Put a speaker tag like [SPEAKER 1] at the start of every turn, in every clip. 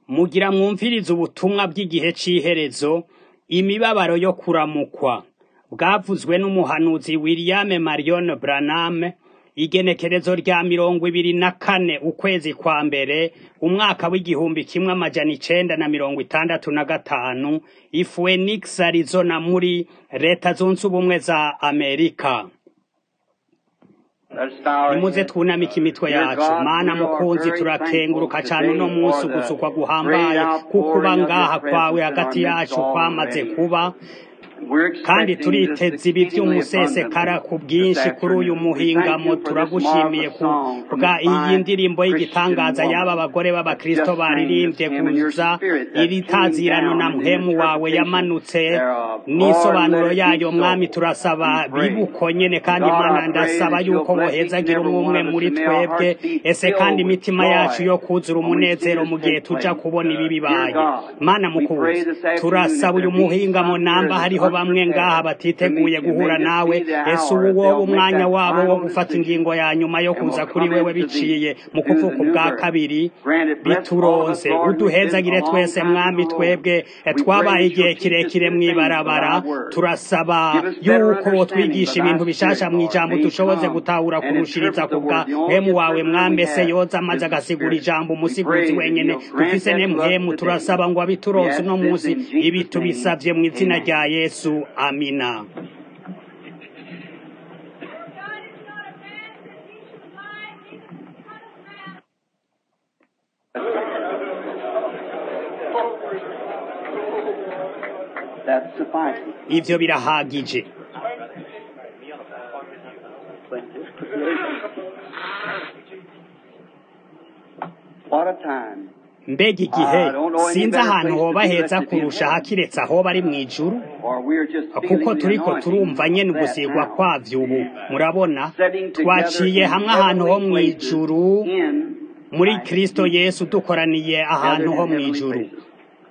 [SPEAKER 1] Mugira mwumvirize ubutumwa bw'igihe c'iherezo, imibabaro yo kuramukwa. Bwavuzwe n'umuhanuzi William Marion Branham, igenekerezo rya mirongo ibiri na kane ukwezi kwa mbere, umwaka w'igihumbi kimwe amajana icenda na mirongo itandatu na gatanu, i Phoenix, Arizona muri leta zunze ubumwe za Amerika. Nimuze twunamike imitwe yacu mana mukunzi turakenguruka cane uno munsi ugusukwa guhambaye kukuba ngaha kwawe hagati yacu kwamaze kuba kandi turiteze ibi vy'umusesekara ku bwinshi kuri uyu muhingamo turagushimiye ku bwa iyi ndirimbo y'igitangaza y'aba bagore b'abakristo baririmbye kuza iri tazirano na mpwemu wawe yamanutse n'isobanuro yayo mwami turasaba bibuko nyene kandi mana ndasaba yuko wohezagira umwe umwe muri twebwe ese kandi imitima yacu yo kuzura umunezero mu gihe tuja kubona ibi bibaye mana mukunzi turasaba uyu muhingamo namba hariho bamwe ngaha batiteguye guhura nawe ese ubu wowe umwanya wabo wo gufata ingingo ya nyuma yo kuza kuri wewe biciye mu kuvuka ubwa kabiri bituronse uduhezagire twese mwami twebwe twabaye igihe kirekire mw'ibarabara turasaba yuko twigisha ibintu bishasha mw'ijambo dushoboze gutahura kurushiriza ku bwa mpemu wawe mwami ese yoza amaze agasigura ijambo umusiguzi wenyene dufise ne mpemu turasaba ngo abituronse uno munsi ibi tubisavye mu izina rya yesu amina
[SPEAKER 2] That suffices.
[SPEAKER 1] ivyo birahagije
[SPEAKER 2] What a time.
[SPEAKER 1] mbega igihe sinzi ahantu hoba heza kurusha hakiretse ahoba ari mw'ijuru
[SPEAKER 2] Or we're just
[SPEAKER 1] kuko
[SPEAKER 2] feeling the
[SPEAKER 1] turiko
[SPEAKER 2] anointing
[SPEAKER 1] turumva nyene
[SPEAKER 2] of that
[SPEAKER 1] ugusigwa
[SPEAKER 2] now.
[SPEAKER 1] kwavyo ubu murabona
[SPEAKER 2] Setting together
[SPEAKER 1] twaciye
[SPEAKER 2] in
[SPEAKER 1] hamwe ahantu ho
[SPEAKER 2] heavenly places
[SPEAKER 1] mw'ijuru
[SPEAKER 2] in
[SPEAKER 1] muri kristo yesu dukoraniye ahantu ho
[SPEAKER 2] heavenly
[SPEAKER 1] mw'ijuru
[SPEAKER 2] places.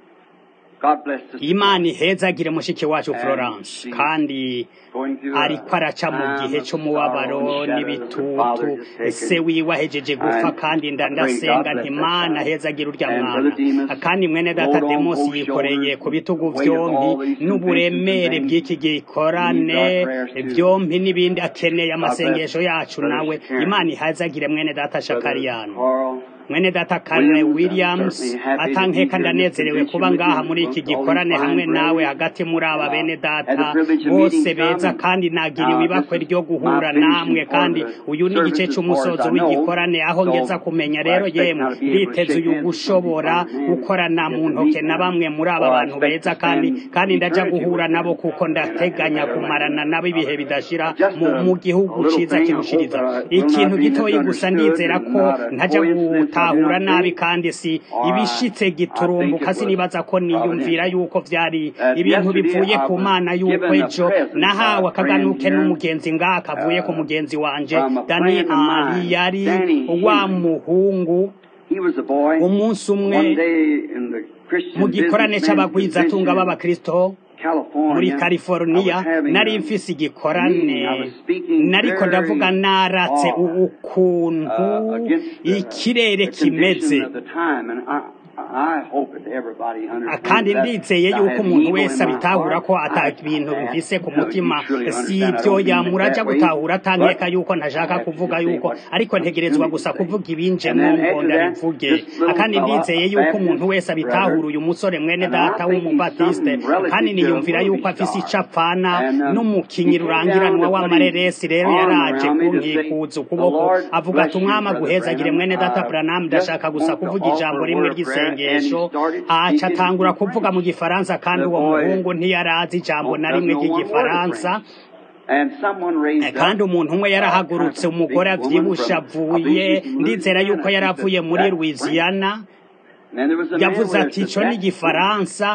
[SPEAKER 2] God bless us.
[SPEAKER 1] imana ihezagire mushiki wacu florence kandi
[SPEAKER 2] Going through a
[SPEAKER 1] ariko araca mu
[SPEAKER 2] time
[SPEAKER 1] gihe
[SPEAKER 2] of
[SPEAKER 1] c'umubabaro
[SPEAKER 2] sorrow and shadows. Her
[SPEAKER 1] n'ibitutu
[SPEAKER 2] father just taken.
[SPEAKER 1] se wiwe ahejeje gupfa
[SPEAKER 2] And
[SPEAKER 1] kandi
[SPEAKER 2] I pray
[SPEAKER 1] ndandasenga
[SPEAKER 2] God bless
[SPEAKER 1] nti
[SPEAKER 2] that
[SPEAKER 1] mana
[SPEAKER 2] child.
[SPEAKER 1] hezagire urya
[SPEAKER 2] And
[SPEAKER 1] mwana
[SPEAKER 2] Brother Demas
[SPEAKER 1] kandi mwene data
[SPEAKER 2] rode on
[SPEAKER 1] demosi
[SPEAKER 2] both
[SPEAKER 1] yikoreye
[SPEAKER 2] shoulders
[SPEAKER 1] ku bitugu
[SPEAKER 2] the weight of
[SPEAKER 1] vyompi
[SPEAKER 2] all these
[SPEAKER 1] n'uburemere
[SPEAKER 2] conventions and
[SPEAKER 1] bw'iki gikorane
[SPEAKER 2] Need our prayers too.
[SPEAKER 1] vyompi n'ibindi akeneye
[SPEAKER 2] bless
[SPEAKER 1] amasengesho yacu
[SPEAKER 2] Brother
[SPEAKER 1] nawe
[SPEAKER 2] Shakaryan.
[SPEAKER 1] imana ihezagire mwene data
[SPEAKER 2] Brother
[SPEAKER 1] shakariyano
[SPEAKER 2] Carl
[SPEAKER 1] mwene data Karne
[SPEAKER 2] Williams, I'm
[SPEAKER 1] Williams
[SPEAKER 2] certainly happy to be
[SPEAKER 1] atankeka
[SPEAKER 2] here in this
[SPEAKER 1] ndanezerewe kuba
[SPEAKER 2] convention
[SPEAKER 1] ngaha
[SPEAKER 2] with
[SPEAKER 1] muri
[SPEAKER 2] you,
[SPEAKER 1] iki
[SPEAKER 2] all these
[SPEAKER 1] gikorane
[SPEAKER 2] fine
[SPEAKER 1] hamwe nawe
[SPEAKER 2] brethren.
[SPEAKER 1] hagati muri aba
[SPEAKER 2] Uh,
[SPEAKER 1] bene
[SPEAKER 2] had the
[SPEAKER 1] data
[SPEAKER 2] privilege of
[SPEAKER 1] bose
[SPEAKER 2] meeting
[SPEAKER 1] beza
[SPEAKER 2] some,
[SPEAKER 1] kandi nagiriwe
[SPEAKER 2] uh,
[SPEAKER 1] ibakwe
[SPEAKER 2] this is
[SPEAKER 1] ryo
[SPEAKER 2] my
[SPEAKER 1] guhura
[SPEAKER 2] finishing
[SPEAKER 1] namwe
[SPEAKER 2] part
[SPEAKER 1] kandi
[SPEAKER 2] of the
[SPEAKER 1] uyu ni igice
[SPEAKER 2] service as far
[SPEAKER 1] c'umusozo
[SPEAKER 2] as I know.
[SPEAKER 1] w'igikorane aho
[SPEAKER 2] So,
[SPEAKER 1] ngeza kumenya
[SPEAKER 2] I
[SPEAKER 1] rero
[SPEAKER 2] expect
[SPEAKER 1] yemwe
[SPEAKER 2] now to be able to
[SPEAKER 1] nditeze
[SPEAKER 2] shake
[SPEAKER 1] uyu
[SPEAKER 2] hands with some of these
[SPEAKER 1] gushobora
[SPEAKER 2] fine men
[SPEAKER 1] gukorana
[SPEAKER 2] and
[SPEAKER 1] mu
[SPEAKER 2] get to
[SPEAKER 1] ntoke
[SPEAKER 2] meet
[SPEAKER 1] na
[SPEAKER 2] them.
[SPEAKER 1] bamwe muri aba
[SPEAKER 2] Or I
[SPEAKER 1] bantu
[SPEAKER 2] expect
[SPEAKER 1] beza
[SPEAKER 2] to
[SPEAKER 1] kandi
[SPEAKER 2] spend
[SPEAKER 1] kandi ndaja
[SPEAKER 2] eternity
[SPEAKER 1] guhura
[SPEAKER 2] with
[SPEAKER 1] nabo
[SPEAKER 2] them.
[SPEAKER 1] kuko ndateganya kumarana nabo ibihe bidashira
[SPEAKER 2] Just
[SPEAKER 1] mu,
[SPEAKER 2] a,
[SPEAKER 1] mu
[SPEAKER 2] a
[SPEAKER 1] gihugu
[SPEAKER 2] little
[SPEAKER 1] ciza
[SPEAKER 2] thing, I hope
[SPEAKER 1] kirushiriza
[SPEAKER 2] that I will
[SPEAKER 1] ikintu
[SPEAKER 2] not be
[SPEAKER 1] gitoyi gusa
[SPEAKER 2] misunderstood
[SPEAKER 1] ndizera
[SPEAKER 2] and
[SPEAKER 1] ko
[SPEAKER 2] not a
[SPEAKER 1] ntaja
[SPEAKER 2] coincidence. I do
[SPEAKER 1] gutahura
[SPEAKER 2] not
[SPEAKER 1] nabi
[SPEAKER 2] think,
[SPEAKER 1] kandi si
[SPEAKER 2] or I,
[SPEAKER 1] ibishitse
[SPEAKER 2] I think
[SPEAKER 1] giturumbuka
[SPEAKER 2] it was
[SPEAKER 1] sinibaza ko niyumvira
[SPEAKER 2] providential.
[SPEAKER 1] yuko vyari
[SPEAKER 2] That
[SPEAKER 1] ibintu
[SPEAKER 2] yesterday
[SPEAKER 1] bivuye
[SPEAKER 2] I
[SPEAKER 1] ku
[SPEAKER 2] was
[SPEAKER 1] mana yuko
[SPEAKER 2] given a
[SPEAKER 1] ejo
[SPEAKER 2] present by
[SPEAKER 1] nahawe
[SPEAKER 2] a friend
[SPEAKER 1] akaganuke
[SPEAKER 2] here
[SPEAKER 1] n'umugenzi ngaha kavuye ku
[SPEAKER 2] uh,
[SPEAKER 1] mugenzi wanje
[SPEAKER 2] from a
[SPEAKER 1] dani
[SPEAKER 2] friend of
[SPEAKER 1] ali
[SPEAKER 2] mine,
[SPEAKER 1] yari
[SPEAKER 2] Danny
[SPEAKER 1] wa
[SPEAKER 2] Henry.
[SPEAKER 1] muhungu
[SPEAKER 2] He was a boy.
[SPEAKER 1] umunsi umwe
[SPEAKER 2] One day in the
[SPEAKER 1] mu
[SPEAKER 2] Christian
[SPEAKER 1] gikorane
[SPEAKER 2] businessman's
[SPEAKER 1] c'abagwizatunga
[SPEAKER 2] convention in
[SPEAKER 1] b'abakristo muri
[SPEAKER 2] California, I
[SPEAKER 1] California
[SPEAKER 2] was having
[SPEAKER 1] nari
[SPEAKER 2] a
[SPEAKER 1] mfise
[SPEAKER 2] meeting.
[SPEAKER 1] igikorane
[SPEAKER 2] I was speaking
[SPEAKER 1] nariko ndavuga
[SPEAKER 2] very
[SPEAKER 1] naratse
[SPEAKER 2] hard
[SPEAKER 1] ukuntu
[SPEAKER 2] uh, against the,
[SPEAKER 1] ikirere
[SPEAKER 2] the
[SPEAKER 1] kimeze
[SPEAKER 2] condition of the time, and I, I hope that everybody understands
[SPEAKER 1] kandi
[SPEAKER 2] that,
[SPEAKER 1] ndizeye
[SPEAKER 2] that I
[SPEAKER 1] yuko
[SPEAKER 2] have
[SPEAKER 1] umuntu
[SPEAKER 2] evil
[SPEAKER 1] wese
[SPEAKER 2] in my
[SPEAKER 1] abitahura
[SPEAKER 2] heart.
[SPEAKER 1] ko
[SPEAKER 2] I,
[SPEAKER 1] ata
[SPEAKER 2] I
[SPEAKER 1] bintu
[SPEAKER 2] ask
[SPEAKER 1] bifise ku
[SPEAKER 2] you know,
[SPEAKER 1] mutima
[SPEAKER 2] you surely
[SPEAKER 1] si
[SPEAKER 2] understand. I
[SPEAKER 1] ivyo
[SPEAKER 2] don't mean it
[SPEAKER 1] yamuraja
[SPEAKER 2] that way,
[SPEAKER 1] gutahura atankeka
[SPEAKER 2] but
[SPEAKER 1] yuko
[SPEAKER 2] I
[SPEAKER 1] ntashaka
[SPEAKER 2] have to
[SPEAKER 1] kuvuga
[SPEAKER 2] just say
[SPEAKER 1] yuko
[SPEAKER 2] what
[SPEAKER 1] ariko
[SPEAKER 2] comes to
[SPEAKER 1] ntegerezwa
[SPEAKER 2] me to
[SPEAKER 1] gusa
[SPEAKER 2] say.
[SPEAKER 1] kuvuga ibinje
[SPEAKER 2] And
[SPEAKER 1] mu
[SPEAKER 2] then
[SPEAKER 1] ngo
[SPEAKER 2] after that,
[SPEAKER 1] ndabivuge
[SPEAKER 2] this little
[SPEAKER 1] kandi
[SPEAKER 2] fella,
[SPEAKER 1] ndizeye
[SPEAKER 2] a
[SPEAKER 1] yuko umuntu
[SPEAKER 2] Baptist
[SPEAKER 1] wese abitahura
[SPEAKER 2] brother,
[SPEAKER 1] uyu musore mwene
[SPEAKER 2] and
[SPEAKER 1] data
[SPEAKER 2] I think he's
[SPEAKER 1] w'umubatiste
[SPEAKER 2] something relative
[SPEAKER 1] kandi
[SPEAKER 2] to a
[SPEAKER 1] niyumvira yuko
[SPEAKER 2] movie
[SPEAKER 1] afise ico
[SPEAKER 2] star.
[SPEAKER 1] apfana
[SPEAKER 2] And um,
[SPEAKER 1] n'umukinyi
[SPEAKER 2] he came down
[SPEAKER 1] rurangiranwa
[SPEAKER 2] to put his
[SPEAKER 1] w'amareresi rero
[SPEAKER 2] arm
[SPEAKER 1] yaraje
[SPEAKER 2] around me to say,
[SPEAKER 1] kunkikuza
[SPEAKER 2] The
[SPEAKER 1] ukuboko
[SPEAKER 2] Lord
[SPEAKER 1] avuga ati
[SPEAKER 2] bless you,
[SPEAKER 1] umwami
[SPEAKER 2] Brother
[SPEAKER 1] aguhezagire
[SPEAKER 2] Branham.
[SPEAKER 1] mwene data
[SPEAKER 2] I
[SPEAKER 1] Branham
[SPEAKER 2] just
[SPEAKER 1] ndashaka gusa
[SPEAKER 2] want to
[SPEAKER 1] kuvuga ijambo
[SPEAKER 2] offer a
[SPEAKER 1] rimwe
[SPEAKER 2] word of prayer. And he
[SPEAKER 1] ry'isengesho
[SPEAKER 2] started
[SPEAKER 1] aca
[SPEAKER 2] speaking
[SPEAKER 1] atangura
[SPEAKER 2] in
[SPEAKER 1] kuvuga
[SPEAKER 2] French.
[SPEAKER 1] mu gifaransa kandi
[SPEAKER 2] The
[SPEAKER 1] uwo
[SPEAKER 2] boy
[SPEAKER 1] muhungu ntiyarazi ijambo na
[SPEAKER 2] doesn't
[SPEAKER 1] rimwe
[SPEAKER 2] know one word of
[SPEAKER 1] ry'igifaransa
[SPEAKER 2] French. And someone raised
[SPEAKER 1] Eh, kandi
[SPEAKER 2] up
[SPEAKER 1] umuntu umwe
[SPEAKER 2] uh, kind
[SPEAKER 1] yarahagurutse
[SPEAKER 2] of a
[SPEAKER 1] umugore
[SPEAKER 2] big woman
[SPEAKER 1] avyibushe
[SPEAKER 2] from, I
[SPEAKER 1] avuye
[SPEAKER 2] believe she's from
[SPEAKER 1] ndizera yuko
[SPEAKER 2] Louisiana.
[SPEAKER 1] yari
[SPEAKER 2] She
[SPEAKER 1] avuye
[SPEAKER 2] said,
[SPEAKER 1] muri
[SPEAKER 2] that's French.
[SPEAKER 1] louisiana
[SPEAKER 2] And then there was a man
[SPEAKER 1] yavuze
[SPEAKER 2] there
[SPEAKER 1] ati
[SPEAKER 2] said,
[SPEAKER 1] ico ni
[SPEAKER 2] that's French.
[SPEAKER 1] igifaransa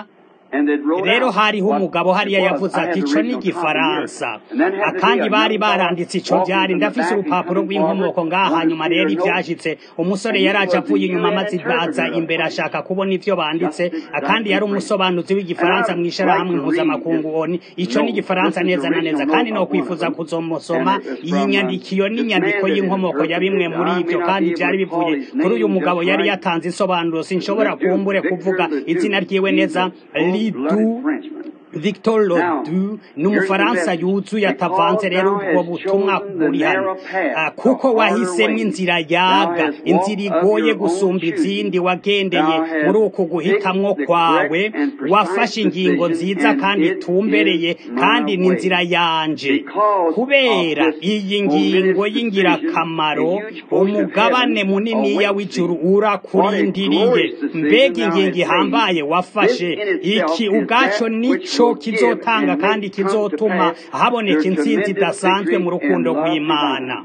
[SPEAKER 1] rero hariho umugabo hariya yavuze ati ico ni igifaransa kandi bari baranditse ico vyari ndafise urupapuro rw'inkomoko ngaha hanyuma rero ivyashitse umusore yaraje avuye inyuma maze aza imbere ashaka kubona ivyo banditse kandi yari umusobanuzi w'igifaransa mw'ishirahamwe mpuzamakungu oni ico ni igifaransa neza na neza kandi no kwifuza kuzomusoma iyi nyandikiyo n'inyandiko y'inkomoko ya bimwe muri ivyo kandi vyari bivuye kuri uyu mugabo yari yatanze insobanuro sinshobora kumbure kuvuga izina ryiwe neza lidu Victor Lodu ni umufaransa yuzuye atavanze rero ubwo butumwa buri hano kuko wahisemo inzira yaga inzira igoye gusumba izindi wagendeye muri uku guhitamwo kwawe wafashe ingingo nziza kandi itumbereye kandi ni inzira yanje kubera iyi ngingo y'ingirakamaro umugabane muniniya w'ijuru urakurindiriye mbega ingingo ihambaye wafashe iki ubwaco nico kizotanga kandi kizotuma haboneka intsinzi idasanzwe mu rukundo rw'imana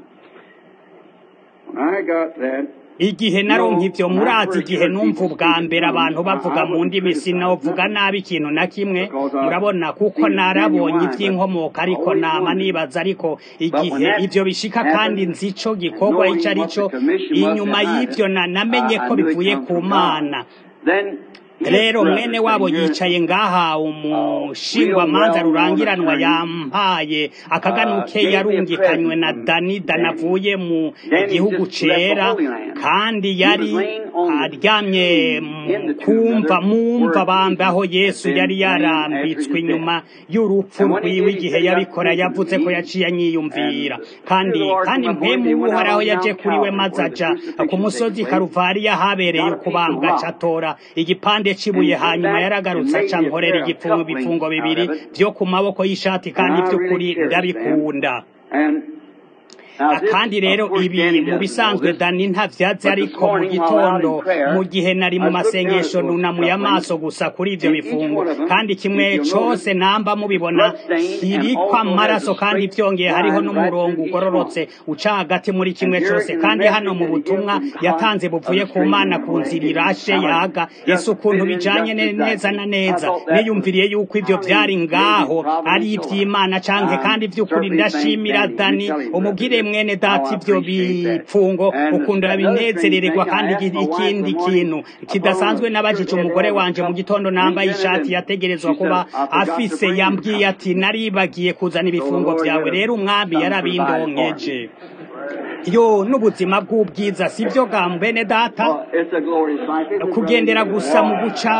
[SPEAKER 1] igihe naronka ivyo murazi igihe numva ubwa mbere abantu bavuga mu ndimi sinovuga nabi ikintu na kimwe murabona kuko narabonye ivy'inkomoka ariko nama nibaza ariko igihe ivyo bishika kandi nzi ico gikorwa ico ari co inyuma y'ivyo namenye ko bivuye ku mana rero mwene wabo yicaye ngaha umushingwamanza rurangiranwa yampaye akaganuke yarungikanywe na danida navuye mu gihugu cera kandi yari aryamye kumva mumva bambe aho yesu yari yarambitswe inyuma y'urupfu rwiwe igihe yabikora yavuze ko yaciye anyiyumvira kandi kandi mpemu uhoraho yaje kuri we maze aja ku musozi karuvariya habereye ukubambwa acatora igipande cibuye hanyuma yaragarutse aca nkorera igipfungo bifungo bibiri vyo ku maboko y'ishati kandi vy'ukuri ndabikunda kandi rero ibi mu bisanzwe dani ntavyazi ariko mu gitondo mu gihe nari mu masengesho nunamuye amaso gusa kuri ivyo bifungo kandi kimwe cose namba mubibona kiriko amaraso kandi vyongeye hariho n'umurongo ugororotse uca hagati muri kimwe cose kandi hano mu butumwa yatanze buvuye ku mana ku nzira irashe yaga ese ukuntu bijanye neza na neza niyumviriye yuko ivyo vyari ngaho ari ivy'imana canke kandi vy'ukuri ndashimira dani umubwire mwene data ivyo bipfungo ukunda binezerererwa kandi ikindi kintu kidasanzwe nabajije umugore wanje mu gitondo nambaye ishati yategerezwa kuba afise yambwiye ati naribagiye kuzana ibifungo vyawe rero umwami yarabindonkeje yo n'ubuzima bw'ubwiza sivyo ga mbene data kugendera gusa mu guca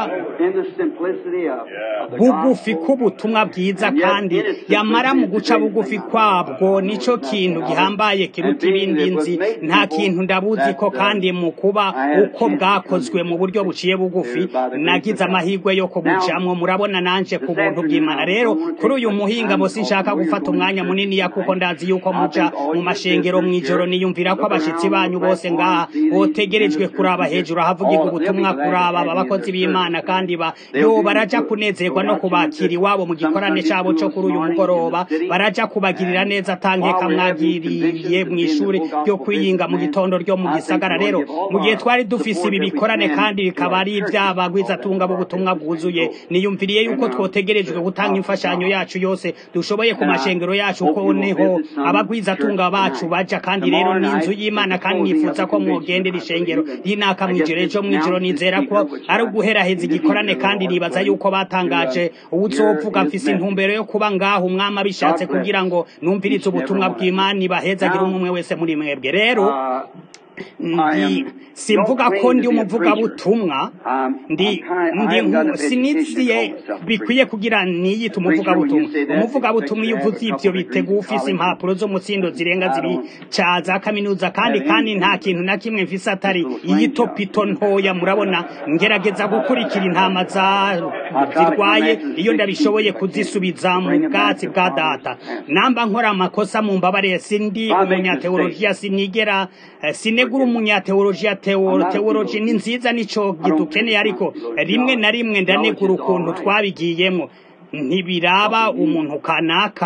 [SPEAKER 1] bugufi k'ubutumwa bwiza kandi yamara mu guca bugufi kwabwo nico kintu gihambaye kiruta ibindi nzi nta kintu ndabuzi ko kandi mu kuba uko bwakozwe mu buryo buciye bugufi nagize amahirwe yo kubujamwo murabona nanje ku buntu bw'imana rero kuri uyu muhinga mo sinshaka gufata umwanya munini ya kuko ndazi yuko muja mu mashengero mw'ijoro niyumvira ko abashitsi banyu bose ngaha botegerejwe kuraba hejuru ahavugirwa ubutumwa kuraba aba bakozi b'imana kandi ba yo baraja kunezerwa no kubakira iwabo mu gikorane cabo co kuri uyu mugoroba baraja kubagirira neza atankeka mwagiriye mw'ishuri ryo kwiyinga mu gitondo ryo mu gisagara rero mu gihe twari dufise ibi bikorane kandi bikaba ari ivy'abagwizatunga b'ubutumwa bwuzuye niyumviriye yuko twotegerejwe gutanga imfashanyo yacu yose dushoboye ku mashengero yacu ko niho abagwizatunga bacu baja kandi rero n'inzu y'imana kandi nifuza ko mwogendera ishengero y'inaka mw'ijoro ejo mw'ijoro nizera ko ari uguheraheza igikorane kandi nibaza yuko batangaje uwuzovuga mfise intumbero yo kuba ngaho umwami abishatse kugira ngo numvirize ubutumwa bw'imana ibahezagire umwe wese muri mwebwe rero ndi simvuga ko ndi umuvugabutumwa ndi ndi siniziye bikwiye kugira niyita umuvugabutumwa umuvugabutumwa iyo uvuze ivyo bitega ufise impapuro zo mutsindo zirenga ziri ca za kaminuza kandi kandi nta kintu na kimwe mfise atari iyitopito ntoya murabona ngerageza gukurikira intama zirwaye iyo ndabishoboye kuzisubiza mu bwatsi bwa data namba nkora amakosa mu mbabare sindi umunyateologiya sinigera sinegura umunyateologiya teologi ni nziza nico gidukeneye ariko rimwe na rimwe ndanegura ukuntu twabigiyemo ntibiraba umuntu kanaka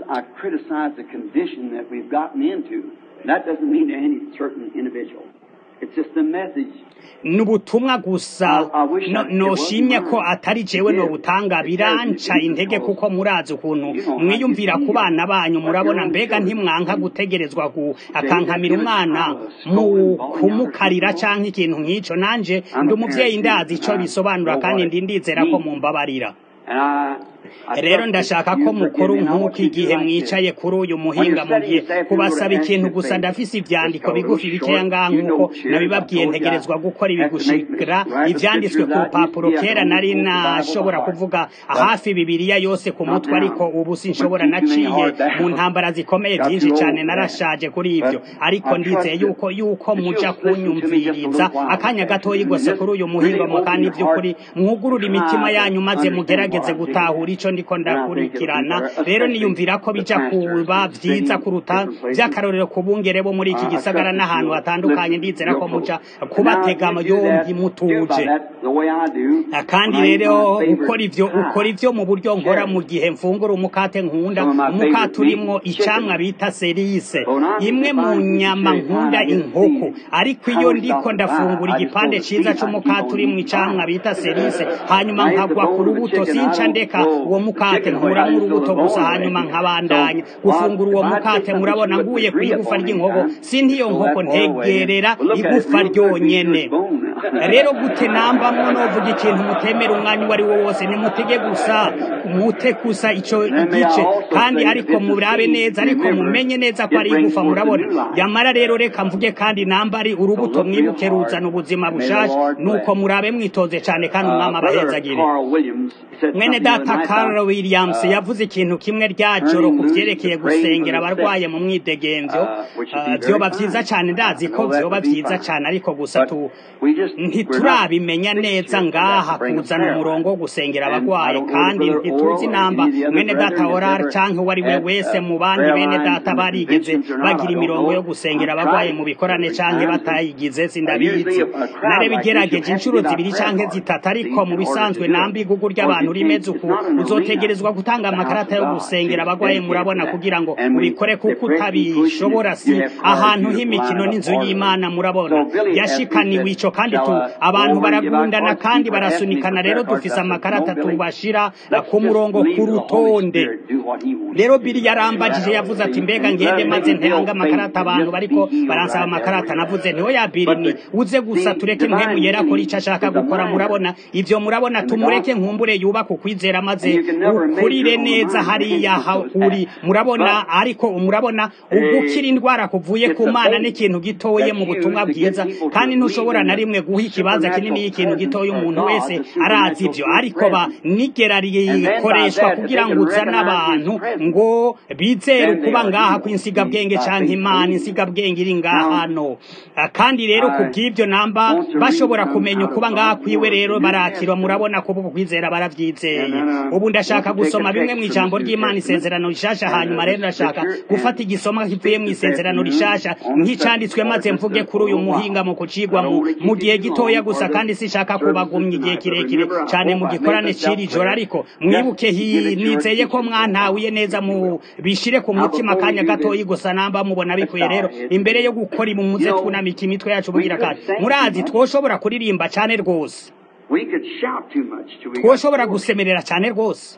[SPEAKER 2] That doesn't mean to any certain individual. It's just a message.
[SPEAKER 1] ni ubutumwa gusa No- noshimye ko atari jewe nobutanga biranca intege kuko murazi ukuntu mwiyumvira ku bana banyu murabona mbega ntimwanka gutegerezwa ku akankamira umwana mu kumukarira canke ikintu nk'ico nanje ndi umuvyeyi ndazi ico bisobanura kandi ndi ndizera ko mumbabarira
[SPEAKER 2] And I, I
[SPEAKER 1] rero
[SPEAKER 2] trust
[SPEAKER 1] ndashaka
[SPEAKER 2] that you
[SPEAKER 1] ko mukora
[SPEAKER 2] forgive me. I want
[SPEAKER 1] nk'uko
[SPEAKER 2] you to
[SPEAKER 1] igihe
[SPEAKER 2] like
[SPEAKER 1] mwicaye
[SPEAKER 2] this.
[SPEAKER 1] kuri uyu muhinga mugiye kubasaba ikintu gusa ndafise ivyandiko bigufi bikeya ngaha nk'uko nabibabwiye ntegerezwa gukora ibi gushikira ivyanditswe ku rupapuro kera nari nashobora kuvuga hafi bibiriya yose ku mutwe ariko ubu sinshobora naciye mu ntambara zikomeye vyinshi cane narashaje kuri ivyo ariko ndizeye yuko yuko muja kunyumviriza akanya gatoyi gose kuri uyu muhinga mu kandi vy'ukuri mwugurura imitima yanyu maze mugerageze gutahura ico ndiko ndakurikirana rero niyumvira ko bija kuba vyiza kuruta vy'akarorero ku bungere bo muri iki gisagara n'ahantu hatandukanye ndizera ko muja kubatega yombi mutuje kandi rero ukora ivyo ukora ivyo mu buryo nkora mu gihe mfungura umukate nkunda umukate urimwo icamwa bita serise imwe mu nyama nkunda inkoko ariko iyo ndiko ndafungura igipande ciza c'umukate urimwo icamwa bita serise hanyuma nkagwa ku rubuto sinca ndeka uwo mukate nkuramwo urubuto gusa hanyuma nkabandanya gufungura uwo mukate murabona nguye ku igufa ry'inkoko si ntiyo nkoko ntegerera igufa ryonyene rero gute nambamwo novuga ikintu mutemera umwanya uwo ari wo wose nimutege gusa mute gusa ico igice kandi ariko murabe neza ariko mumenye neza ko ari igufa murabona yamara rero reka mvuge kandi namba ari urubuto mwibuke ruzana ubuzima bushasha nuko murabe mwitoze cane kandi umwami abahezagire mwene data Carl Williams yavuze ikintu kimwe rya joro ku vyerekeye gusengera abarwaye mu mwidegemvyo Uh, vyoba vyiza cane ndazi ko vyoba vyiza cane ariko gusa tu ntiturabimenya neza ngaha kuzana umurongo wo gusengera abagwaye kandi ntituzi namba mwene data orar canke uwo ari we wese mu bandi bene data barigeze bagira imirongo yo gusengera abagwaye mu bikorane canke batayigize sindabizi narabigerageje inshuro zibiri canke zitatu ariko mu bisanzwe namba igugu ry'abantu rimeze uku uzotegerezwa gutanga amakarata yo gusengera abagwaye murabona kugira ngo ubikore kuko utabishobora si ahantu h'imikino n'inzu y'imana murabona yashikaniwe ico kandi tu abantu baragundana kandi barasunikana rero dufise amakarata tubashira ku murongo ku rutonde rero biri yarambagije yavuze ati mbega ngende maze ntanga amakarata abantu bariko baransaba amakarata navuze ntiho ya biri ni uze gusa tureke mpemu yera kora ico ashaka gukora murabona ivyo murabona tumureke nkumbure yubaka ukwizera maze ukurire neza hariya uri murabona ariko murabona ugukira indwara kuvuye ku mana n'ikintu gitoye mu butumwa bwiza kandi ntushobora na rimwe guha ikibanza kinini y'ikintu gitoya umuntu wese arazi ivyo ariko ba nigera rikoreshwa kugira ngo uzane abantu ngo bizere ukuba ngaha kw'insigabwenge canke imana insigabwenge iri ngaha hano kandi rero ku bw'ivyo namba bashobora kumenya ukuba ngaha kwiwe rero barakirwa murabona ko ubu kwizera baravyizeye ubu ndashaka gusoma bimwe mw'ijambo ry'imana isezerano rishasha hanyuma rero ndashaka gufata igisomwa kivuye mw'isezerano rishasha nk'icanditswe maze mvuge kuri uyu muhinga mu kucigwa mu gihe gitoya gusa kandi sishaka kubagumya igihe kirekire cane mu gikorane c'iri joro ariko mwibuke nizeye ko mwantawiye neza mu bishire ku mutima akanya gatoyi gusa namba mubona bikwiye rero imbere yo gukora imumuze twunamika imitwe yacu bugira kandi murazi twoshobora kuririmba cane rwose twoshobora gusemerera cane rwose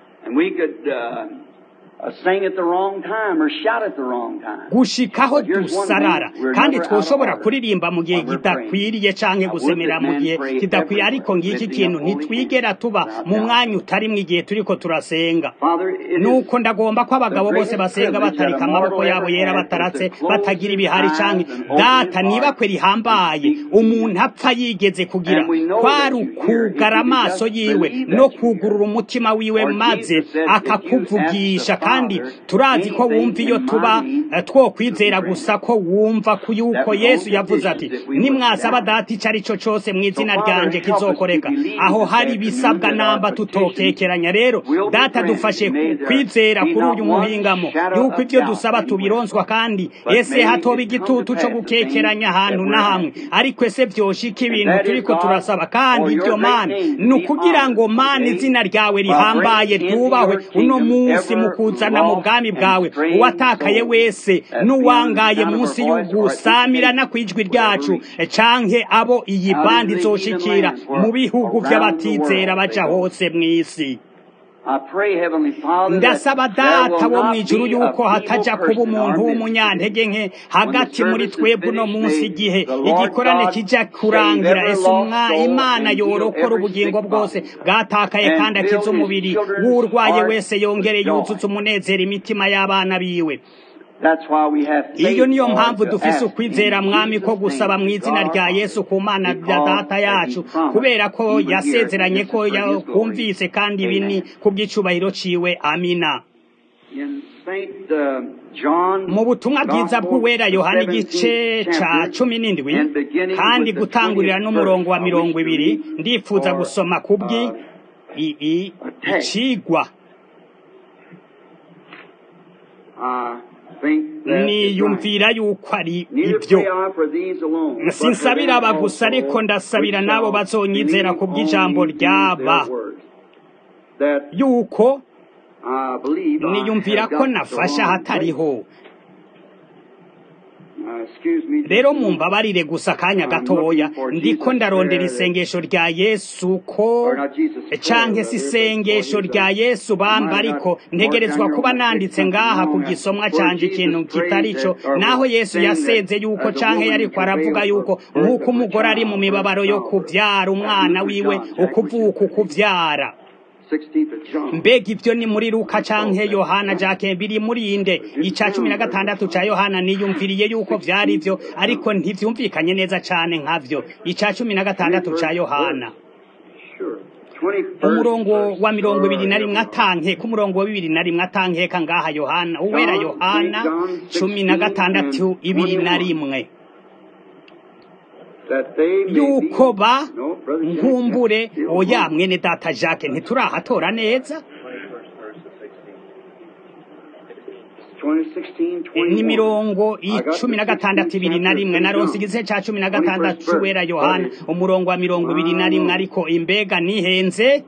[SPEAKER 1] gushikaho dusarara kandi twoshobora kuririmba mu gihe kidakwiriye canke gusemera mu gihe kidakwiriye ariko ngiki kintu ntitwigera tuba mu mwanya utarimwo igihe turiko turasenga nuko ndagomba ko abagabo bose basenga batarika amaboko yabo yera bataratse batagira ibihari canke data niba kwe rihambaye umuntu apfa yigeze kugira kwari ukugara amaso yiwe no kugurura umutima wiwe maze akakuvugisha kandi turazi ko wumva iyo tuba twokwizera gusa ko wumva ko yuko yesu yavuze ati nimwasaba data icyo ari cyo cyose mu izina ryanje kizokoreka aho hari ibisabwa namba tutokekeranya rero data dufashe kwizera kuri uyu muhingamo yuko ibyo dusaba tubironswa kandi ese hatoba igitutu cyo gukekeranya ahantu na hamwe ariko ese byoshika ibintu turiko turasaba kandi ibyo mani ni ukugira ngo mani izina ryawe rihambaye ryubahwe uno munsi mu kuza kuzana mu bwami bwawe uwatakaye wese n'uwangaye munsi y'ugusamirana kw'ijwi ryacu canke abo iyi bandi izoshikira mu bihugu vy'abatizera baja hose mw'isi ndasaba data wo mu ijuru yuko hataja kuba umuntu w'umunyantege nke hagati muri twebwe uno munsi igihe igikorane kija kurangira ese imana yorokora ubugingo bwose bwatakaye kandi akiza umubiri w'urwaye wese yongere yuzuza umunezero imitima y'abana biwe iyo niyo mpamvu dufise ukwizera mwami ko gusaba mu izina rya yesu ku mana ya data yacu kubera ko yasezeranye ko yakumvise kandi ibi ni kubw'icubahiro ciwe amina mu butumwa bwiza bw'uwera yohana igice ca cumi n'indwi kandi gutangurira n'umurongo wa mirongo ibiri ndifuza gusoma kubwi icigwa niyumvira yuko ari ibyo sinsabira aba gusa ariko ndasabira n'abo bazonyizera ku bw'ijambo ryaba yuko niyumvira ko nafasha hatariho rero mumbabarire gusa akanya gatoya ndiko ndarondera isengesho rya yesu ko canke si isengesho rya yesu bamba ariko ntegerezwa kuba nanditse ngaha ku gisomwa canje ikintu kitari co naho yesu yaseze yuko canke yariko aravuga yuko nk'uko umugore ari mu mibabaro yo kuvyara umwana wiwe ukuvuka ukuvyara mbega ibyo ni muri luka canke yohana jake biri muri inde ica cumi na gatandatu ca yohana niyumviriye yuko vyari vyo ariko ntivyumvikanye neza cane nkavyo ica cumi na gatandatu ca yohana umurongo wa mirongo ibiri na rimwe atanke ku murongo wa bibiri na rimwe atankeka ngaha yohana uwera yohana cumi na gatandatu ibiri na rimwe yuko ba nkumbure oya mwene data jacques ntiturahatora neza ni mirongo icumi na gatandatu ibiri na rimwe naronse igice ca cumi na gatandatu c'uwera yohana umurongo wa mirongo ibiri na rimwe ariko imbega nihenze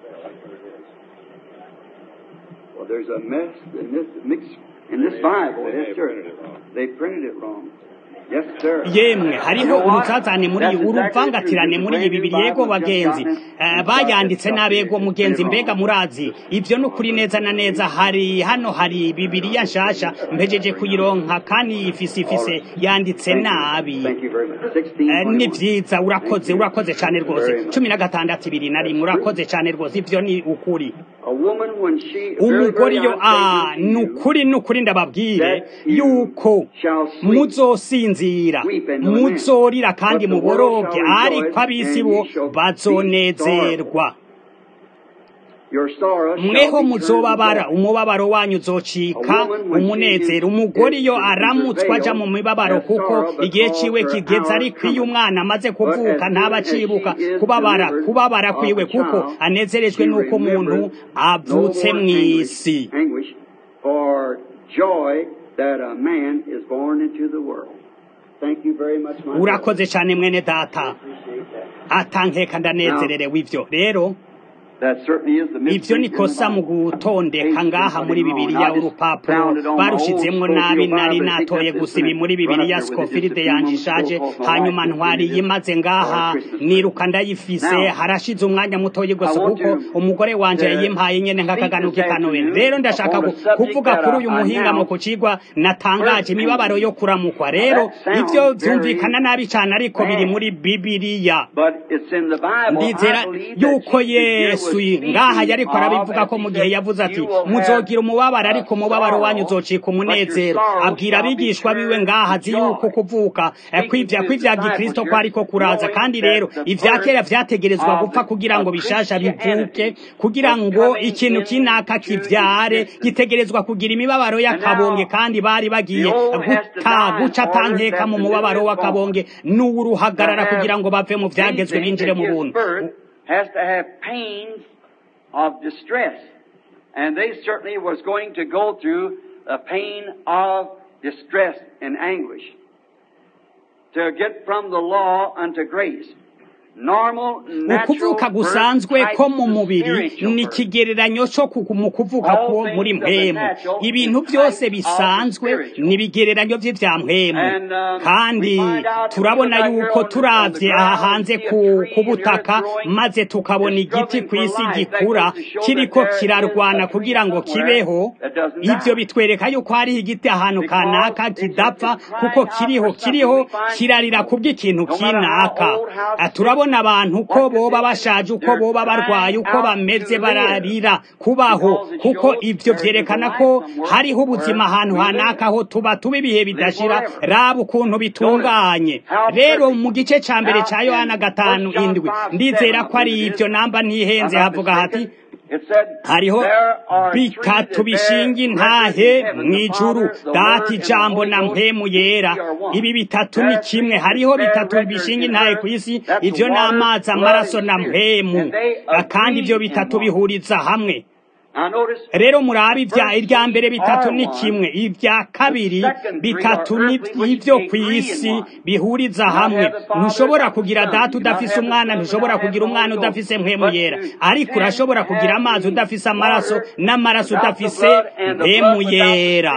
[SPEAKER 2] In this Bible, yes, sir. They printed it wrong.
[SPEAKER 1] yemwe hariho uruzazane muri uruvangatirane muri iyi bibiri yego bagenzi bayanditse n'abego mugenzi mbega murazi ibyo ni ukuri neza na neza hari hano hari bibiriya nshasha mpejeje kuyironka kandi ifise ifise yanditse nabi ni byiza urakoze urakoze cyane rwose cumi na gatandatu ibiri na rimwe urakoze cyane rwose ibyo ni ukuri umugore iyo ni ukuri ni ukuri ndababwire yuko muzosinzira muzorira kandi muboroge ariko ab'isi bo bazonezerwa mweho muzobabara umubabaro wanyu uzocika umunezero umugore iyo aramutswa aja mu mibabaro kuko igihe ciwe kigeze ariko iyo umwana amaze kuvuka ntaba acibuka kubabara kubabara kwiwe kuko anezerejwe n'uko umuntu avutse mw'isi urakoze cyane mwene data atankeka ndanezererewe ivyo rero ibyo ni kosa mu gutondeka ngaha muri bibiliya urupapuro barushizemwo nabi nari natoye gusa ibi muri bibiliya skofilide yanje ishaje hanyuma ntwariye imaze ngaha niruka ndayifise harashize umwanya mutoye gusa kuko umugore wanje yayimpaye nyene nk'akaganuka ikanowera rero ndashaka kuvuga kuri uyu muhingamo ku cigwa natangaje imibabaro yo kuramukwa rero ivyo vyumvikana nabi cane ariko biri muri bibiliya ndizera yuko yesu ngaha yariko arabivuga ko mu gihe yavuze ati muzogira umubabaro ariko umubabaro wanyu uzocika umunezero abwira abigishwa biwe ngaha azi yuko kuvuka kwivya kwivya gikristo ko ariko kuraza kandi rero ivya kera vyategerezwa gupfa kugira ngo bishasha bivuke kugira ngo ikintu kinaka kivyare gitegerezwa kugira imibabaro y'akabonge kandi bari bagiye guta guca tankeka mu mubabaro w'akabonge n'uwuruhagarara kugira ngo bave mu vyagezwe binjire mu buntu
[SPEAKER 2] has to have pains of distress. And they certainly was going to go through a pain of distress and anguish to get from the law unto grace.
[SPEAKER 1] ukuvuka gusanzwe ko mu mubiri ni ikigereranyo cyo mu kuvuka ko muri mpemu ibintu byose bisanzwe ni ibigereranyo by'ibya mpemu kandi turabona yuko turabye aha hanze ku butaka maze tukabona igiti ku isi gikura kiriko kirarwana kugira ngo kibeho ibyo bitwereka yuko hariho igiti ahantu kanaka kidapfa kuko kiriho kiriho kirarira kubw'ikintu kinaka turabona abantu uko boba bashaje uko boba barwaye uko bameze bararira kubaho kuko ibyo byerekana ko hariho ubuzima ahantu hanaka aho tuba tuba ibihe bidashira raba ukuntu bitunganye rero mu gice cya mbere cya yohana gatanu indwi ndizera ko ari ibyo namba ntihenze havuga hati hariho bitatu bishinga intahe mu ijuru data ijambo na mpemu yera ibi bitatu ni kimwe hariho bitatu bishinga intahe ku isi ibyo ni amazi amaraso na mpemu kandi ibyo bitatu bihuriza hamwe rero murabe irya mbere bitatu ni kimwe ibya kabiri bitatu n'ibyo ku isi bihuriza hamwe ntushobora kugira data udafise umwana ntushobora kugira umwana udafise mpemu yera ariko urashobora kugira amazi udafise amaraso n'amaraso udafise mpemu yera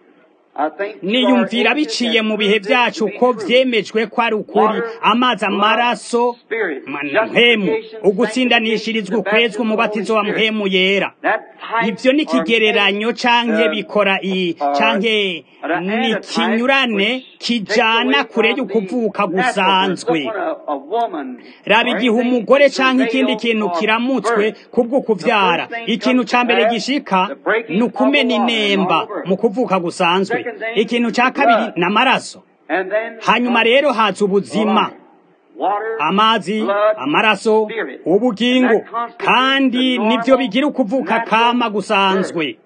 [SPEAKER 1] niyumvira biciye mu bihe byacu ko byemejwe ko ari ukuri amazi amaraso mpemu ugutsindanishirizwa ukwezwa umubatizo wa mpemu yera ibyo ni ikigereranyo canke bikora iyi canke ni ikinyurane kijana kure y'ukuvuka gusanzwe raba igihe umugore canke ikindi kintu kiramutswe kubwo kuvyara ikintu ca mbere gishika ni ukumena inemba mu kuvuka gusanzwe ikintu cya kabiri ni amaraso hanyuma rero haza ubuzima amazi amaraso ubugingo kandi nibyo bigira ukuvuka kama gusanzwe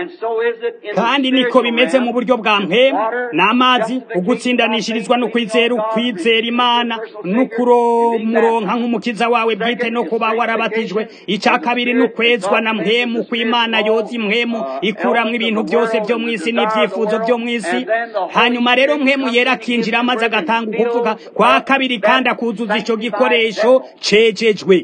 [SPEAKER 1] kandi niko bimeze mu buryo bwa mpemu n'amazi ugutsindanishirizwa no kwizera ukwizera imana no kuromuronka nk'umukiza wawe bwite no kuba warabatijwe icya kabiri ni ukwezwa na mpemu kw'imana yoza impwemu ikuramwo ibintu byose byo mu isi n'ibyifuzo byo mu isi hanyuma rero mpemu yera akinjira amaze agatanga ukuvuga kwa kabiri kandi akuzuza icyo gikoresho cejejwe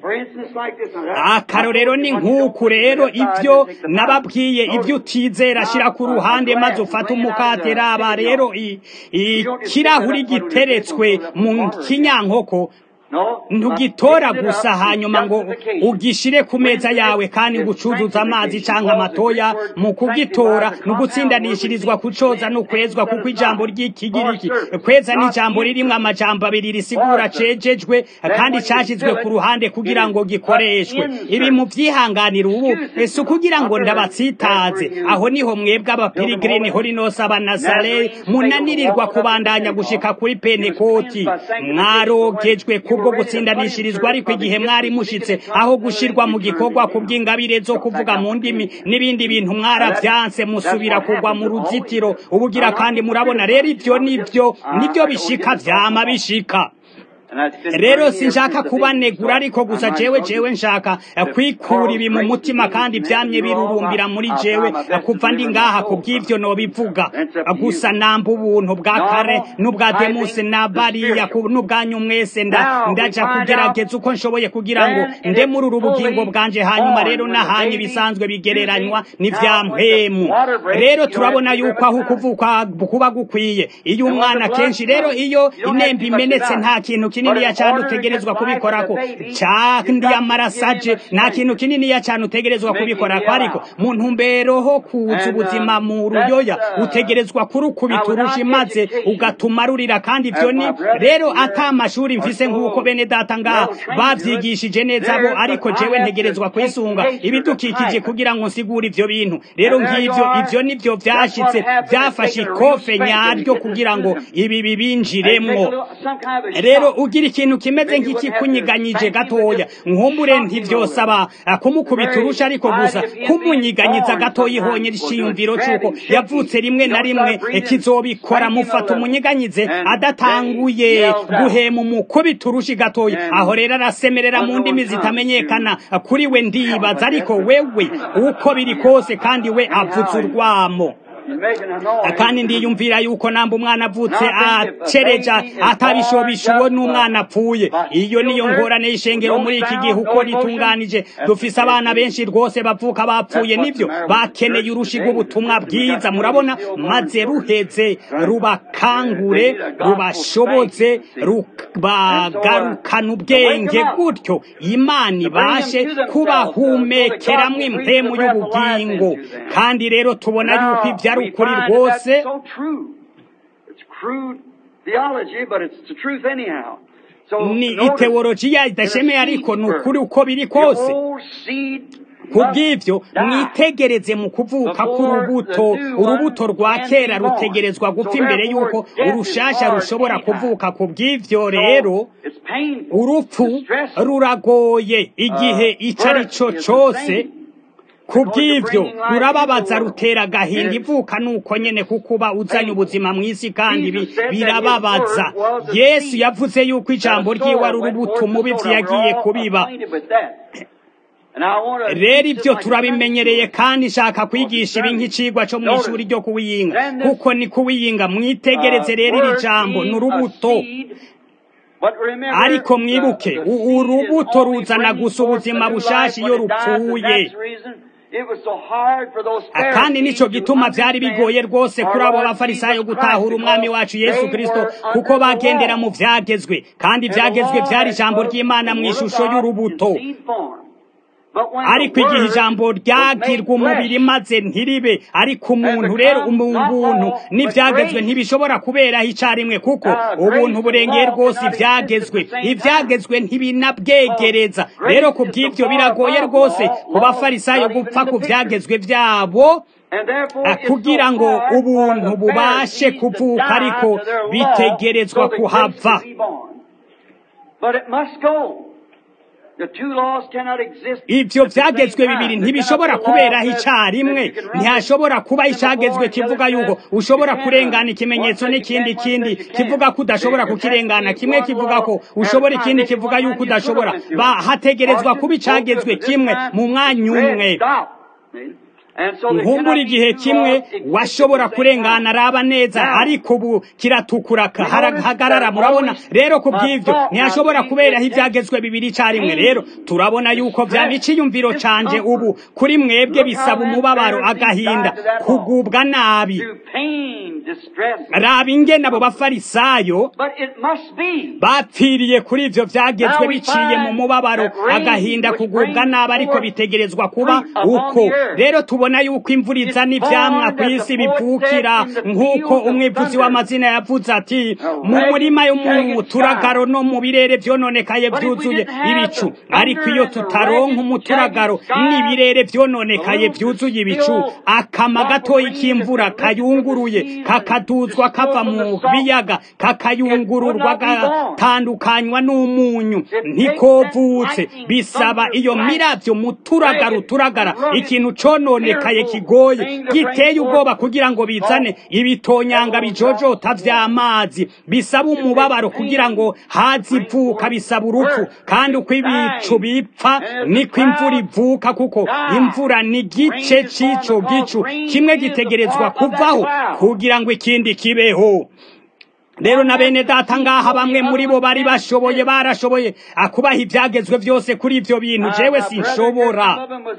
[SPEAKER 1] akarorero ni nk'uku rero ibyo nababwiye ibyo utizera ashyira ku ruhande maze ufata umukate raba rero ikirahuri giteretswe mu kinyankoko ntugitora gusa hanyuma ngo ugishire ku meza yawe kandi ngo ucuzuze amazi cyangwa amatoya mu kugitora ni ugutsindanishirizwa kucoza no kwezwa kuko ijambo ry'ikigiriki kweza ni ijambo ririmo amajambo abiri risigura cejejwe kandi cyashyizwe ku ruhande kugira ngo gikoreshwe ibi mu byihanganira ubu si ukugira ngo ndabatsitaze aho niho mwebwe abapirigirini horinos abanazare munanirirwa kubandanya gushika kuri penekoti mwarogejwe ku kubwo gutsindanishirizwa ariko igihe mwari mushitse aho gushirwa mu gikorwa ku bw'ingabire zo kuvuga mu ndimi n'ibindi bintu mwaravyanse musubira kugwa mu ruzitiro ubugira kandi murabona rero ibyo nibyo nibyo bishika vyama bishika rero sinshaka kubanegura ariko gusa jewe jewe nshaka kwikura ibi mu mutima kandi byamye birurumbira muri jewe kuva ndi ngaha ku bw'ivyo nobivuga gusa namba ubuntu bwa kare n'ubwa demusi na bariya n'ubwanyu mwese ndaja kugerageza uko nshoboye kugira ngo nde muri uru bugingo bwanje hanyuma rero n'ahanye ibisanzwe bigereranywa n'ivya mpemu rero turabona yuko aho kuvuka kuba gukwiye iyo umwana kenshi rero iyo inemba imenetse nta kintu kininiya cyane utegerezwa kubikorako kandi amarasaje nta kintu kininiya cyane utegerezwa kubikorako ariko mu ntumbero ho kuza ubuzima mu ruyoya utegerezwa kurukubita urusha maze ugatuma rurira kandi ibyo ni rero ata amashuri mfise nk'uko bene data ngaha bavyigishije neza bo ariko jewe ntegerezwa kwisunga ibidukikije kugira ngo nsigure ivyo bintu rero ngivyo ivyo nivyo vyashitse vyafashe ikofe nyaryo kugira ngo ibi bibinjiremwo rero ugira ikintu kimeze nk'ikikunyiganyije gatoya nkumbure ntivyosaba kumukubita urusha ariko gusa kumunyiganyiza gatoya ihonye ishiyumviro c'uko yavutse rimwe na rimwe kizobikora mufata umunyiganyize adatanguye guhema umukubita urushi gatoya aho rero arasemerera mu ndimi zitamenyekana kuri we ndibaza ariko wewe uko biri kose kandi we avutse urwamo
[SPEAKER 2] He's making a noise.
[SPEAKER 1] kandi ndiyumvira yuko namba umwana avutse acereja atabishobisha uwo n'umwana apfuye iyo niyo ngorane y'ishengero muri iki gihe uko ritunganije dufise abana benshi rwose bavuka bapfuye nibyo bakeneye urushi rw'ubutumwa bwiza murabona maze ruheze rubakangure rubashoboze rubagarukana ubwenge gutyo imana ibashe kubahumekeramwo impemu y'ubugingo kandi rero tubona yuko ibyo ari ukuri rwose
[SPEAKER 2] That's so true. It's crude theology, but it's the truth anyhow. So
[SPEAKER 1] ni
[SPEAKER 2] notice,
[SPEAKER 1] iteolojiya idashemeye ariko ni ukuri uko biri kose
[SPEAKER 2] the old seed
[SPEAKER 1] kubw'ibyo
[SPEAKER 2] must die.
[SPEAKER 1] mwitegereze mu kuvuka k'urubuto urubuto rwa kera rutegerezwa gupfa imbere y'uko urushasha rushobora kuvuka ku bw'ibyo rero
[SPEAKER 2] It's painful.
[SPEAKER 1] urupfu
[SPEAKER 2] Distressing.
[SPEAKER 1] ruragoye igihe
[SPEAKER 2] Uh,
[SPEAKER 1] icyo ari cyo
[SPEAKER 2] birth is
[SPEAKER 1] cyose
[SPEAKER 2] the same.
[SPEAKER 1] ku bw'ibyo
[SPEAKER 2] Because you're bringing
[SPEAKER 1] rurababaza
[SPEAKER 2] life into the
[SPEAKER 1] rutera
[SPEAKER 2] world.
[SPEAKER 1] agahinda
[SPEAKER 2] It is
[SPEAKER 1] ivuka nuko nyene kuko uba uzanye ubuzima mu isi kandi bi-
[SPEAKER 2] Jesus said that his
[SPEAKER 1] birababaza
[SPEAKER 2] word was the
[SPEAKER 1] yesu
[SPEAKER 2] seed.
[SPEAKER 1] yavuze yuko ijambo
[SPEAKER 2] The
[SPEAKER 1] ryiwe
[SPEAKER 2] sower
[SPEAKER 1] ari
[SPEAKER 2] went
[SPEAKER 1] urubuto
[SPEAKER 2] forth to
[SPEAKER 1] umubibyi
[SPEAKER 2] sow. Now,
[SPEAKER 1] yagiye
[SPEAKER 2] we're all
[SPEAKER 1] kubiba
[SPEAKER 2] acquainted with that. And I wanna
[SPEAKER 1] rero
[SPEAKER 2] teach
[SPEAKER 1] ibyo
[SPEAKER 2] it like
[SPEAKER 1] turabimenyereye
[SPEAKER 2] a
[SPEAKER 1] kandi nshaka kwigisha ibi nk'icigwa cyo mu ishuri ryo kuwiyinga
[SPEAKER 2] Then this,
[SPEAKER 1] kuko ni kuwiyinga mwitegereze rero iri jambo ni urubuto ariko mwibuke u- urubuto ruzana gusa ubuzima bushasha iyo rupfuye kandi nicyo gituma byari bigoye rwose kuri abo bafarisayo gutahura umwami wacu yesu kirisito kuko bagendera mu byagezwe kandi ibyagezwe byari ijambo ry'imana mu ishusho y'urubuto ariko igihe ijambo ryagirwa umubiri maze ntiribe ariko umuntu rero umuntu n'ibyagezwe ntibishobora kuberaho icyarimwe kuko ubuntu burengeye rwose ibyagezwe ibyagezwe ntibinabwegereza rero ku bw'ibyo biragoye rwose ku bafarisayo gupfa ku byagezwe byabo kugira ngo ubuntu bubashe kuvuka ariko bitegerezwa kuhava ibyo byagezwe bibiri ntibishobora kuberaho icyarimwe ntihashobora kuba icyagezwe kivuga yuko ushobora kurengana ikimenyetso n'ikindi kindi kivuga ko udashobora kukirengana kimwe kivuga ko ushobora ikindi kivuga yuko udashobora hategerezwa kuba icyagezwe kimwe mu mwanya umwe nkumbura igihe kimwe washobora kurengana araba neza ariko ubu kiratukura hagarara murabona rero ku bw'ibyo ntihashobora kuberaho ibyagezwe bibiri icyarimwe rero turabona yuko byaba icyiyumviro canje ubu kuri mwebwe bisaba umubabaro agahinda kugubwa nabi raba ingene abo bafarisayo bapfiriye kuri ibyo byagezwe biciye mu mubabaro agahinda kugubwa nabi ariko bitegerezwa kuba uko rero tubona yuko imvura izana ibyamwa ku isi bivukira nk'uko umwivuzi w'amazina yavuze ati mu murima yo mu turagaro no mu birere byononekaye byuzuye ibicu ariko iyo tutaronka umuturagaro n'ibirere byononekaye byuzuye ibicu akama gatoya k'imvura kayunguruye kakaduzwa kava mu biyaga kakayungururwa gatandukanywa n'umunyu ntikovutse bisaba iyo mirabyo muturagara uturagara ikintu cononekaye kigoye giteye ubwoba kugira ngo bizane ibitonyanga bijojota vy'amazi bisaba umubabaro kugira ngo hazi ivuka bisaba urupfu kandi uko ibicu bipfa niko imvura ivuka kuko imvura ni gice c'ico gicu kimwe gitegerezwa kuvaho kugira ngo ikindi kibeho rero na bene data ngaha bamwe muri bo bari bashoboye barashoboye akubaha ibyagezwe byose kuri ibyo bintu jewe sinshobora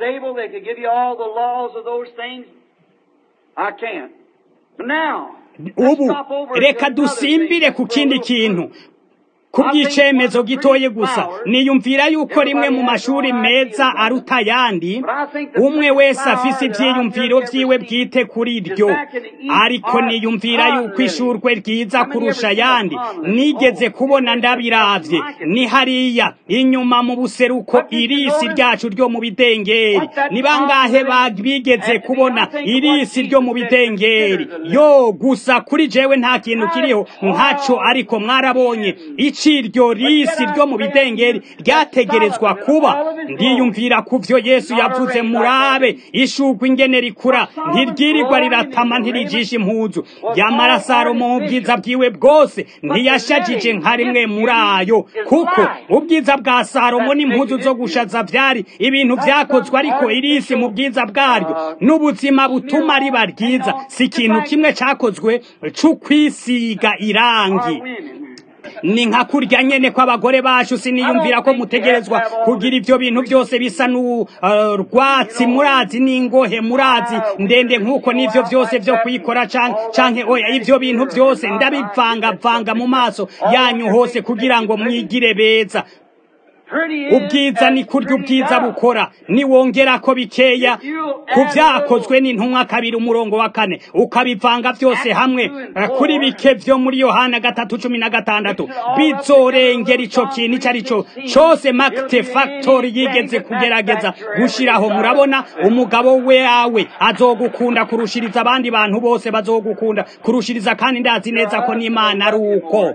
[SPEAKER 1] ubu reka dusimbire ku kindi kintu ku bw'icemezo gitoye gusa niyumvira yuko rimwe mu mashuri meza aruta ayandi umwe wese afise ibyiyumviro byiwe bwite kuri ryo ariko niyumvira yuko ishurwe ryiza kurusha ayandi nigeze kubona ndabiravye ni hariya inyuma mu buseruko irisi ryacu ryo mu bidengeri ni bangahe bigeze kubona irisi ryo mu bidengeri yo gusa kuri jewe nta kintu kiriho nkaco ariko mwarabonye iciryo risi ryo mu bidengeri ryategerezwa kuba ndiyumvira ku vyo yesu yavuze murabe ishugwa ingene rikura ntiryirirwa riratama ntirijisha impuzu ryamara salomo mu bwiza bwiwe bwose ntiyashajije nka rimwe muri ayo kuko ubwiza bwa salomo n'impuzu zo gushaza vyari ibintu vyakozwe ariko irisi mu bwiza bwaryo n'ubuzima butuma riba ryiza si ikintu kimwe cakozwe c'ukwisiga irangi ni nka kurya nyene kw'abagore bacu siniyumvira ko mutegerezwa kugira ivyo bintu byose bisa n'urwatsi murazi n'ingohe murazi ndende nk'uko n'ivyo vyose vyo kwikora canke oya ivyo bintu byose ndabivangavanga mu maso yanyu hose kugira ngo mwigire beza ubwiza ni kurya ubwiza bukora niwongera ko bikeya ku byakozwe n'intumwa kabiri umurongo wa kane ukabivanga byose hamwe kuri bike vyo muri yohana gatatu cumi na gatandatu bizorengera ico kintu ico ari cyo cose makite factory yigeze kugerageza gushiraho murabona umugabo weawe azogukunda kurushiriza abandi bantu bose bazogukunda kurushiriza kandi ndazi neza ko n'imana ari uko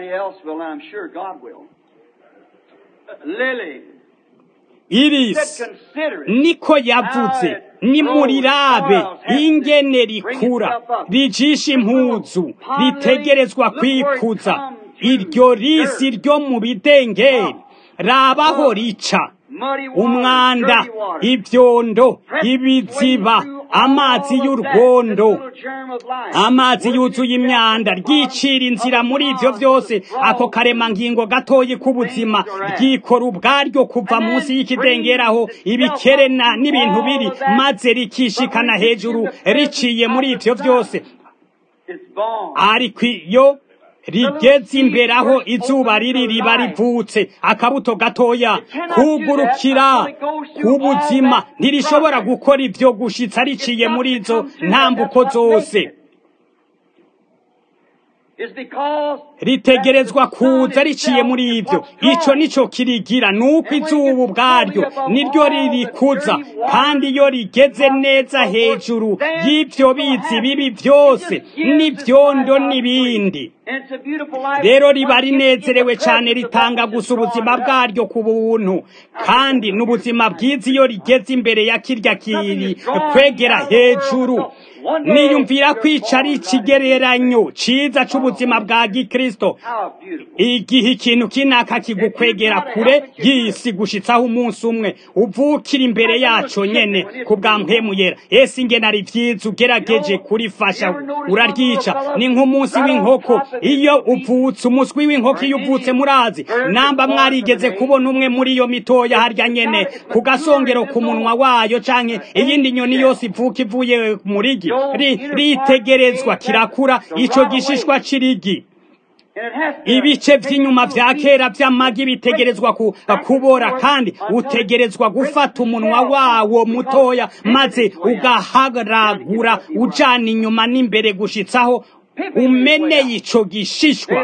[SPEAKER 1] irisi niko yavuze nimurirabe ingene rikura rijisha impuzu ritegerezwa kwikuza iryo risi ryo mu bidengeri rabaho rica umwanda ibyondo ibiziba amazi y'urwondo amazi yuzuye imyanda ryicira inzira muri ivyo vyose ako karemangingo gatoyi k'ubuzima ryikora ubwaryo kuva munsi y'ikidengeraho ibikerena n'ibintu biri maze rikishikana hejuru riciye muri ivyo vyose ariko iyo rigeze imbere aho izuba riri riba rivutse akabuto gatoya kugurukira k'ubuzima ntirishobora gukora ibyo gushitsa riciye muri izo ntambuko zose ritegerezwa kuza riciye muri ibyo ico nico kirigira nuko izuba ubwaryo niryo ririkuza kandi iyo rigeze neza hejuru y'ivyo bizi bibi byose n'ivyondo n'ibindi rero riba rinezerewe cyane ritanga gusa ubuzima bwaryo ku buntu kandi n'ubuzima bwiza iyo rigeze imbere ya kirya kiri kwegera hejuru niyumvira kwica ari ikigereranyo ciza c'ubuzima bwa gikristo igihe ikintu kinaka kigukwegera kure y'isi gushitsaho umunsi umwe uvukira imbere yaco nyene ku bwa mpemu yera ese ingene ari vyiza ugerageje kurifasha uraryica ni nk'umunsi w'inkoko iyo uvutse umuswi w'inkoko iyo uvutse murazi namba mwarigeze kubona umwe muri iyo mitoya harya nyene ku gasongero ku munwa wayo canke iyindi nyoni yose ivuka ivuye mu rigi ritegerezwa kirakura ico gishishwa c'irigi ibice vy'inyuma vya kera vy'amagi bitegerezwa kubora kandi utegerezwa gufata umunwa wawo mutoya maze ugaharagura ujana inyuma n'imbere gushitsaho umeneye ico gishishwa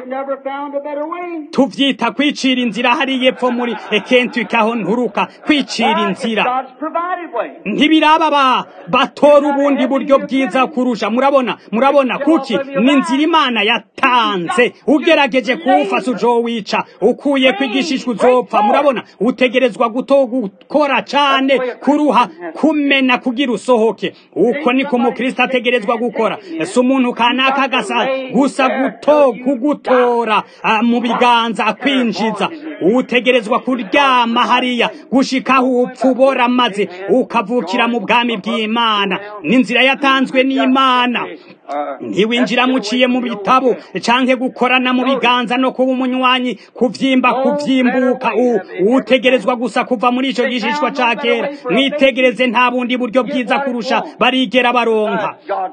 [SPEAKER 1] tuvyita kwicira inzira hariya epfo muri Kentucky aho nturuka kwicira inzira ntibiraba ba batora ubundi buryo bwiza kurusha murabona murabona kuki ni inzira imana yatanze ugerageje kuwufasa ujowica ukuye ko igishishwa uzopfa murabona utegerezwa guto gukora cane kuruha kumena kugira usohoke uko niko umukristo ategerezwa gukora si umuntu kanaka agasa gusa guto kugutora mu biganza akwinjiza utegerezwa kuryama hariya gushikaho upfa ubora maze ukavukira mu bwami bw'imana n'inzira yatanzwe n'imana ntiwinjira muciye mu bitabo canke gukorana mu biganza no kuba umunywanyi kuvyimba kuvyimbuka utegerezwa gusa kuva muri ico gishishwa ca kera mwitegereze nta bundi buryo bwiza kurusha barigera baronka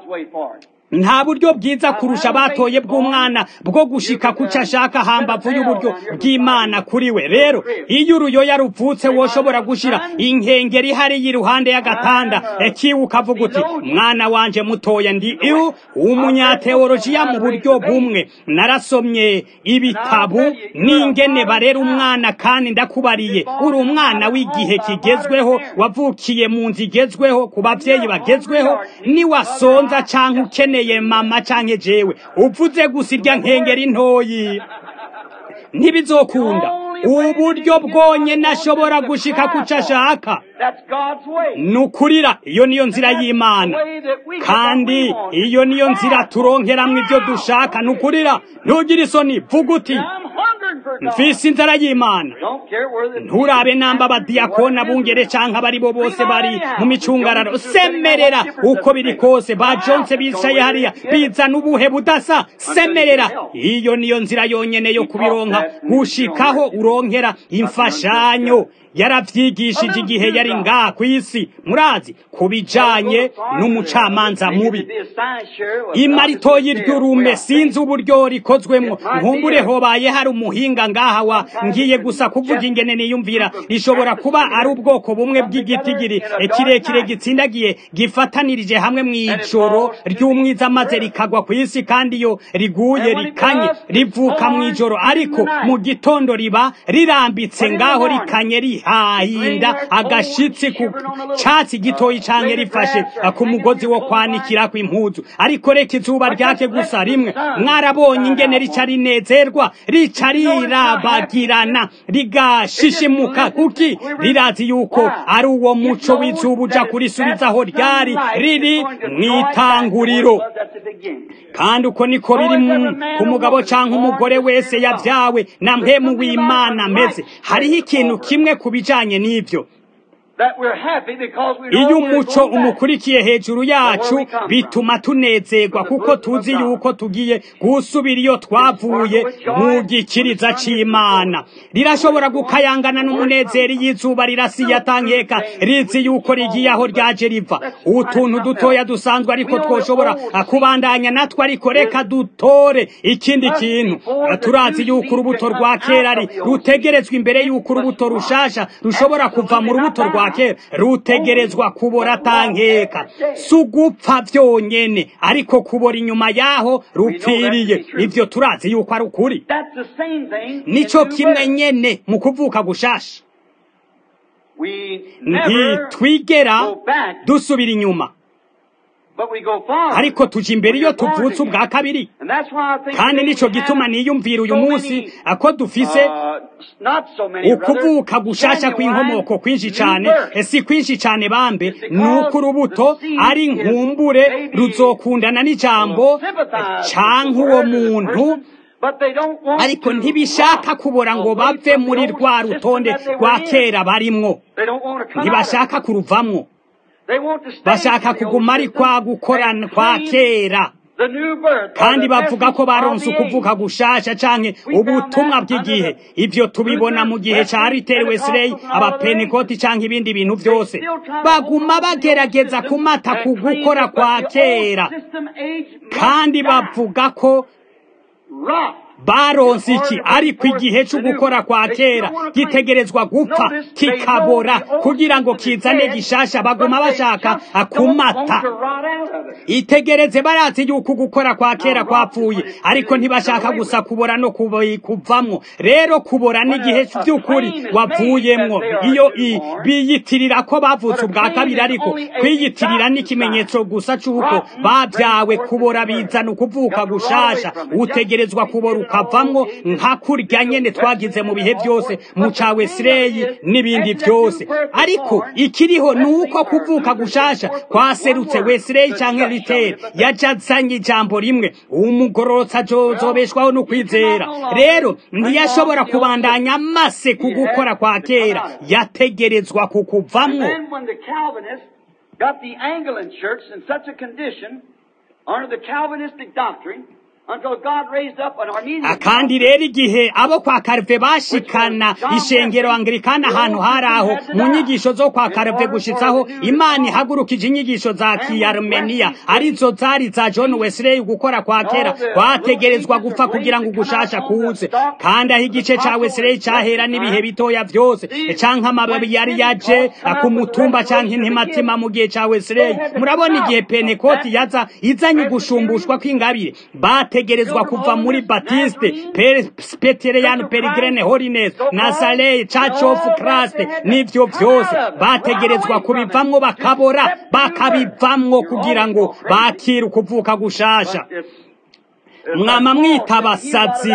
[SPEAKER 1] nta buryo bwiza kurusha batoye bw'umwana bwo gushika kuco ashaka hambavu y'uburyo bw'imana kuri we rero iyo uruyoya ruvutse woshobora gushira inkengeri hariya iruhande y'agatanda kiwe ukavuga uti mwana wanje mutoya ndi iwu umunyateolojiya mu buryo bumwe narasomye ibitabu n'ingene barera umwana kandi ndakubariye uri umwana w'igihe kigezweho wavukiye mu nzu igezweho ku bavyeyi bagezweho niwasonza canke ukeneye mama canke jewe uvuze gusa irya nkengeri ntoyi ntibizokunda uburyo bwonyene ashobora gushika kuco ashaka
[SPEAKER 2] That's God's way.
[SPEAKER 1] ni ukurira iyo niyo nzira y'imana
[SPEAKER 2] Way that we
[SPEAKER 1] kandi
[SPEAKER 2] want.
[SPEAKER 1] iyo niyo nzira turonkeramwo ibyo dushaka ni ukurira ntugire isoni vuga uti
[SPEAKER 2] I'm hungering for God.
[SPEAKER 1] mfise inzara y'imana
[SPEAKER 2] Don't care where the
[SPEAKER 1] nturabe namba abadiyakoni abungere canke abari bo bose bari mu micungararo semerera uko biri kose ba jonse bicaye hariya bizana ubuhe budasa semerera iyo niyo nzira yonyene yo kubironka gushikaho uronkera imfashanyo yaravyigishije igihe yari ngaha kw'isi murazi ku bijanye n'umucamanza mubi imaritoyi ry'urume sinzi uburyo rikozwemwo nkumbure hobaye hari umuhinga ngaha wa ngiye gusa kuvuga ingene niyumvira rishobora kuba ari ubwoko bumwe bw'igitigiri kirekire gitsindagiye gifatanirije hamwe mw'ijoro ry'umwiza maze rikagwa ku isi kandi iyo riguye rikanye rivuka mw'ijoro ariko mu gitondo riba rirambitse ngaho rikanye rihahinda agashitsi ku catsi gitoyi canke rifashe ku mugozi wo kwanikirako impuzu ariko reka izuba ryake gusa rimwe mwarabonye ingene rica rinezerwa rica rirabagirana rigashishimuka kuki rirazi yuko ari uwo muco w'izuba uja kurisubizaho ryari riri mw'itanguriro kandi uko niko biri mu- ku mugabo canke umugore wese yavyawe na mpemu w'imana ameze hariho ikintu kimwe ku bijanye n'ivyo iyo umuco umukurikiye hejuru yacu bituma tunezerwa kuko tuzi yuko tugiye gusubira iyo twavuye mu gikiriza c'imana rirashobora gukayangana n'umunezero iyo izuba rirasiye atankeka rizi yuko rigiye aho ryaje riva utuntu dutoya dusanzwe ariko twoshobora kubandanya natwe ariko reka dutore ikindi kintu turazi yuko urubuto rwa kera ari rutegerezwa imbere yuko urubuto rushasha rushobora kuva mu rubuto rwa kera rutegerezwa kubora atankeka si ugupfa vyonyene ariko kubora inyuma yaho rupfiriye ivyo turazi yuko ari ukuri nico kimwe nyene mu kuvuka gushasha ntitwigera dusubira inyuma ariko tuja imbere iyo tuvutse ubwa kabiri kandi nico gituma niyumvira uyu munsi ako dufise ukuvuka gushasha kw'inkomoko kwinshi cane si kwinshi cane bambe nuko urubuto ari nkumbure ruzokundana n'ijambo canke uwo muntu ariko ntibishaka kubora ngo bave muri rwa rutonde rwa kera barimwo ntibashaka kuruvamwo bashaka kuguma ari kwa gukorana kwa kera kandi bavuga ko baronse ukuvuka gushasha canke ubutumwa bw'igihe ivyo tubibona mu gihe ca Ritter Wesley abapenekoti canke ibindi bintu vyose baguma bagerageza kumata ku gukora kwa kera kandi bavuga ko baronse iki ariko igihe cyo gukora kwa kera gitegerezwa gupfa kikabora kugira ngo kizane gishasha baguma bashaka akumata itegereze barazi yuko gukora kwa kera kwapfuye ariko ntibashaka gusa kubora no kuvamwo rero kubora n'igihe by'ukuri wavuyemwo iyo biyitirira ko bavutse ubwa kabiri ariko kwiyitirira n'ikimenyetso gusa c'uko babyawe kubora bizana ukuvuka gushasha utegerezwa kubora ukavamwo nka kurya nyene twagize mu bihe byose mu ca wesireyi n'ibindi byose ariko ikiriho ni uko kuvuka gushasha kwaserutse wesireyi canke riteri yajazanye ijambo rimwe umugororotsa azobeshwaho no kwizera rero ntiyashobora kubandanya amase ku gukora kwa kera yategerezwa kukuvamwo
[SPEAKER 2] got the Anglican Church in such a condition under the Calvinistic doctrine
[SPEAKER 1] kandi rero igihe abo kwa karve bashikana ishengero anglikana ahantu hari aho mu nyigisho zo kwa karve gushitsaho imana ihagurukije inyigisho za kiyarumeniya arizo zari za john wesley gukora kwa kera kwategerezwa gupfa kugira ngo ugushasha kuze kandi aho igice ca wesley cahera n'ibihe bitoya vyose canke amababi yari yaje ku mutumba canke intimatima mu gihe ca wesley murabona igihe penekoti yaza izanye ugushumbushwa kw'ingabire bategerezwa kuva muri batiste petereyani perigrene holiness nazareye church of christ n'ivyo vyose bategerezwa kubivamwo bakabora bakabivamwo kugira ngo bakire ukuvuka gushasha mwama mwita abasazi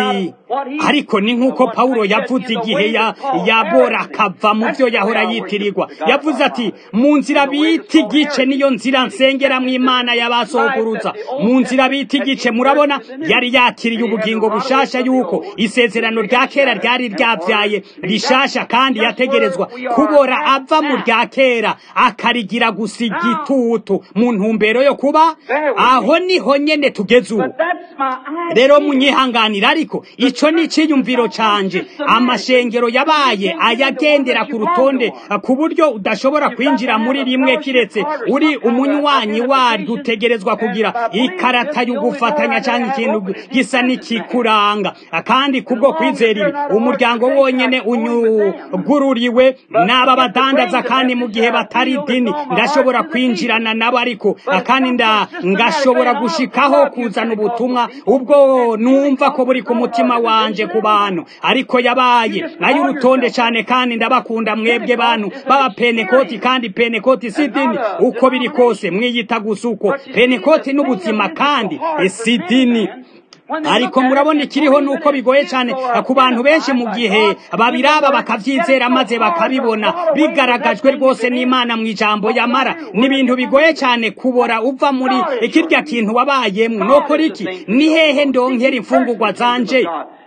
[SPEAKER 1] ariko ni nk'uko pawulo yavuze igihe yabora akava mu byo yahora yitirirwa yavuze ati mu nzira bita igice niyo nzira nsengeramo imana y'abasokuruza mu nzira bita igice murabona yari yakiriye ubugingo bushasha yuko isezerano rya kera ryari ryabyaye rishasha kandi yategerezwa kubora ava mu rya kera akarigira gusa igitutu mu ntumbero yo kuba aho niho nyene tugeze ubu rero munyihanganira ariko ico ni iciyumviro canje amashengero yabaye ayagendera ku rutonde ku buryo udashobora kwinjira muri rimwe kiretse uri umunywanyi waryo utegerezwa kugira ikarata y'ugufatanya cyangwa ikintu gisa n'ikikuranga kandi kubwo kwizera ibi umuryango wonyene unyugururiwe n'aba badandaza kandi mu gihe batari dini ndashobora kwinjirana nabo ariko kandi ngashobora gushikaho kuzana ubutumwa ubwo numva ko buri ku mutima wanje ku bantu ariko yabaye ay'urutonde cyane kandi ndabakunda mwebwe bantu baba penekoti kandi penekoti si dini uko biri kose mwiyita gusa uko penekoti n'ubuzima kandi si dini ariko murabona ikiriho nuko bigoye cyane ku bantu benshi mu gihe babiraba bakabyizera maze bakabibona bigaragajwe rwose n'imana mu ijambo yamara ni ibintu bigoye cyane kubora uva muri kirya kintu wabayemo nokora iki ni hehe ndonkera imfungurwa zanje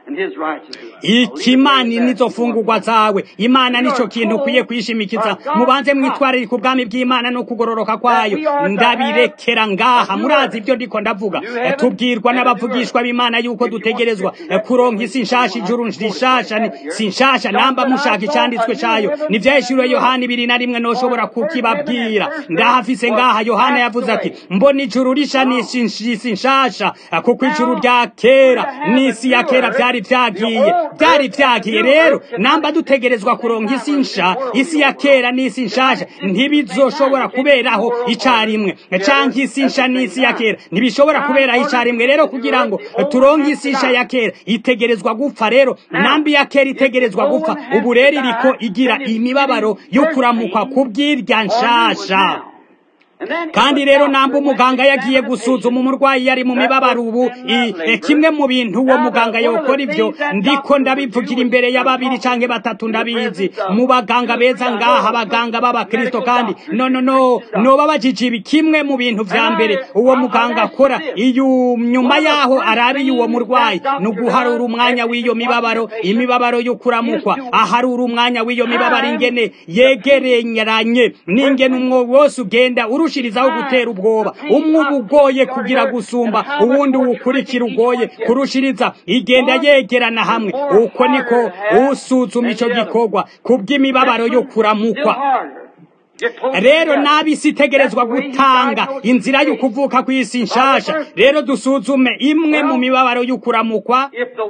[SPEAKER 1] ikimani nizo fungurwa zawe imana nico kintu ukwiye kwishimikiza mubanze mwitwarire ku bwami bw'imana no kugororoka kwayo ndabirekera ngaha murazi ibyo ndiko ndavuga tubwirwa n'abavugishwa b'imana yuko dutegerezwa kuronka isi nshasha ijuru rishasha si nshasha namba mushaka icyanditswe cayo nivyahishuriwe yohana ibiri na rimwe noshobora kukibabwira ndahafise ngaha yohana yavuze ati mbona ijuru risha n'isi nshasha kuko ijuru rya kera n'isi ya kera vyari vyagiye byari byagiye rero namba dutegerezwa kuronka isi nsha isi ya kera n'isi nshasha ntibizoshobora kuberaho icarimwe canke isi nsha n'isi ya kera ntibishobora kuberaho icarimwe rero kugira ngo turonke isi nsha ya kera itegerezwa gupfa rero namba ya kera itegerezwa gupfa ubu rero iriko igira imibabaro yo kuramukwa kubw'irya nshasha kandi rero namba umuganga yagiye gusuzuma umurwayi yari mu mibabaro ubu kimwe mu bintu uwo muganga yokora ibyo ndiko ndabivugira imbere ya babiri canke batatu ndabizi mu baganga beza ngaha abaganga b'abakristo kandi no no no noba bajije ibi kimwe mu bintu vya mbere uwo muganga akora iyo nyuma yaho arabiye uwo murwayi ni uguharura umwanya w'iyo mibabaro imibabaro yo kuramukwa aharura umwanya w'iyo mibabaro ingene yegereranye n'ingene umwo wose ugenda urushirizaho gutera ubwoba umwe uba ugoye kugira gusumba uwundi uwukurikira ugoye kurushiriza igenda yegerana hamwe uko niko usuzuma ico gikorwa kubw'imibabaro yo kuramukwa rero n'abisi itegerezwa gutanga inzira y'ukuvuka kw'isi nshasha rero dusuzume imwe mu mibabaro y'ukuramukwa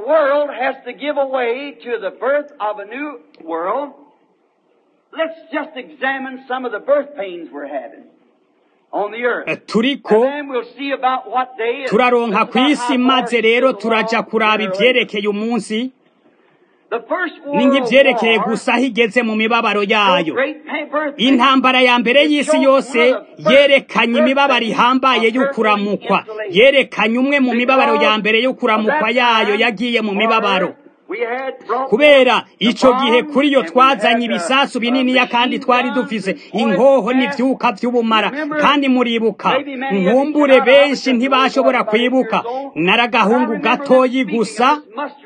[SPEAKER 2] Let's just examine some of the birth pains we're having.
[SPEAKER 1] turiko turaronka ku isi maze rero turaja kuraba ivyerekeye umunsi ni nk'ivyerekeye gusa aho igeze mu mibabaro yayo intambara ya mbere y'isi yose yerekanye imibabaro ihambaye y'ukuramukwa yerekanye umwe mu mibabaro ya mbere y'ukuramukwa yayo yagiye mu mibabaro kubera ico gihe kuri yo twazanye ibisasu bininiya kandi twari dufise inkoho n'ivyuka vy'ubumara kandi muribuka nkumbure benshi ntibashobora kwibuka naragahungu gatoyi gusa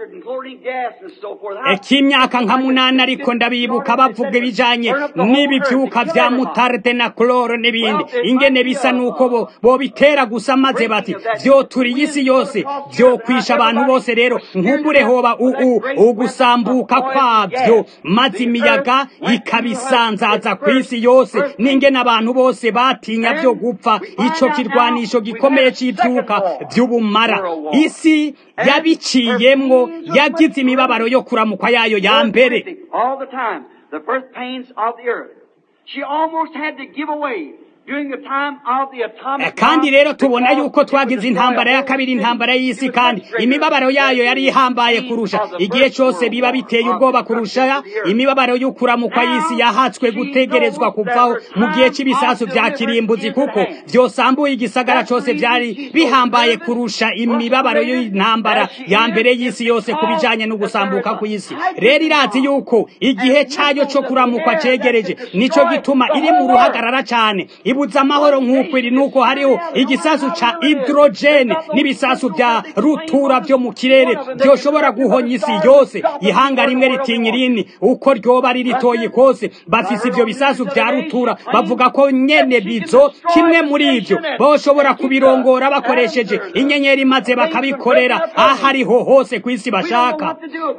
[SPEAKER 1] k'imyaka nka munani ariko ndabibuka bavuga ibijanye n'ibi vyuka vya mutarde na cloro n'ibindi ingene bisa nuko bo bobitera gusa maze bati vyoturiye isi yose vyokwisha abantu bose rero nkumbure hoba uu ugusambuka kwabyo maze imiyaga ikabisanzaza ku isi yose n'ingene abantu bose batinya byo gupfa ico kirwanisho gikomeye c'ivyuka vy'ubumara isi yabiciyemwo yagize imibabaro yo kuramukwa yayo ya mbere
[SPEAKER 2] She almost had to give away
[SPEAKER 1] kandi rero tubona yuko twagize intambara ya kabiri intambara y'isi kandi imibabaro yayo yari ihambaye kurusha igihe cyose biba biteye ubwoba kurusha imibabaro y'ukuramukwa y'isi yahatswe gutegerezwa kuvaho mu gihe cy'ibisasu bya kirimbuzi kuko byosambuye igisagara cyose byari bihambaye kurusha imibabaro y'intambara ya mbere y'isi yose ku bijanye no gusambuka ku isi rero irazi yuko igihe cyayo cyo kuramukwa cegereje nico gituma iri mu ruhagarara cyane ibuza amahoro nk'uko iri nuko hariho igisasu ca hydrogene n'ibisasu bya rutura byo mu kirere byoshobora guhonya isi yose ihanga rimwe ritinya irini uko ryoba ari ritoyi kose bafise ivyo bisasu bya rutura bavuga ko nyene bizo kimwe muri ivyo boshobora kubirongora bakoresheje inyenyeri maze bakabikorera ahariho hose ku isi bashaka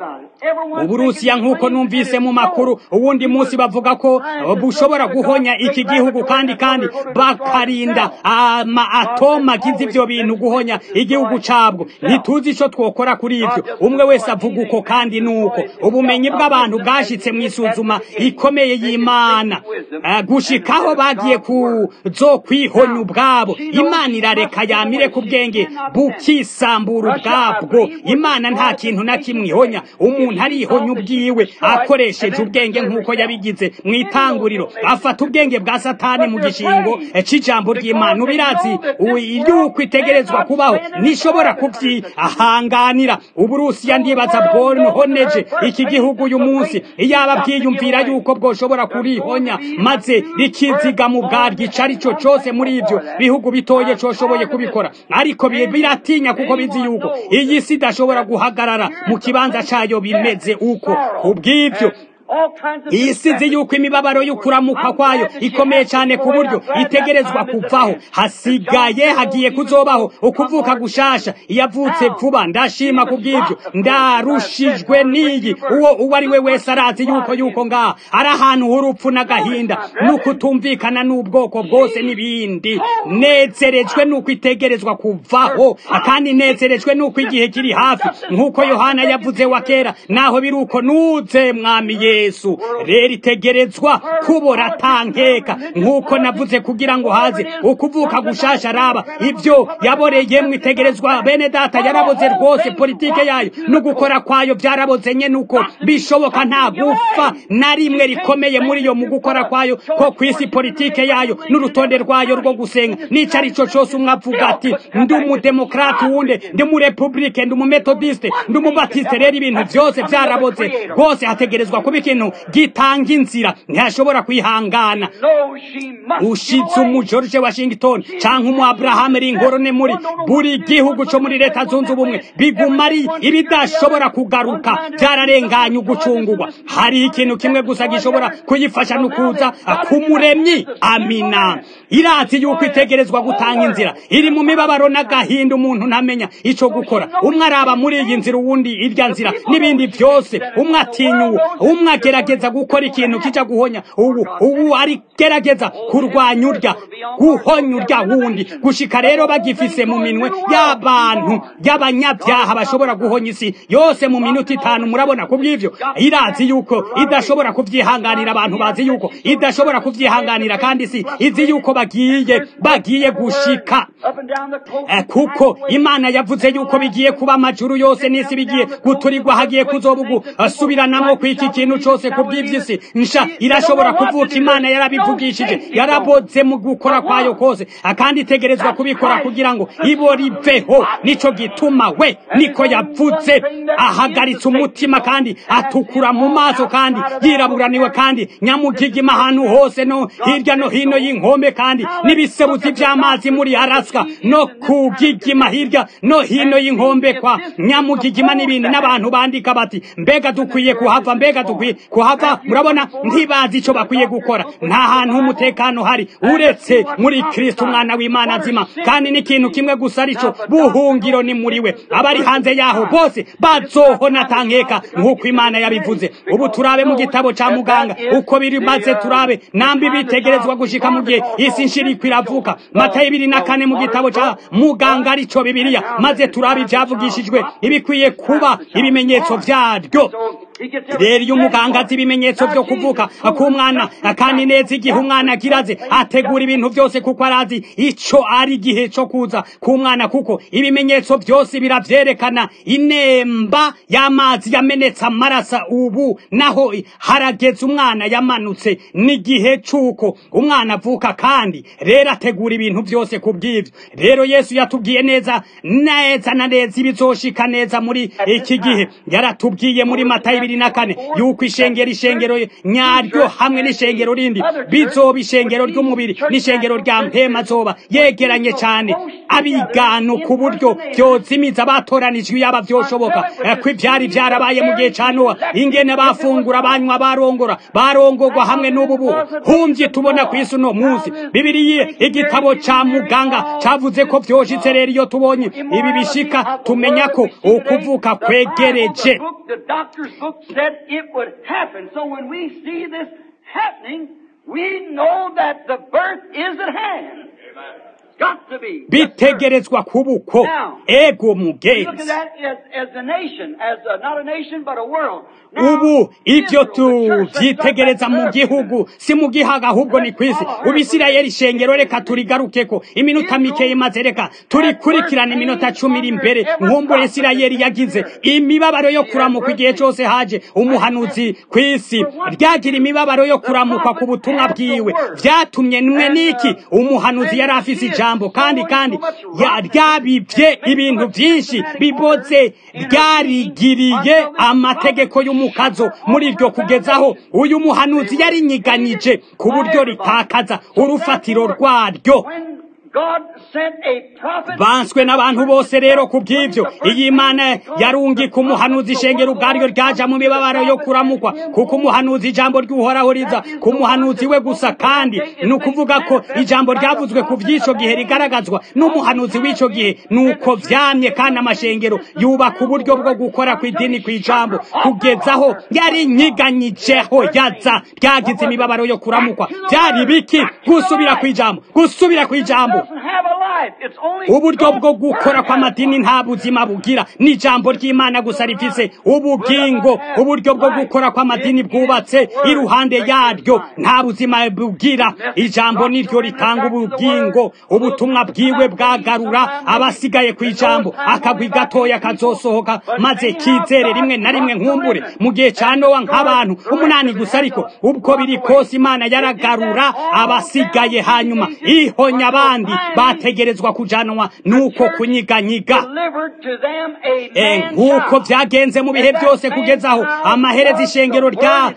[SPEAKER 1] uburusiya nk'uko numvise mu makuru uwundi munsi bavuga ko bushobora guhonya iki gihugu kandi kandi bakarinda ama atoma agize ivyo bintu guhonya igihugu cabwo ntituzi ico twokora kuri ivyo umwe wese avuga uko kandi nuko ubumenyi bw'abantu bwashitse mu isuzuma ikomeye y'imana gushikaho bagiye kuzo kwihonya ubwabo imana irareka yamire ku bwenge bukisambura ubwabwo imana nta kintu na kimwe ihonya umuntu arihonya ubwiwe akoresheje ubwenge nk'uko yabigize mu itanguriro afata ubwenge bwa satani mu gishingo c'ijambo ry'imana ubirazi yuko itegerezwa kubaho nishobora kubyihanganira uburusiya ndibaza bwohoneje iki gihugu uyu munsi iyaba bwiyumvira yuko bwoshobora kurihonya maze rikiziga mu bwaryo ico ari cyo cose muri ivyo bihugu bitoye coshoboye kubikora ariko biratinya kuko bizi yuko iyi si idashobora guhagarara mu kibanza cayo bimeze uko kubw'ivyo iyi sizi yuko imibabaro y'ukuramuka kwayo ikomeye cyane ku buryo itegerezwa kuvaho hasigaye hagiye kuzobaho ukuvuka gushasha iyavutse vuba ndashima ku bw'ibyo ndarushijwe n'iyi uwo uwo ari we wese arazi yuko yuko ngaha ari ahantu h'urupfu n'agahinda n'ukutumvikana n'ubwoko bwose n'ibindi nezerejwe n'uko itegerezwa kuvaho kandi nezerejwe n'uko igihe kiri hafi nk'uko yohana yavuze wa kera naho biri uko nuze mwami ye yesu rero itegerezwa kubora tankeka nk'uko navuze kugira ngo haze ukuvuka gushasha araba ibyo yaboreyemwe itegerezwa bene data yaraboze rwose politike yayo no gukora kwayo byaraboze nye nuko bishoboka nta gufa na rimwe rikomeye muri yo mu gukora kwayo ko ku isi politike yayo n'urutonde rwayo rwo gusenga n'icyo ari cyo cyose umwe avuga ati ndi umudemokrate wundi ndi umurepublike ndi umumetodiste ndi umubatiste rero ibintu byose byaraboze rwose hategerezwa kuba ikintu gitanga inzira ntiyashobora kwihangana ushitse umu george washington cyangwa umu abraham ringorone muri buri gihugu cyo muri leta zunze ubumwe biguma ari ibidashobora kugaruka byararenganye ugucungurwa hari ikintu kimwe gusa gishobora kuyifasha no kuza k'umuremyi amina irazi yuko itegerezwa gutanga inzira iri mu mibabaro n'agahinda umuntu ntamenya icyo gukora umwe araba muri iyi nzira uwundi irya nzira n'ibindi byose umwe atinyuwe umwe agerageza gukora ikintu kijya guhonya ubu ubu arigerageza kurwanya urya guhonya urya wundi gushika rero bagifise mu minwe y'abantu y'abanyabyaha bashobora guhonya isi yose mu minota itanu murabona ku bw'ivyo irazi yuko idashobora kubyihanganira abantu bazi yuko idashobora kubyihanganira kandi isi izi yuko bagiye bagiye gushika kuko imana yavuze yuko bigiye kuba amajuru yose n'isi bigiye guturirwa hagiye kuzobugu asubiranamo ku iki kintu cyose ku bw'iby'isi nsha irashobora kuvuka imana yarabivugishije yaraboze mu gukora kwayo kose kandi itegerezwa kubikora kugira ngo ibo riveho nico gituma we niko yavuze ahagaritse umutima kandi atukura mu maso kandi yiraburaniwe kandi nyamugigima ahantu hose no hirya no hino y'inkombe kandi n'ibisebuzi by'amazi muri araska no kugigima hirya no hino y'inkombe kwa nyamugigima n'ibindi n'abantu bandika bati mbega dukwiye kuhava mbega dukwiye kuhava murabona ntibazi icyo bakwiye gukora nta hantu h'umutekano hari uretse muri kristo umwana w'imana nzima kandi n'ikintu kimwe gusa aricyo buhungiro ni muri we abari hanze yaho bose bazohona tankeka nk'uko imana yabivuze ubu turabe mu gitabo cya muganga uko biri maze turabe nambi bitegerezwa gushika mu gihe isi nshiriko iravuka matayo ibiri na kane mu gitabo cya muganga aricyo bibiliya maze turabe ibyavugishijwe ibikwiye kuba ibimenyetso byaryo rero iyo umuganga azi ibimenyetso byo kuvuka k'umwana kandi neza igihe umwana agiraze ategura ibintu byose kuko arazi icyo ari igihe cyo kuza k'umwana kuko ibimenyetso byose biravyerekana inemba y'amazi yamenetse amaraso ubu naho harageze umwana yamanutse n'igihe c'uko umwana avuka kandi rero ategura ibintu byose ku bw'ibyo rero yesu yatubwiye neza neza na neza ibizoshika neza muri iki gihe yaratubwiye muri matayo ibiri na kane yuko ishengero ishengero nyaryo hamwe n'ishengero rindi bizoba ishengero ry'umubiri n'ishengero rya mpema zoba yegeranye cyane abigano ku buryo byozimiza abatoranijwe yaba byoshoboka ko ibyari byarabaye mu gihe cya nowa ingene bafungura banywa barongora barongorwa hamwe n'ubu buhu humvye tubona ku isi uno munsi bibiriye igitabo ca muganga cavuze ko vyoshitse rero iyo tubonye ibi bishika tumenya ko ukuvuka kwegereje
[SPEAKER 2] The doctor's book said it would happen. So when we see this happening, we know that the birth is at hand. Got to be. Yes, sir.
[SPEAKER 1] bitegerezwa kubuko ego
[SPEAKER 2] We look at
[SPEAKER 1] mugenzi
[SPEAKER 2] that as, as a nation, as a, not a nation, but a world. Now,
[SPEAKER 1] ubu ibyo
[SPEAKER 2] Israel, the church, let's go
[SPEAKER 1] tuvyitegereza
[SPEAKER 2] back
[SPEAKER 1] mu
[SPEAKER 2] to earth.
[SPEAKER 1] gihugu si mu gihaga ahubwo ni kwisi ubu isirayeli ishengero reka turigarukeko iminota mikeyi maze reka turikurikirana iminota cumi iri imbere nkumbure isirayeli yagize imibabaro yo kuramukwa igihe cyose haje umuhanuzi ku isi ryagira imibabaro yo kuramukwa ku butumwa bwiwe vyatumye mwe niki umuhanuzi yari afise ijambo kandi kandi ya- ryabivye ibintu vyinshi biboze ryarigiriye amategeko y'umukazo muri iryo kugezaho uyu muhanuzi yarinyiganyije ku buryo ritakaza urufatiro rwaryo
[SPEAKER 2] When God sent a prophet,
[SPEAKER 1] banswe n'abantu bose rero ku bw'ibyo iyi imana yarungika umuhanuzi ishengero ubwaryo ryaja mu mibabaro yo kuramukwa kuko umuhanuzi ijambo ry'uhoraho riza ku muhanuzi we gusa kandi ni ukuvuga ko ijambo ryavuzwe ku by'ico gihe rigaragazwa n'umuhanuzi w'ico gihe ni uko vyamye kandi amashengero yubaka uburyo bwo gukora ku idini ku ijambo kugezaho yarinyiganyijeho yaza ryagize imibabaro yo kuramukwa byari biki gusubira ku ijambo gusubira ku ijambo
[SPEAKER 2] doesn't have a life. It's only
[SPEAKER 1] uburyo bwo
[SPEAKER 2] God's
[SPEAKER 1] gukora
[SPEAKER 2] word.
[SPEAKER 1] kw'amadini nta buzima bugira ni ijambo ry'imana gusa rifise ubugingo uburyo bwo gukora kw'amadini bwubatse iruhande yaryo nta buzima bugira ijambo niryo ritanga ubugingo ubutumwa bwiwe bwagarura abasigaye ku ijambo akagwi gatoya kazosohoka maze kizere rimwe na rimwe nkumbure mu gihe ca nowa nk'abantu umunani gusa ariko ubwo biri kose imana yaragarura abasigaye hanyuma ihonya abandi bategerezwa kujanwa nuko kunyiganyiga
[SPEAKER 2] Delivered to them a
[SPEAKER 1] Eh,
[SPEAKER 2] man
[SPEAKER 1] nk'uko
[SPEAKER 2] child.
[SPEAKER 1] byagenze mu bihe byose kugeza aho amaherezo ishengero rya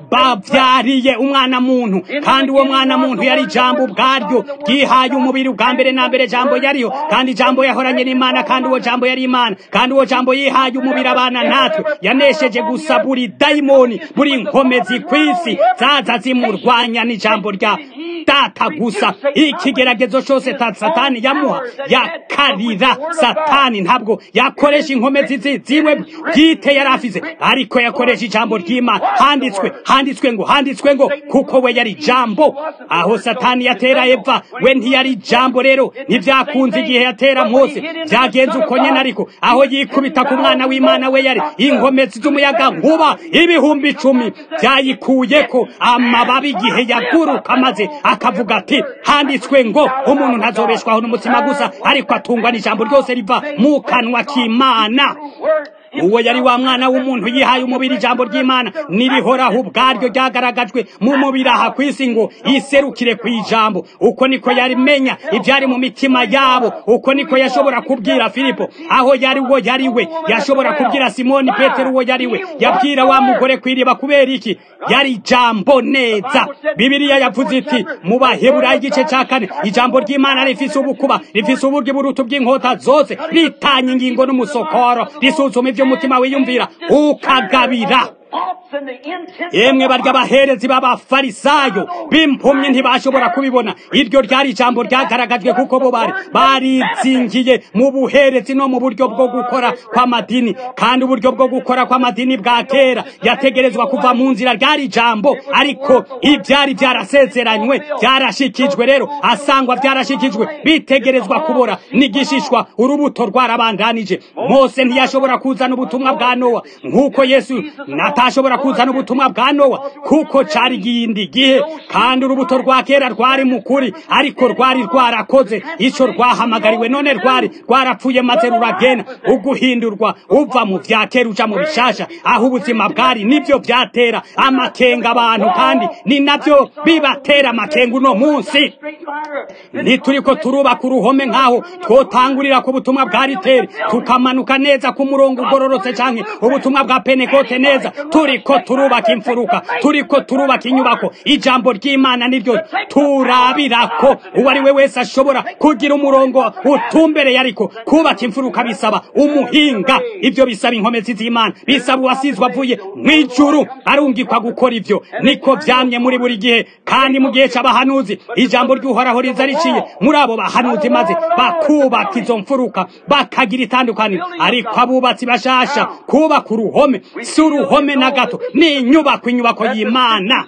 [SPEAKER 1] bavyariye umwana muntu kandi uwo mwana muntu yari ijambo ubwaryo ryihaye umubiri ubwa mbere na mbere jambo yariho kandi ijambo yahoranye n'imana kandi uwo jambo yari imana kandi uwo jambo yihaye umubiri abana natwe yanesheje gusa buri dayimoni buri nkomezi kw'isi zaza zimurwanya n'ijambo rya data gusa ikigeragezo cyose ta satani yamuha yakarira satani ntabwo yakoresha inkomezi zi- ziwe bwite yari afize ariko yakoresha ijambo ry'imana handitswe handitswe ngo handitswe ngo kuko we yari ijambo aho satani yatera eva we ntiyari ijambo rero ntibyakunze igihe yatera mose byagenze uko nyene ariko aho yikubita ku mwana w'imana we yari inkomezi z'umuyaga nkuba ibihumbi icumi byayikuyeko amababi igihe yaguruka maze akavuga ati handitswe ngo umuntu ntazobeshwaho n'umutima gusa ariko atungwa n'ijambo ryose riva mu kanwa k'imana uwo yari wa mwana w'umuntu yihaye umubiri ijambo ry'imana nirihoraho ubwaryo ryagaragajwe mu mubiri aha ku isi ngo iserukire ku ijambo uko niko yarimenya ibyari mu mitima yabo uko niko yashobora kubwira filipo aho yari uwo yari we yashobora kubwira simoni petero uwo yari we yabwira wa mugore kw'iriba kubera iki yari ijambo neza bibiliya yavuze iti mu baheburayo igice cya kane ijambo ry'imana rifise ubukuba rifise uburyo burutu bw'inkota zose ritanya ingingo n'umusokoro risuzuma ibyo umutima wiyumvira ukagabira
[SPEAKER 2] Thoughts and the intents
[SPEAKER 1] yemwe
[SPEAKER 2] of the
[SPEAKER 1] barya abaherezi b'abafarisayo b'impumyi ntibashobora kubibona iryo ryari ijambo ryagaragajwe kuko bo bari barizingiye mu buherezi no mu buryo bwo gukora kw'amadini kandi uburyo bwo gukora kw'amadini bwa kera yategerezwa kuva mu nzira ryari ijambo ariko ibyari byarasezeranywe byarashikijwe rero asangwa byarashikijwe bitegerezwa kubora n'igishishwa urubuto rwarabandanije mose ntiyashobora kuzana ubutumwa bwa nowa nk'uko yesu nata utashobora kuzana ubutumwa bwa nowa kuko cari igindi gihe kandi urubuto rwa kera rwari mu kuri ariko rwari rwarakoze ico rwahamagariwe none rwari rwarapfuye maze ruragenda uguhindurwa uva mu vya kera uja mu bishasha aho ubuzima bwari nivyo vyatera amakenga abantu kandi ni navyo bibatera amakenga uno munsi ntituriko turubaka uruhome nk'aho twotangurira ku butumwa bwa riteri tukamanuka neza ku murongo ugororotse canke ubutumwa bwa penekote neza turiko turubaka imfuruka turiko turubaka inyubako ijambo ry'imana niryo turabirako uwo ari we wese ashobora kugira umurongo utumbereye ariko kubaka imfuruka bisaba umuhinga ivyo bisaba inkomezi z'imana bisaba uwasizwe avuye mw'ijuru arungikwa gukora ivyo niko vyamye muri buri gihe kandi mu gihe c'abahanuzi ijambo ry'uhoraho riza riciye muri abo bahanuzi maze bakubaka izo mfuruka bakagira itandukaniro ariko abubatsi bashasha kubaka uruhome si uruhome na gato ni inyubako inyubako y'imana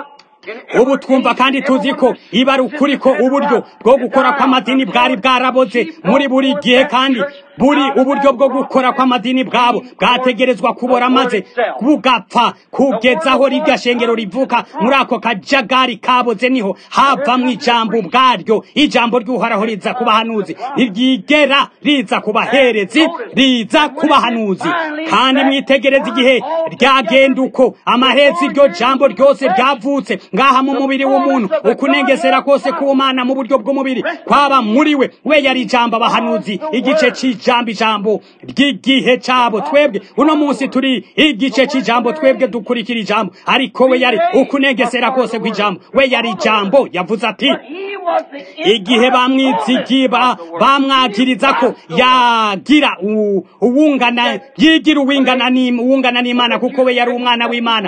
[SPEAKER 1] ubu twumva kandi tuzi ko iba ari ukuri ko uburyo bwo gukora kw'amadini bwari bwaraboze muri buri gihe kandi buri uburyo bwo gukora kw'amadini bwabo bwategerezwa kubora maze bugapfa kugezaho rirya shengero rivuka muri ako kajagari kaboze niho havamwo ijambo ubwaryo ijambo ry'uhoraho riza ku bahanuzi ntiryigera riza ku baherezi riza ku bahanuzi kandi mwitegereze igihe ryagenda uko amaherezi iryo jambo ryose ryavutse ngaha mu mubiri w'umuntu ukunengesera kose k'umana mu buryo bw'umubiri kwaba muri we we yari ijambo abahanuzi igice c'ijambo ijambo ry'igihe cabo twebwe uno munsi turi igice c'ijambo twebwe dukurikira ijambo ariko we yari ukunengesera kose kw'ijambo we yari ijambo yavuze ati igihe bamwizigiba bamwagiriza ko yagira uwungana yigira uwingana uwungana n'imana kuko we yari umwana w'imana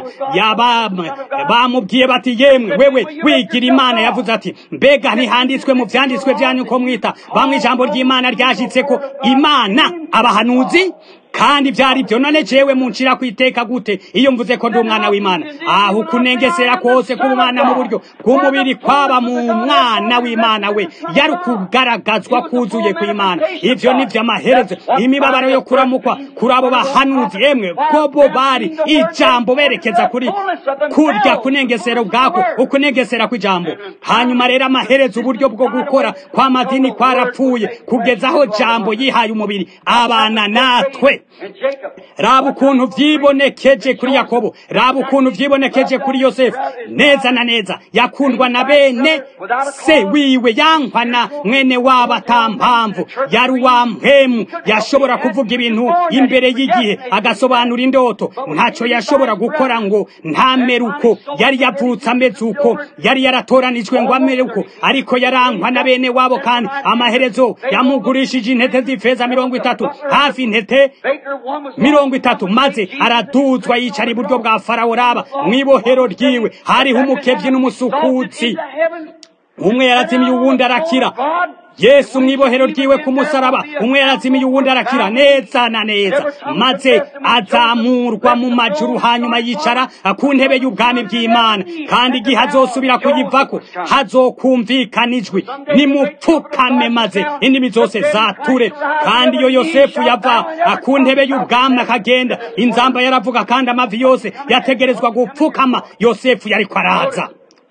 [SPEAKER 1] bamubwiye bati yemwe wewe wigira imana yavuze ati mbega ntihanditswe mu vyanditswe vyanyu ko mwita bamwe ijambo ry'imana ryashitse ko imana abahanuzi kandi byari byo none jewe muncira kwiteka gute iyo mvuze ko ndi umwana w'imana aho kunengesera kose k'umwana mu buryo bw'umubiri kwaba mu mwana w'imana we yari kugaragazwa kuzuye kw'imana ivyo ni vy'amaherezo imibabaro yo kuramukwa kuri abo bahanuzi emwe ko bo bari ijambo berekeza kuri kurya kunengesera ubwako ukunengesera kw'ijambo hanyuma rero amaherezo uburyo bwo gukora kw'amadini kwarapfuye kugeza aho jambo yihaye umubiri abana natwe raba ukuntu vyibonekeje kuri yakobo raba ukuntu vyibonekeje kuri yosefu neza na neza yakundwa na bene se wiwe yankwa na mwene wabo ata mpamvu yari uwa mpemu yashobora kuvuga ibintu imbere y'igihe agasobanura indoto ntaco yashobora gukora ngo ntamere uko yari yavutse ameze uko yari yaratoranijwe ngo amere uko ariko yarankwa na bene wabo kandi amaherezo yamugurishije intete z'ifeza mirongo itatu hafi intete mirongo itatu maze araduzwa yicara iburyo bwa farawo raba mw'ibohero ryiwe hariho umukebyi n'umusukutsi umwe yarazimiye uwundi arakira yesu mw'ibohero ryiwe ku musaraba umwe yarazimiye uwundi arakira neza na neza maze azamurwa mu majuru hanyuma yicara ku ntebe y'ubwami bw'imana kandi igihe azosubira kuyivako hazokumvikana ijwi nimupfukame maze indimi zose zature kandi iyo yosefu yava ku ntebe y'ubwami akagenda inzamba yaravuga kandi amavi yose yategerezwa gupfukama yosefu yariko araza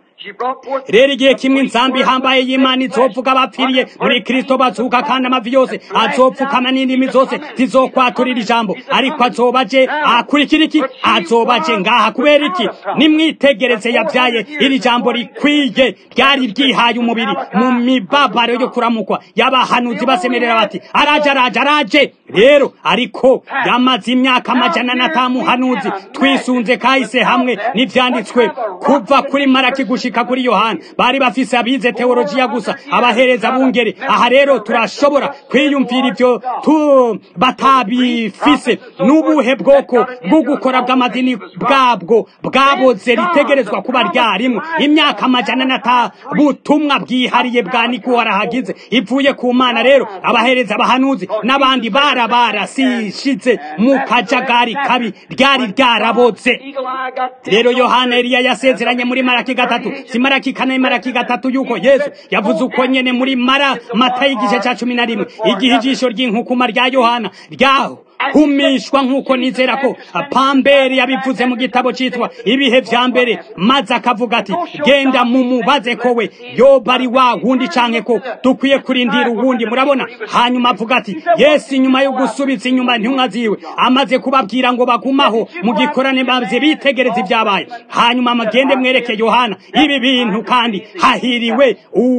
[SPEAKER 1] rero igihe kimwe insambi ihambaye y'imana izovuga abapfiriye muri kristo bazuka kandi amavi yose azopfukama n'indimi zose zizokwaturira ijambo ariko azobaje akurikira iki azobaje ngaha kubera iki nimwitegereze yabyaye iri jambo rikwiye ryari ryihaye umubiri mu mibabaro yo kuramukwa y'abahanuzi basemerera bati araje araje araje rero ariko yamaze imyaka amajana n'atamuhanuzi twisunze kahise hamwe n'ivyanditswe kuva kuri maraki gushika kuri yohana bari bafise abize teologiya gusa abahereza bungere aha rero turashobora kwiyumvira ivyo tu batabifise n'ubuhe bwoko bwo gukora bw'amadini bwabwo bwaboze ritegerezwa kuba ryarimwe imyaka amajana n'ata butumwa bwihariye bwa niko warahagize ivuye ku mana rero abahereza abahanuzi n'abandi bara barasishize mu kajagari kabi ryari ryaraboze rero yohana eliya yasezeranye muri maraki gatatu si maraki kane maraki gatatu yuko yesu yavuze uko nyene muri mara mata y'igice ca cumi na rimwe igihe ijisho ry'inkukuma rya yohana ryaho guhumishwa nk'uko nizera ko pamberi yabivuze mu gitabo cyitwa ibihe vya mbere maze akavuga ati genda mumubaze ko we yoba ari wa wundi canke ko dukwiye kurindira uwundi murabona hanyuma avuga ati yesu inyuma yo gusubiza inyuma intumwa ziwe amaze kubabwira ngo bagumaho mu gikorane maze bitegereza ibyabaye hanyuma amagende mwereke yohana ibi bintu kandi hahiriwe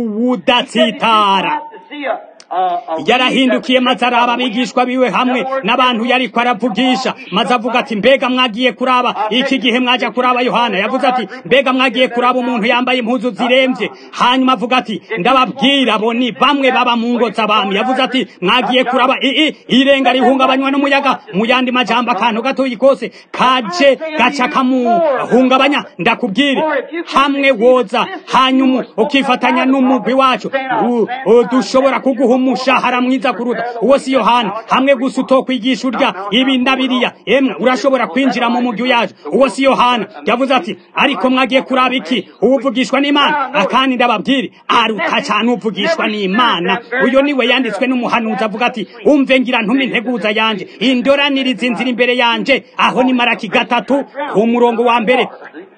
[SPEAKER 1] uwudatsitara yarahindukiye maze araba abigishwa biwe hamwe n'abantu yariko aravugisha maze avuga ati mbega mwagiye kuraba iki gihe mwaja kuraba yohana yavuze ati mbega mwagiye kuraba umuntu yambaye impuzu ziremvye hanyuma avuga ati ndababwira abo ni bamwe baba mu ngo z'abami yavuze ati mwagiye kuraba ii irenga rihungabanywa n'umuyaga mu yandi majambo akantu gatoyi kose kaje gaca kamuhungabanya ndakubwire hamwe woza hanyuma ukifatanya n'umugwi wacu dushobora kuguha umushahara mwiza kuruta uwo si yohana hamwe gusa utokwigisha urya ibi na biriya emwe urashobora kwinjira mu mugwi yacu uwo si yohana yavuze ati ariko mwagiye kuraba iki uwuvugishwa n'imana akandi ndababwire aruta cyane uvugishwa n'imana uyo niwe yanditswe n'umuhanuzi avuga ati umve ngira ntume integuza yanje indoraniriza inzira imbere yanje aho ni maraki gatatu ku murongo wa mbere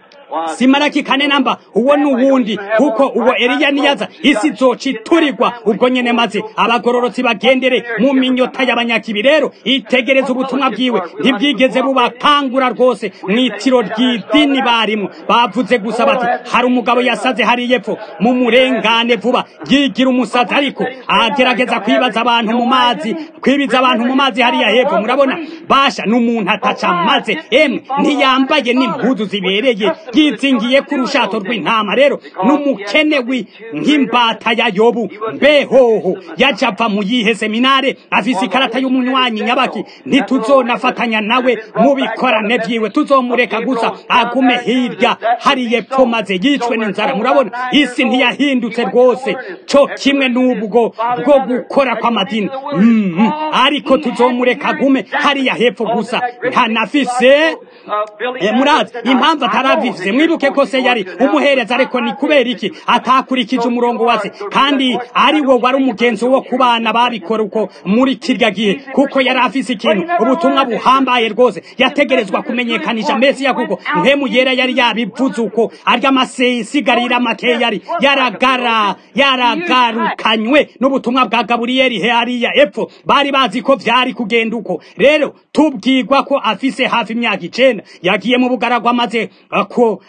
[SPEAKER 1] simaraki kane namba uwo ni uwundi kuko uwo eliya niyaza isi zoca iturirwa ubwo nyene maze abagororotsi bagendere mu minyota y'abanyakibi rero itegereza ubutumwa bwiwe ntibwigeze bubakangura rwose mw'itiro ry'idini barimo bavuze gusa bati hari umugabo yasaze hari yepfo mu murengane vuba yigira umusazi ariko agerageza kwibaza abantu mu mazi kwibiza abantu mu mazi hariya hepfo murabona basha n'umuntu ataca maze emwe ntiyambaye n'impuzu zibereye yizingiye ku rushato rw'intama rero n'umukenewi nk'imbata ya yobu mbehoho yaja ava mu yihe seminare afise ikarata y'umunywanyi nyabaki ntituzonafatanya nawe mu bikorane vyiwe tuzomureka gusa agume hirya hari yepfo maze yicwe n'inzara murabona isi ntiyahindutse rwose co kimwe n'ubwo bwo gukora kw'amadini mm -hmm. ariko tuzomureka agume hariya hepfo gusa ntanafise eh, murazi impamvu ataravize mwibuke ko se yari umuhereza ariko ni kubera iki atakurikije umurongo wase kandi ari wo wari umugenzi wo ku bana babikora uko muri kirya gihe kuko yari afise ikintu ubutumwa buhambaye rwose yategerezwa kumenyekanisha mesiya kuko mpemu yera yari yabivuze uko arya amasigarira make yari yaragara yaragarukanywe n'ubutumwa bwa gaburiyeli hariya epfo bari bazi ko vyari kugenda uko rero tubwirwa ko afise hafi imyaka icenda yagiye mu bugaragwa maze ko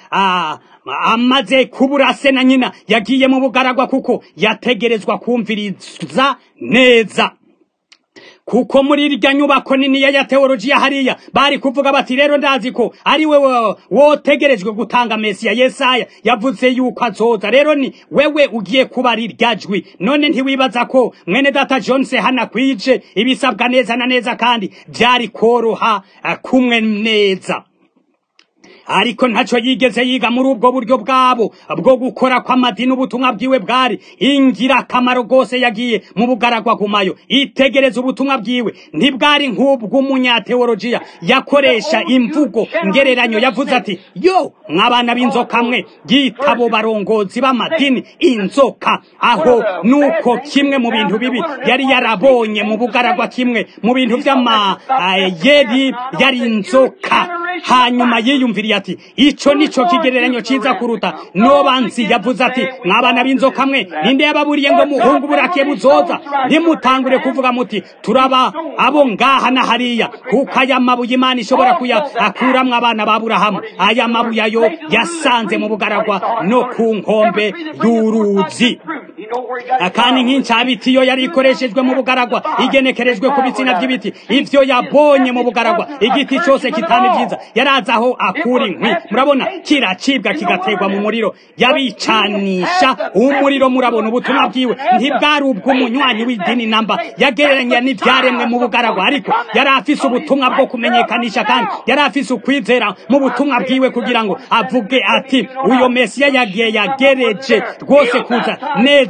[SPEAKER 1] amaze kubura se na nyina yagiye mu bugaragwa kuko yategerezwa kumviriza neza kuko muri irya nyubako nini ya teolojiya hariya bari kuvuga bati rero ndazi ko ari wewe wotegerejwe gutanga mesiya yesaya yavuze yuko azoza rero ni wewe ugiye kuba ari irya jwi none ntiwibaza ko mwene data jonse hana kwije ibisabwa neza na neza kandi byari koroha kumwe neza ariko ntaco yigeze yiga muri ubwo buryo bwabo bwo gukora kw'amadini ubutumwa bwiwe bwari ingirakamaro rwose yagiye mu bugaragwa gumayo itegereza ubutumwa bwiwe ntibwari nk'ubw'umunyateolojiya yakoresha imvugo ngereranyo yavuze ati yo mwabana b'inzoka mwe yitabo barongozi b'amadini inzoka aho nuko kimwe mu bintu bibi yari yarabonye mu bugaragwa kimwe mu bintu vy'amayeri yari inzoka hanyuma yiyumviriye ati ico nico kigereranyo ciza kuruta nobanzi yavuze ati mwabana b'inzoka mwe ninde yababuriye ngo muhungu burakiye buzoza ntimutangure kuvuga muti turaba abo ngaha na hariya kuko aya mabuye imana ishobora kuyakuramwo abana ba burahamu aya mabuye ayo yasanze mu bugaragwa no ku nkombe y'uruzi kandi nk'incabiti yo yari ikoreshejwe mu bugaragwa igenekerejwe ku bitsina by'ibiti ivyo yabonye mu bugaragwa igiti cose kitani vyiza yarazi aho akura inkwi murabona kiracibwa kigategwa mu muriro yabicanisha umuriro murabona ubutumwa bwiwe ntibwari ubw'umunywanyi w'idini namba yagereranya n'ivyaremwe mu bugaragwa ariko yari afise ubutumwa bwo kumenyekanisha kandi yari afise ukwizera mu butumwa bwiwe kugira ngo avuge ati uyo mesiya yagiye yagereje rwose kuza neza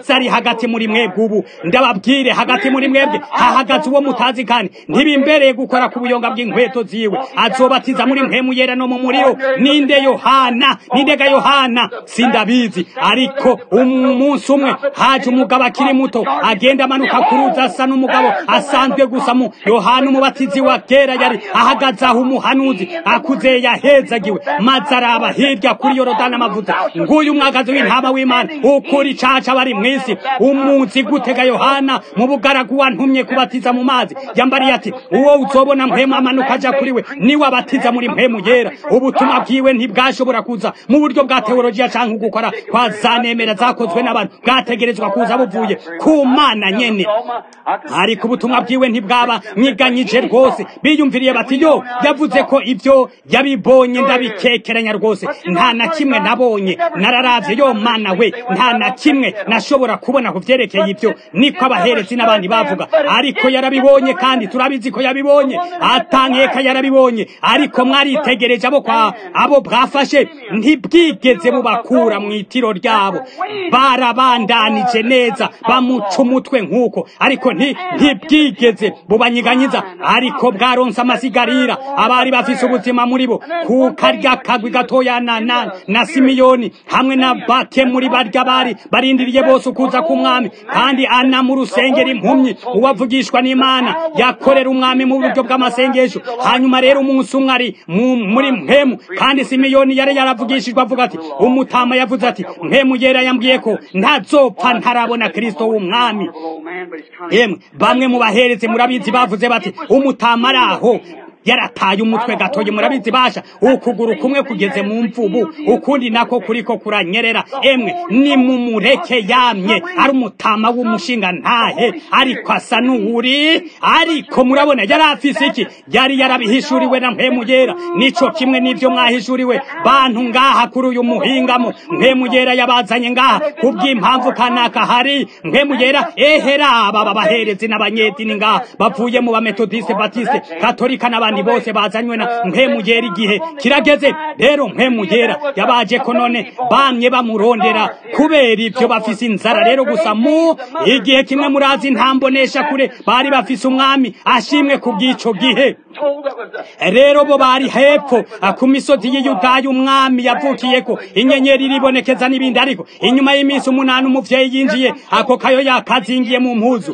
[SPEAKER 1] yesu ari hagati muri mwebwe ubu ndababwire hagati muri mwebwe hahagaze uwo mutazi kandi ntibimbereye gukora ku buyonga bw'inkweto ziwe azobatiza muri mpemu yera no mu muriro ninde yohana nindega yohana sindabizi ariko umunsi umwe haje umugabo akiri muto agenda amanuka ku ruzi asa n'umugabo asanzwe gusa mu yohana umubatizi wa kera yari ahagaze aho umuhanuzi akuze yahezagiwe maze araba hirya kuri yorodani amavuta nguyu umwagazi w'intama w'imana ukuri caca bari mw'isi umunsi gutega yohana mu bugaragu wantumye kubatiza mu mazi yambariye ati uwo uzobona mpemu amanuka aja kuri we niwe abatiza muri mpemu yera ubutumwa bwiwe ntibwashobora kuza mu buryo bwa teologiya canke ugukora kwa zanemera zakozwe n'abantu bwategerezwa kuza buvuye ku mana nyene ariko ubutumwa bwiwe ntibwaba mwiganyije rwose biyumviriye bati yo yavuze ko ibyo yabibonye ndabikekeranya rwose nta na kimwe nabonye nararavye yo mana we nta na kimwe nashobora kubona ku vyerekeye ibyo niko abaherezi n'abandi bavuga ariko yarabibonye kandi turabizi ko yabibonye atankeka yarabibonye ariko mwaritegereje abo kwa abo bwafashe ntibwigeze bubakura mu itiro ryabo barabandanije neza bamuca umutwe nk'uko ariko ntibwigeze bubanyiganyiza ariko bwaronse amasigarira abari bafise ubuzima muri bo ku karya kagwi gatoya na, na, na simiyoni hamwe na bake muri barya bari barindiriye bose ukuza k'umwami kandi ana mu rusengero impumyi uwavugishwa n'imana yakorera umwami mu buryo bw'amasengesho hanyuma rero umunsi umwe ari muri mpemu kandi simiyoni yari yaravugishijwe avuga ati umutama yavuze ati mpemu yera yambwiye ko ntazopfa ntarabona kristo w'umwami yemwe bamwe mu bahereze murabizi bavuze bati umutama ari aho yarataye umutwe gatoye murabizi basha ukuguru kumwe kugeze mu mvubu ukundi nako kuriko kuranyerera emwe ni mu mureke yamye ari umutama w'umushinga ntahe ariko asa n'uwuri ariko murabona yari afise iki yari yarabihishuriwe na mpemu yera nico kimwe n'ivyo mwahishuriwe bantu ngaha kuri uyu muhingamo mpemu yera yabazanye ngaha kubw'impamvu kanaka hari mpemu yera ehera aba baherezi n'abanyedini ngaha bavuye mu bametodiste batiste katolika n'abandi abandi bose bazanywe na mpemugera igihe kirageze rero mpemugera yabaje ko none bamye bamurondera kubera ibyo bafise inzara rero gusa mu igihe kimwe murazi ntambonesha kure bari bafise umwami ashimwe ku bw'ico gihe rero bo bari hepfo ku misozi y'iyudaya umwami yavukiyeko inyenyeri iribonekeza n'ibindi ariko inyuma y'iminsi umunani umuvyeyi yinjiye ako kayo yakazingiye mu mpuzu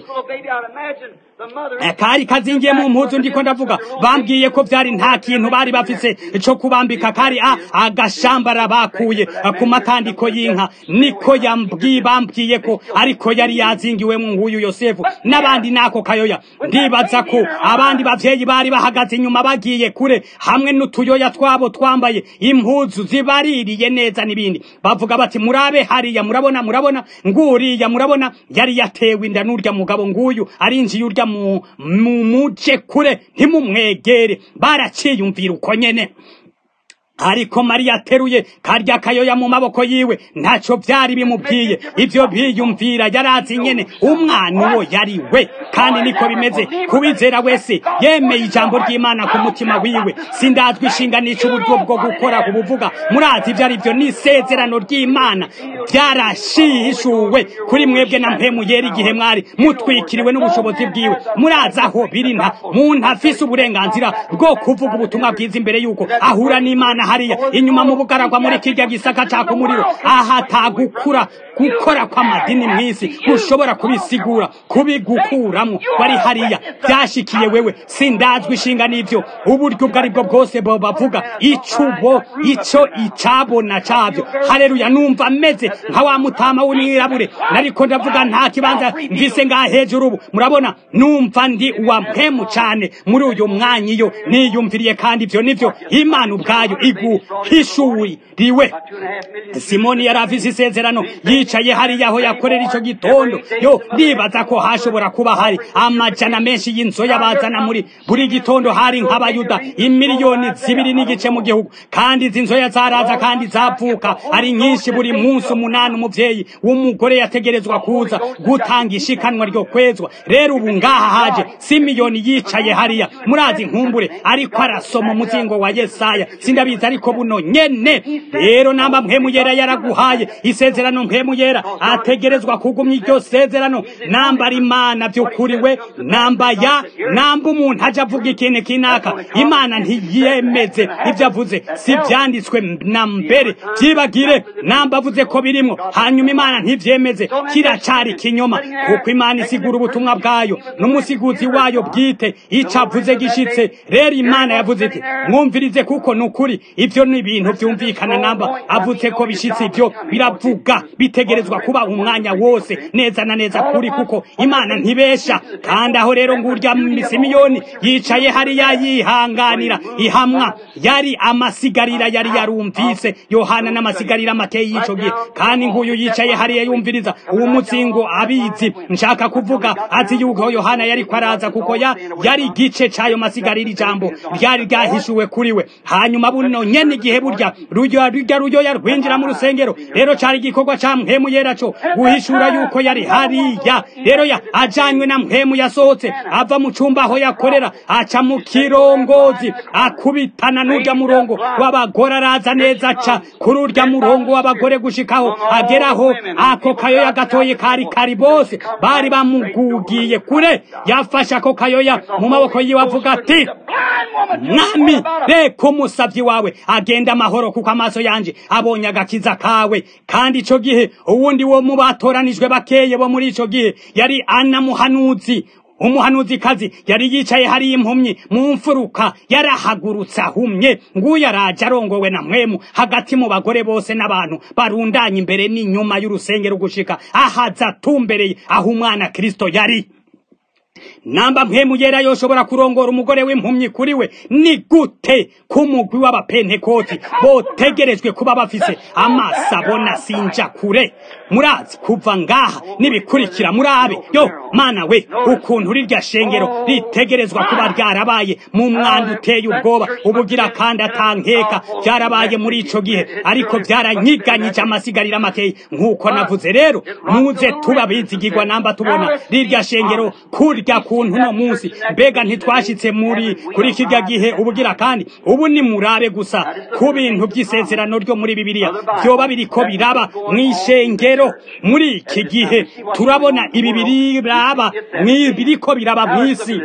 [SPEAKER 1] kari kazingiye mu mpuzu ndiko ndavuga bambwiye ko vyari nta kintu bari bafise co kubambika kari a agashambara bakuye ku matandiko y'inka niko yambwiye bambwiye ko ariko yari yazingiwe mu nguyu yosefu n'abandi nako kayoya ndibaza ko abandi bavyeyi bari bahagaze inyuma bagiye kure hamwe n'utuyoya twabo twambaye impuzu zibaririye neza n'ibindi bavuga bati murabe hariya murabona murabona nguriya murabona yari yatewe inda n'urya mugabo nguyu arinjiye urya mu muje kure ntimumwegere baraciyumvira uko nyene ariko mariya ateruye karya kayoya mu maboko yiwe ntaco vyari bimubwiye ivyo biyumvira yarazi nyene umwana uwo yari we kandi niko bimeze kubizera wese yemeye ijambo ry'imana ku mutima wiwe sindazwi ishinga n'ico uburyo bwo gukora kubuvuga murazi ivyo ari vyo n'isezerano ry'imana vyarashishuwe kuri mwebwe na mpemu yera igihe mwari mutwikiriwe n'ubushobozi bwiwe murazi aho biri nta muntu afise uburenganzira bwo kuvuga ubutumwa bwiza imbere yuko ahura n'imana hariya inyuma mu bugaragwa muri kirya gisaka caka umuriro ahatagukura gukora kw'amadini mw'isi gushobora kubisigura kubigukuramwo wari hariya byashikiye wewe sindazwi ishinga n'ivyo uburyo ubwo aribwo bwose bo bavuga icubo ico icabona cavyo haleluya numva meze nka wa mutama w'umwirabure nariko ndavuga nta kibanza mvise ngaha hejuru ubu murabona numva ndi uwa mpemu cane muri uyu mwanya iyo niyumviriye kandi ivyo nivyo imana ubwayo iguhishuriwe simoni yari afise isezerano yicaye hariya aho yakorera ico gitondo yo ndibaza ko hashobora kuba hari amajana menshi y'inzoya bazana muri buri gitondo hari nk'abayuda imiliyoni zibiri n'igice mu gihugu kandi izi nzoya zaraza kandi zavuka ari nyinshi buri munsi umunani umuvyeyi w'umugore yategerezwa kuza gutanga ishikanwa ryo kwezwa rero ubu ngaha haje simiyoni yicaye hariya murazi nkumbure ariko arasoma umuzingo wa yesaya sindabizi neza ariko buno nyene rero namba mpemu yera yaraguhaye isezerano mpemu yera ategerezwa kugumya iryo sezerano namba ari imana by'ukuri we namba ya namba umuntu aja avuga ikintu kinaka imana ntiyemeze ibyo avuze si byanditswe na mbere byibagire namba avuze ko birimo hanyuma imana ntivyemeze kiracari kinyoma kuko imana isigura ubutumwa bwayo n'umusiguzi wayo bwite ico avuze gishitse rero imana yavuze iti mwumvirize kuko ni ukuri ivyo ni ibintu vyumvikana namba avuze ko bishitse ivyo biravuga bitegerezwa kuba umwanya wose neza na neza kuri kuko imana ntibesha kandi aho rero ngurya simiyoni yicaye hariya yihanganira ihamwa yari amasigarira yari yarumvise yohana n'amasigarira make y'ico gihe kandi nguyu yicaye hariya yumviriza uwo mutsingo abizi nshaka kuvuga azi yuko yohana yari kwaraza kuko ya yari igice c'ayo masigarira ijambo ryari ryahishuwe kuri we hanyuma buno nyene igihe burya rujya rujya ruyoya rwinjira mu rusengero rero cari igikorwa ca mpemu yera co guhishura yuko yari hariya rero ya ajanywe na mpemu yasohotse ava mu cumba aho yakorera aca mu kirongozi akubitana n'urya murongo w'abagore araza neza aca kuri urya murongo w'abagore gushikaho ageraho ako kayoya gatoye kari kari bose bari bamugugiye kure yafashe ako kayoya mu maboko yiwe avuga ati mwami reka umusavyi wawe agenda amahoro kuko amaso yanje abonye agakiza kawe kandi ico gihe uwundi wo mu batoranijwe bakeye bo muri ico gihe yari ana muhanuzi umuhanuzi kazi yari yicaye hari impumyi mu mfuruka yarahagurutse ahumye nguyu araje arongowe na mwemu hagati mu bagore bose n'abantu barundanye imbere n'inyuma y'urusengero gushika ahaza atumbereye aho umwana kristo yari namba mpemu yera yoshobora kurongora umugore w'impumyi kuri we ni gute k'umugwi w'abapentekoti botegerejwe kuba bafise amaso abona sinja kure murazi kuva ngaha nibikurikira murabe yo mana we ukuntu rirya shengero ritegerezwa kuba ryarabaye mu mwanda uteye ubwoba ubugira kandi atankeka byarabaye muri ico gihe ariko byaranyiganyije amasigarira makeya nk'uko navuze rero muze tuba bizigirwa namba tubona rirya shengero kurya kuntu no munsi mbega ntitwashitse muri kuri kirya gihe ubugira kandi ubu ni murabe gusa ku bintu by'isezerano ryo muri bibiliya byoba biriko biraba mw'ishengero muri iki gihe turabona ibi biraba biriko biraba mw'isi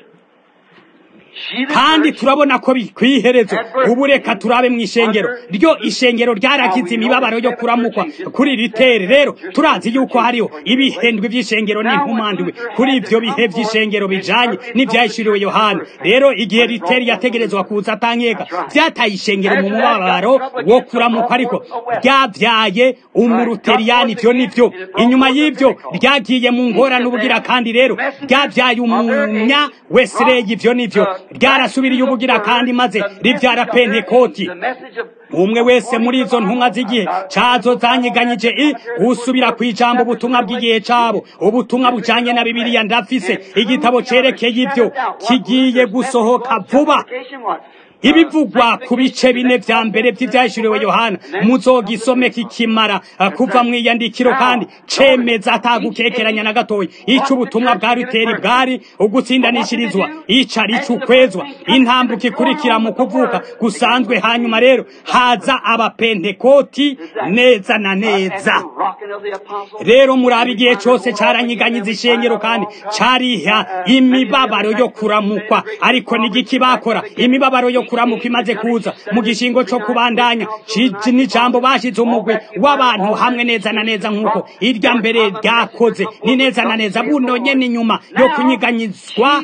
[SPEAKER 1] kandi turabona ko kwiherezo ubu reka turabe mu ishengero ryo ishengero ryarakize imibabaro yo kuramukwa kuri ritere rero turazi yuko hariho ibihendwe by'ishengero n'inkumandiwe kuri ivyo bihe vy'ishengero bijanye n'ivyahishuriwe yohana rero igihe ritere yategerezwa kuza atankeka vyataye ishengero mu mubabaro wo kuramukwa ariko ryavyaye umuruteriyani ivyo nivyo inyuma y'ivyo ryagiye mu ngorane ubugira kandi rero ryavyaye umunya wesireyi ivyo nivyo ryarasubiriye ubugira kandi maze ribyara pentekoti umwe wese muri izo ntumwa z'igihe cazo zanyiganyije i usubira ku ijambo ubutumwa bw'igihe cabo ubutumwa bujanye na bibiliya ndafise igitabo cerekeye ivyo kigiye gusohoka vuba ibivugwa ku bice bine vya mbere vy'ivyahishuriwe yohana muzogisome kikimara kuva mw'iyandikiro kandi cemeza atagukekeranya na gatoya ico ubutumwa bwa ruteri bwari ugutsindanishirizwa ico ari c'ukwezwa intambuka ikurikira mu kuvuka gusanzwe hanyuma rero haza abapentekoti neza na neza rero murabe igihe cose caranyiganyiza ishengero kandi cariha imibabaro yo kuramukwa ariko nigiki bakora imibabaro yo kuramuka imaze kuza mu gishingo co kubandanya n'ijambo bashize umugwi w'abantu hamwe neza na neza nk'uko irya mbere ryakoze ni neza na neza buno nyene inyuma yo kunyiganyizwa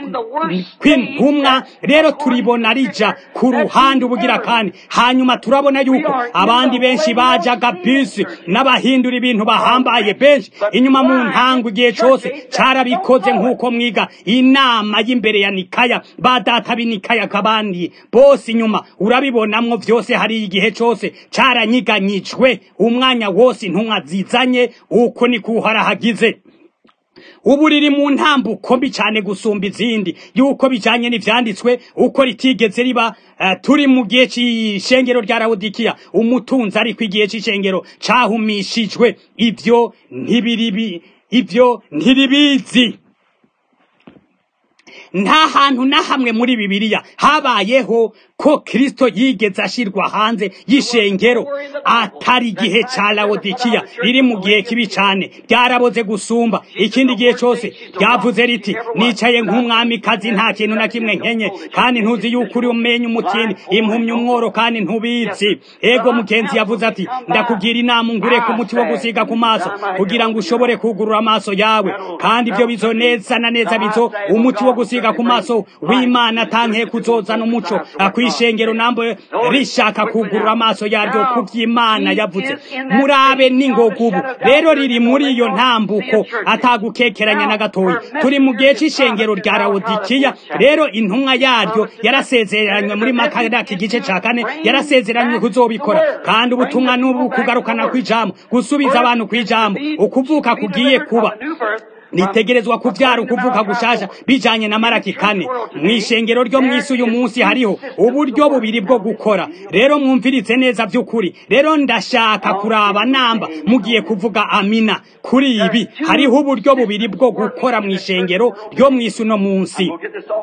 [SPEAKER 1] kw'intumwa rero turibona rija ku ruhande ubugira kandi hanyuma turabona yuko abandi benshi bajaga bisi n'abahindura ibintu bahambaye benshi inyuma mu ntango igihe cose carabikoze nk'uko mwiga inama y'imbere ya nikaya ba data b'inikaya kabandi bose inyuma urabibonamwo vyose hari igihe cose caranyiganyijwe umwanya wose intumwa zizanye uko ni kuharahagize ubu riri mu ntambuko mbi cyane gusumba izindi yuko bijanye n'ivyanditswe uko ritigeze riba uh, turi mu gihe c'ishengero rya Laodikiya umutunzi ariko igihe c'ishengero cahumishijwe ivyo ntibiribi ivyo ntiribizi nta hantu na hamwe muri bibiliya habayeho ko kristo yigeze ashirwa hanze y'ishengero atari igihe ca lawodikiya riri mu gihe kibi cane ryaraboze gusumba ikindi gihe cose ryavuze riti nicaye nk'umwamikazi nta kintu na kimwe nkenye kandi ntuzi yuko uri umenya umutini impumyi umworo kandi ntubizi ego mugenzi yavuze ati ndakugira inama ungure ku muti wo gusiga ku maso kugira ngo ushobore kugurura amaso yawe kandi ibyo bizo neza na neza bizo umuti wo gusiga ku maso w'imana atanke kuzozana umuco kwishengero nambo rishaka kugurura amaso yaryo ku by'imana yavuze murabe n'ingogubu rero riri muri iyo ntambuko atagukekeranya na gatoya turi mu gihe c'ishengero rya lawodikiya rero intumwa yaryo yarasezeranywe muri makaraki igice ca kane yarasezeranywe kuzobikora kandi ubutumwa n'ubu kugarukana kw'ijambo gusubiza abantu kw'ijambo ukuvuka kugiye kuba nitegerezwa kuvyara ukuvuka gushasha bijanye na maraki kane mw'ishengero ryo mw'isi uyu munsi hariho uburyo bubiri bwo gukora rero mwumvirize neza vy'ukuri rero ndashaka kuraba namba mugiye kuvuga amina kuri ibi hariho uburyo bubiri bwo gukora mw'ishengero ryo mw'isi uno munsi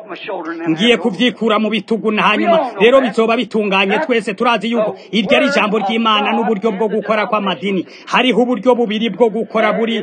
[SPEAKER 1] ngiye kuvyikura mu bitugu na hanyuma rero bizoba bitunganye twese turazi yuko iryo ari ijambo ry'imana n'uburyo bwo gukora kw'amadini hariho uburyo bubiri bwo gukora buri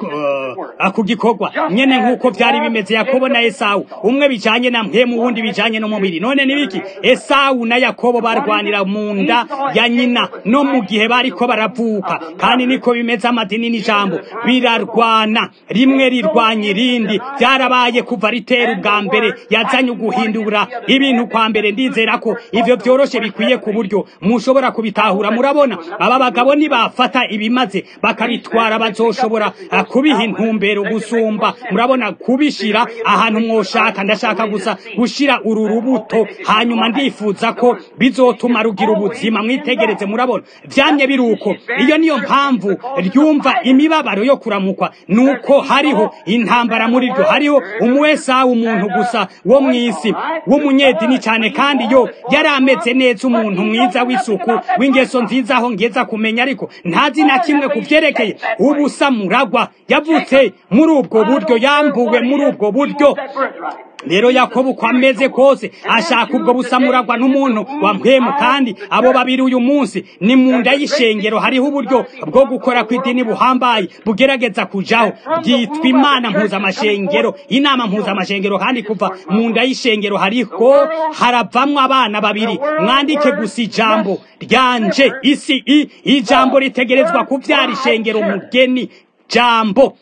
[SPEAKER 1] uh, gikorwa nyene nk'uko vyari bimeze yakobo na esawu umwe bijanye na mpemu uwundi bijanye n'umubiri none nibiki esawu na yakobo barwanira mu nda ya nyina no mu gihe bariko baravuka kandi niko bimeze amadini n'ijambo birarwana rimwe rirwanya irindi vyarabaye kuva ritera ubwa mbere yazanye uguhindura ibintu kwa mbere ndizera ko ivyo vyoroshe bikwiye ku buryo mushobora kubitahura murabona aba bagabo nibafata ibimaze bakabitwara bazoshobora kubiha intumbero gusumba murabona kubishira ahantu mwoshaka ndashaka gusa gushira uru rubuto hanyuma ndifuza ko bizotuma rugira ubuzima mwitegereze murabona vyamye biruko iyo niyo mpamvu ryumva imibabaro yo kuramukwa nuko hariho intambara muri ryo hariho umuwesa umuntu gusa wo mw'isi w'umunyedini cyane kandi yo yari ameze neza umuntu mwiza w'isuku w'ingeso nziza aho ngeza kumenya ariko ntazi na kimwe ku vyerekeye ubusa muragwa yavutse muri ubwo buryo yambuwe muri ubwo buryo rero yakobo uko ameze kose ashaka ubwo busamuragwa n'umuntu wa mpemu kandi abo babiri uyu munsi ni mu nda y'ishengero hariho uburyo bwo gukora kw'idini buhambaye bugerageza kujaho byitwa imana mpuzamashengero inama mpuzamashengero kandi kuva mu nda y'ishengero hariho haravamwo abana babiri mwandike gusa ijambo ryanje isi i ijambo ritegerezwa kuvyara ishengero mugeni jambo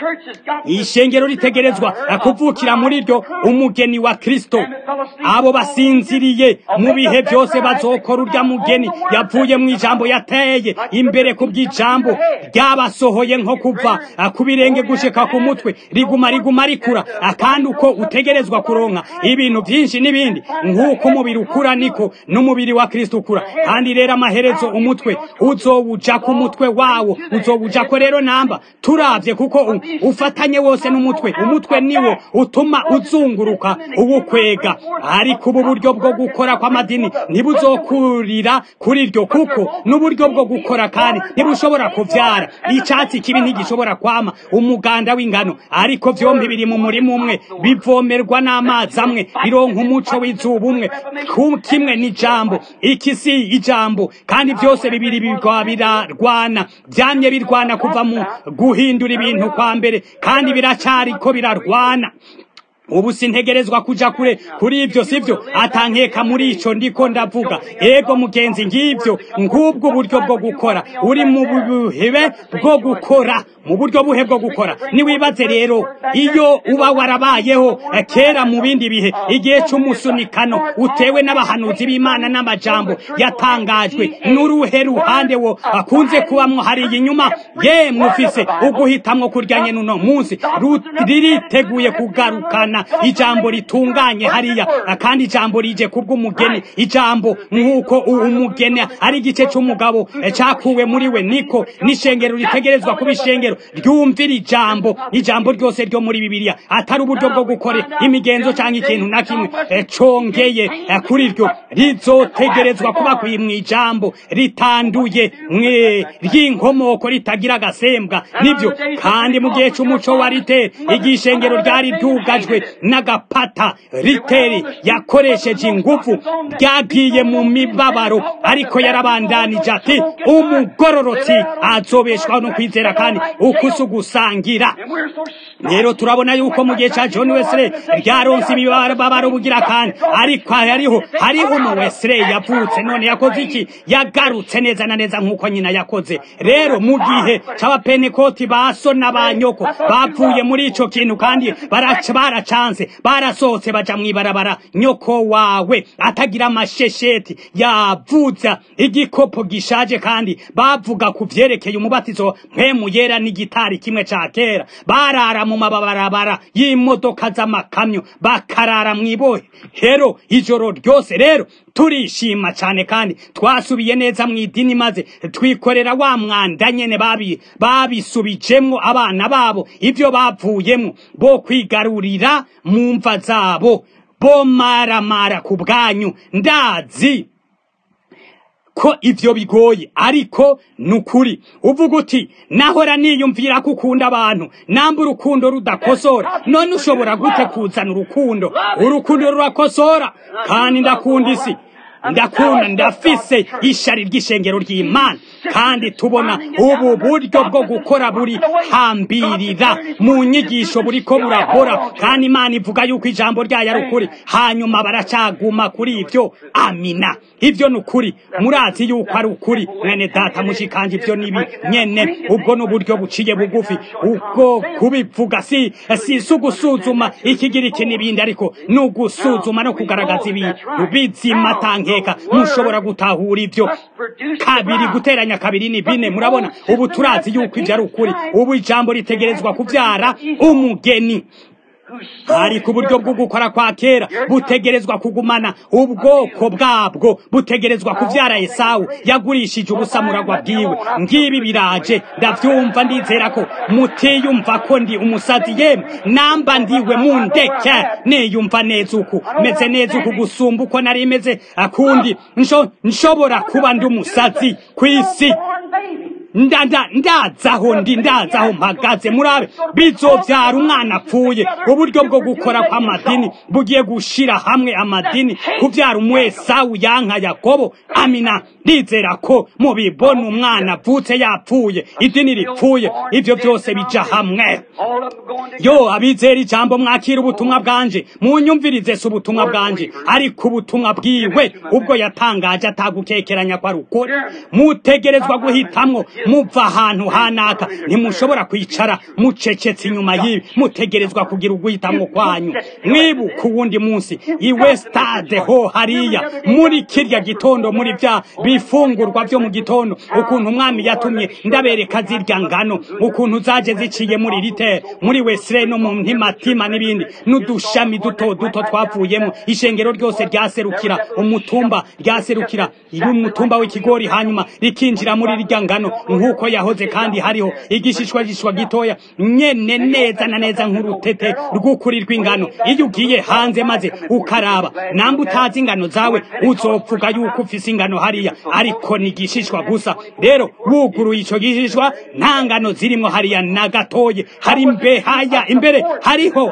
[SPEAKER 1] ishengero ritegerezwa kuvukira muri ryo umugeni wa kristo abo basinziriye mu bihe byose bazokora urya mugeni yavuye mu ijambo yateye imbere ku bw'ijambo ryabasohoye nko kuva ku birenge gushika ku mutwe riguma riguma rikura kandi uko utegerezwa kuronka ibintu byinshi n'ibindi nk'uko umubiri ukura niko n'umubiri wa kristo ukura kandi rero amaherezo umutwe uzowuja ku mutwe wawo uzowuja ko rero namba turavye kuko ufatanye wose n'umutwe umutwe niwo utuma uzunguruka uwukwega ariko ubu buryo bwo gukora kw'amadini ntibuzokurira kuri ryo kuko n'uburyo bwo gukora kandi ntibushobora kuvyara icatsi kibi ntigishobora kwama umuganda w'ingano ariko vyombi biri mu murima umwe bivomerwa n'amazi amwe bironka umuco w'izuba umwe kimwe n'ijambo iki si ijambo kandi vyose bibiri bigwa birarwana vyamye birwana kuva mu guhindura ibintu kwa mbere kandi biracariko birarwana ubu sintegerezwa kuja kure kuri ivyo sivyo atankeka muri ico ndiko ndavuga ego mugenzi ngivyo ngubwo buryo bwo gukora uri mu buhebe bwo gukora mu buryo buhe bwo gukora niwibaze rero iyo uba warabayeho kera mu bindi bihe igihe c'umusunikano utewe n'abahanuzi b'imana n'amajambo yatangajwe n'uruhe ruhande wo akunze kubamwo hariya inyuma yemwe ufise uguhitamwo kuryanye n'uno munsi ririteguye kugarukana ijambo ritunganye hariya kandi ijambo rije kubw'umugeni ijambo nk'uko umugeni ari igice c'umugabo cakuwe muri we niko n'ishengero ritegerezwa kuba ishengero ryumvira ijambo ijambo ryose ryo muri bibiliya atari uburyo bwo gukora imigenzo cyangwa ikintu na kimwe congeye kuri ryo rizotegerezwa kuba mu ijambo ritanduye mwe ry'inkomoko ritagira agasembwa nibyo kandi mu gihe c'umuco wa rite igihe ishengero ryari ryugajwe n'agapata riteri yakoresheje ingufu byagiye mu mibabaro ariko yarabandanije ati umugororotsi azobeshwaho no kwizera kandi ukusi ugusangira rero turabona yuko mu gihe cya john wesley ryaronse imibabaro bugira kandi ariko hariho hariho umu wesley yavutse none yakoze iki yagarutse neza na neza nk'uko nyina yakoze rero mu gihe cy'abapenekoti ba so na ba nyoko bapfuye muri ico kintu kandi baracanze barasohotse baja mw'ibarabara nyoko wawe atagira amashesheti yavuza igikopo gishaje kandi bavuga ku vyerekeye umubatizo mpemu yera n'igitari kimwe ca kera barara mu mabarabara y'imodoka z'amakamyo bakarara mw'ibohe hero ijoro ryose rero turishima cyane kandi twasubiye neza mu idini maze twikorera wa mwanda nyene babi babisubijemwo abana babo ivyo bavuyemwo bo kwigarurira mu mva zabo bo maramara ku bwanyu ndazi ko ivyo bigoye ariko nukuri uvuga uti nahora niyumvira ko ukunda abantu namba urukundo rudakosora none ushobora gute kuzana urukundo urukundo rurakosora kandi ndakunda isi ndakunda ndafise ishari ry'ishengero ry'imana kandi tubona ubu buryo bwo gukora buri hambirira mu nyigisho buriko burahora kandi imana ivuga yuko ijambo ryayo ari ukuri hanyuma baracaguma kuri ivyo amina ivyo ni ukuri murazi yuko ari ukuri mwene data mushikanje ivyo nibi nyene ubwo ni uburyo buciye bugufi ubwo kubivuga si si si ugusuzuma ikigira iki n'ibindi ariko ni ugusuzuma no kugaragaza ibintu bizima tankeka mushobora gutahura ivyo kabiri guteranya kabiri ni bine murabona ubu turazi yuko ivyo ari ukuri ubu ijambo ritegerezwa kuvyara umugeni ariko uburyo bwo gukora kwa kera butegerezwa kugumana ubwoko bwabwo butegerezwa kuvyara esawu yagurishije ubusamuragwa bwiwe ngibi biraje ndavyumva ndizera ko mutiyumva ko ndi umusazi yemwe namba ndiwe mundeke niyumva neza uku meze neza uku gusumba uko nari meze akundi nsho nshobora kuba ndi umusazi kw'isi ndanda ndazaho ndi ndazaho mpagaze murabe bizovyara umwana apfuye uburyo bwo gukora kw'amadini bugiye gushira hamwe amadini kuvyara umwesawu yanka yakobo amina ndizera ko mubibona umwana avutse yapfuye idini ripfuye ivyo vyose bija hamwe yo abizera ijambo mwakira ubutumwa bwanje munyumvirize si ubutumwa bwanje ariko ubutumwa bwiwe ubwo yatangaje atagukekeranya ko ari ukuri mutegerezwa guhitamwo muva ahantu hanaka ntimushobora kwicara mucecetse inyuma y'ibi mutegerezwa kugira uguhitamwo kwanyu mwibuka uwundi munsi iwe stade ho hariya muri kirya gitondo muri vya bifungurwa vyo mu gitondo ukuntu umwami yatumye ndabereka zirya ngano ukuntu zaje ziciye muri ritere muri wesire no mu ntimatima n'ibindi n'udushami duto duto twavuyemo ishengero ryose ryaserukira umutumba ryaserukira umutumba w'ikigori hanyuma rikinjira muri rirya ngano nk'uko yahoze kandi hariho igishishwagishwa gitoya nyene neza na neza nk'urutete rw'ukuri rw'ingano iyo ugiye hanze maze ukaraba namba utazi ingano zawe uzopfuga yuko ufise ingano hariya ariko ni igishishwa gusa rero wuguruye ico gishishwa nta ngano zirimwo hariya na gatoye hari imbehaya imbere hariho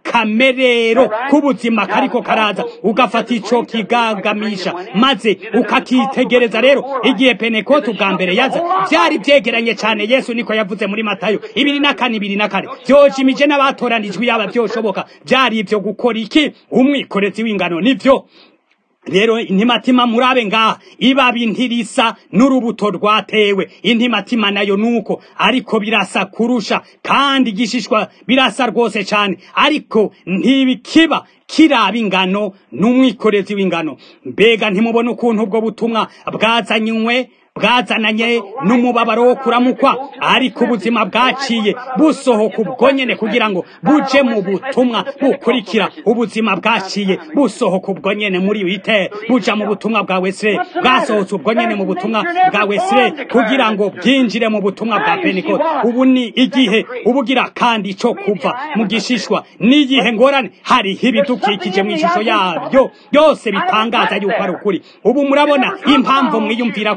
[SPEAKER 1] akamerero k'ubuzima kariko karaza ugafata ico kigagamisha maze ukakitegereza rero igihe penekoti ubwa mbere yaza vyari vyegeranye cane yesu niko yavuze muri matayo ibiri na kane ibiri na kane vyojimije n'abatoranijwe yaba vyoshoboka vyari ivyo gukora iki umwikorezi w'ingano nivyo rero intimatima murabe ngaha ibabi ntirisa n'urubuto rwatewe intimatima nayo nuko ariko birasa kurusha kandi igishishwa birasa rwose cyane ariko ntibikiba kiraba ingano n'umwikorezi w'ingano mbega ntimubona ukuntu ubwo butumwa bwazanywe bwazananye n'umubabaro wo kuramukwa ariko ubuzima bwaciye busohoka ubwo nyene kugira ngo buje mu butumwa bukurikira ubuzima bwaciye busohoka ubwo nyene muri wite buja mu butumwa bwa wesire bwasohotse ubwo nyene mu butumwa bwa wesire kugira ngo bwinjire mu butumwa bwa pentekote ubu ni igihe ubugira kandi ico kuva mu gishishwa n'igihe ngorane hariho ibidukikije mu ishusho yabyo byose bitangaza yuko ari ukuri ubu murabona impamvu mwiyumvira ko ndi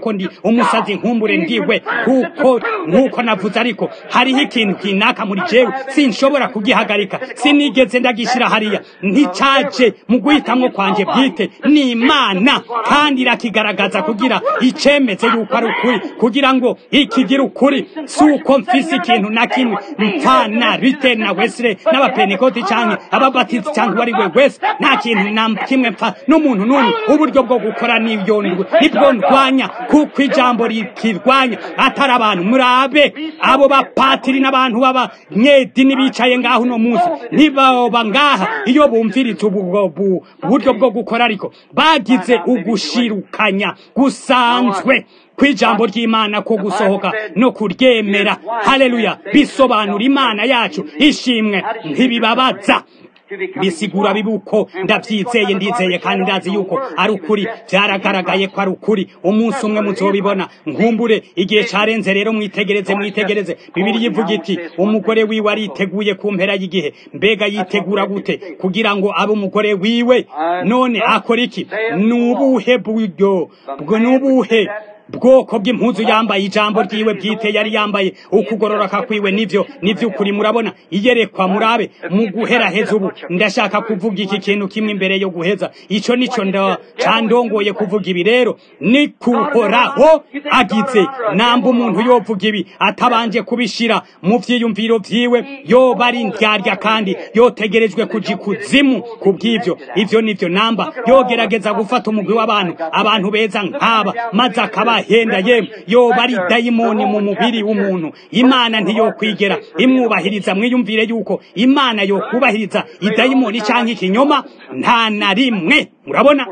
[SPEAKER 1] umusazi nkumbure ndiwe kuko nkuko navuze ariko hariho ikintu kinaka muri jewe sinshobora kugihagarika sinigeze ndagishyira hariya nticyaje mu guhitamwo kwanje bwite ni imana kandi irakigaragaza kugira icemeze yuko ari ukuri kugira ngo ikigira ukuri si uko mfise ikintu na kimwe mpfana rite na wesire n'abapenekoti canke ababatisi canke uwo ari we wese nta kintu na kimwe mpfa n'umuntu n'umwe uburyo bwo gukora nibyo nibwo ndwanya kuko ijambo rikirwanya atari abantu murabe abo bapatiri n'abantu b'abanyedini bicaye ngaho uno munsi ntibaba ngaha iyo bumviritse ubu buryo bwo gukora ariko bagize ugushirukanya gusanzwe kw'ijambo ry'imana ko gusohoka no kuryemera haleluya bisobanura imana yacu ishimwe ntibibabaza bisigura bibuko ndabyizeye ndizeye kandi ndazi yuko ari ukuri byaragaragaye ko ari ukuri umunsi umwe muzobibona nkumbure igihe carenze rero mwitegereze mwitegereze bibiri yivuga iti umugore wiwe ariteguye ku mpera y'igihe mbega yitegura gute kugira ngo abe umugore wiwe none akora iki nubuhe buryo bwo nubuhe bwoko bw'impuzu yambaye ijambo ryiwe bwite yari yambaye ukugororoka kwiwe nivyo nivy'ukuri murabona iyerekwa murabe mu guheraheza ubu ndashaka kuvuga iki kintu kimwe imbere yo guheza ico nico nda candongoye kuvuga ibi rero ni kuhoraho agize namba umuntu yovuga ibi atabanje kubishira mu vyiyumviro vyiwe yoba ari ndyarya kandi yotegerejwe kuja ikuzimu kubw'ivyo ivyo nivyo namba yogerageza gufata umugwi w'abantu abantu beza nk'aba maze akaba henda yemwe yoba ari dayimoni mu mubiri w'umuntu imana ntiyokwigera imwubahiriza mwiyumvire yuko imana yokubahiriza idayimoni canke ikinyoma nta na rimwe murabona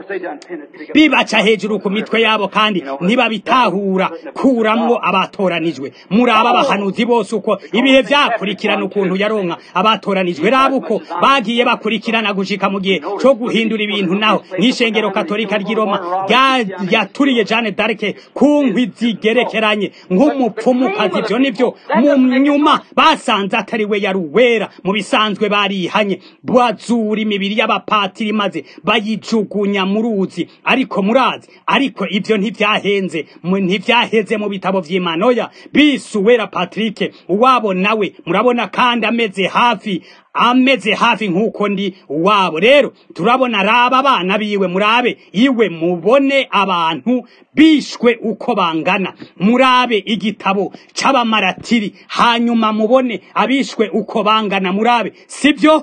[SPEAKER 1] bibaca hejuru ku mitwe yabo kandi ntibabitahura kuramwo abatoranijwe muraba abahanuzi bose uko ibihe vyakurikirana ukuntu yaronka abatoranijwe raba uko bagiye bakurikirana gushika mu gihe co guhindura ibintu naho nk'ishengero katolika ry'i roma yaturiye jane darke ku nkwi zigerekeranye nk'umupfumukazi ivyo nivyo mu nyuma basanze atari we yari uwera mu bisanzwe barihanye bazura imibiri y'abapatiri maze bayijugunya mu ruzi ariko murazi ariko ivyo ntivyahenze ntivyaheze mu bitabo vy'imanoya bisuwera patrike uwabo nawe murabona kandi ameze hafi ameze hafi nk'uko ndi wabo rero turabona raba abana biwe murabe iwe mubone abantu bishwe uko bangana murabe igitabo c'abamaratiri hanyuma mubone abishwe uko bangana murabe sibyo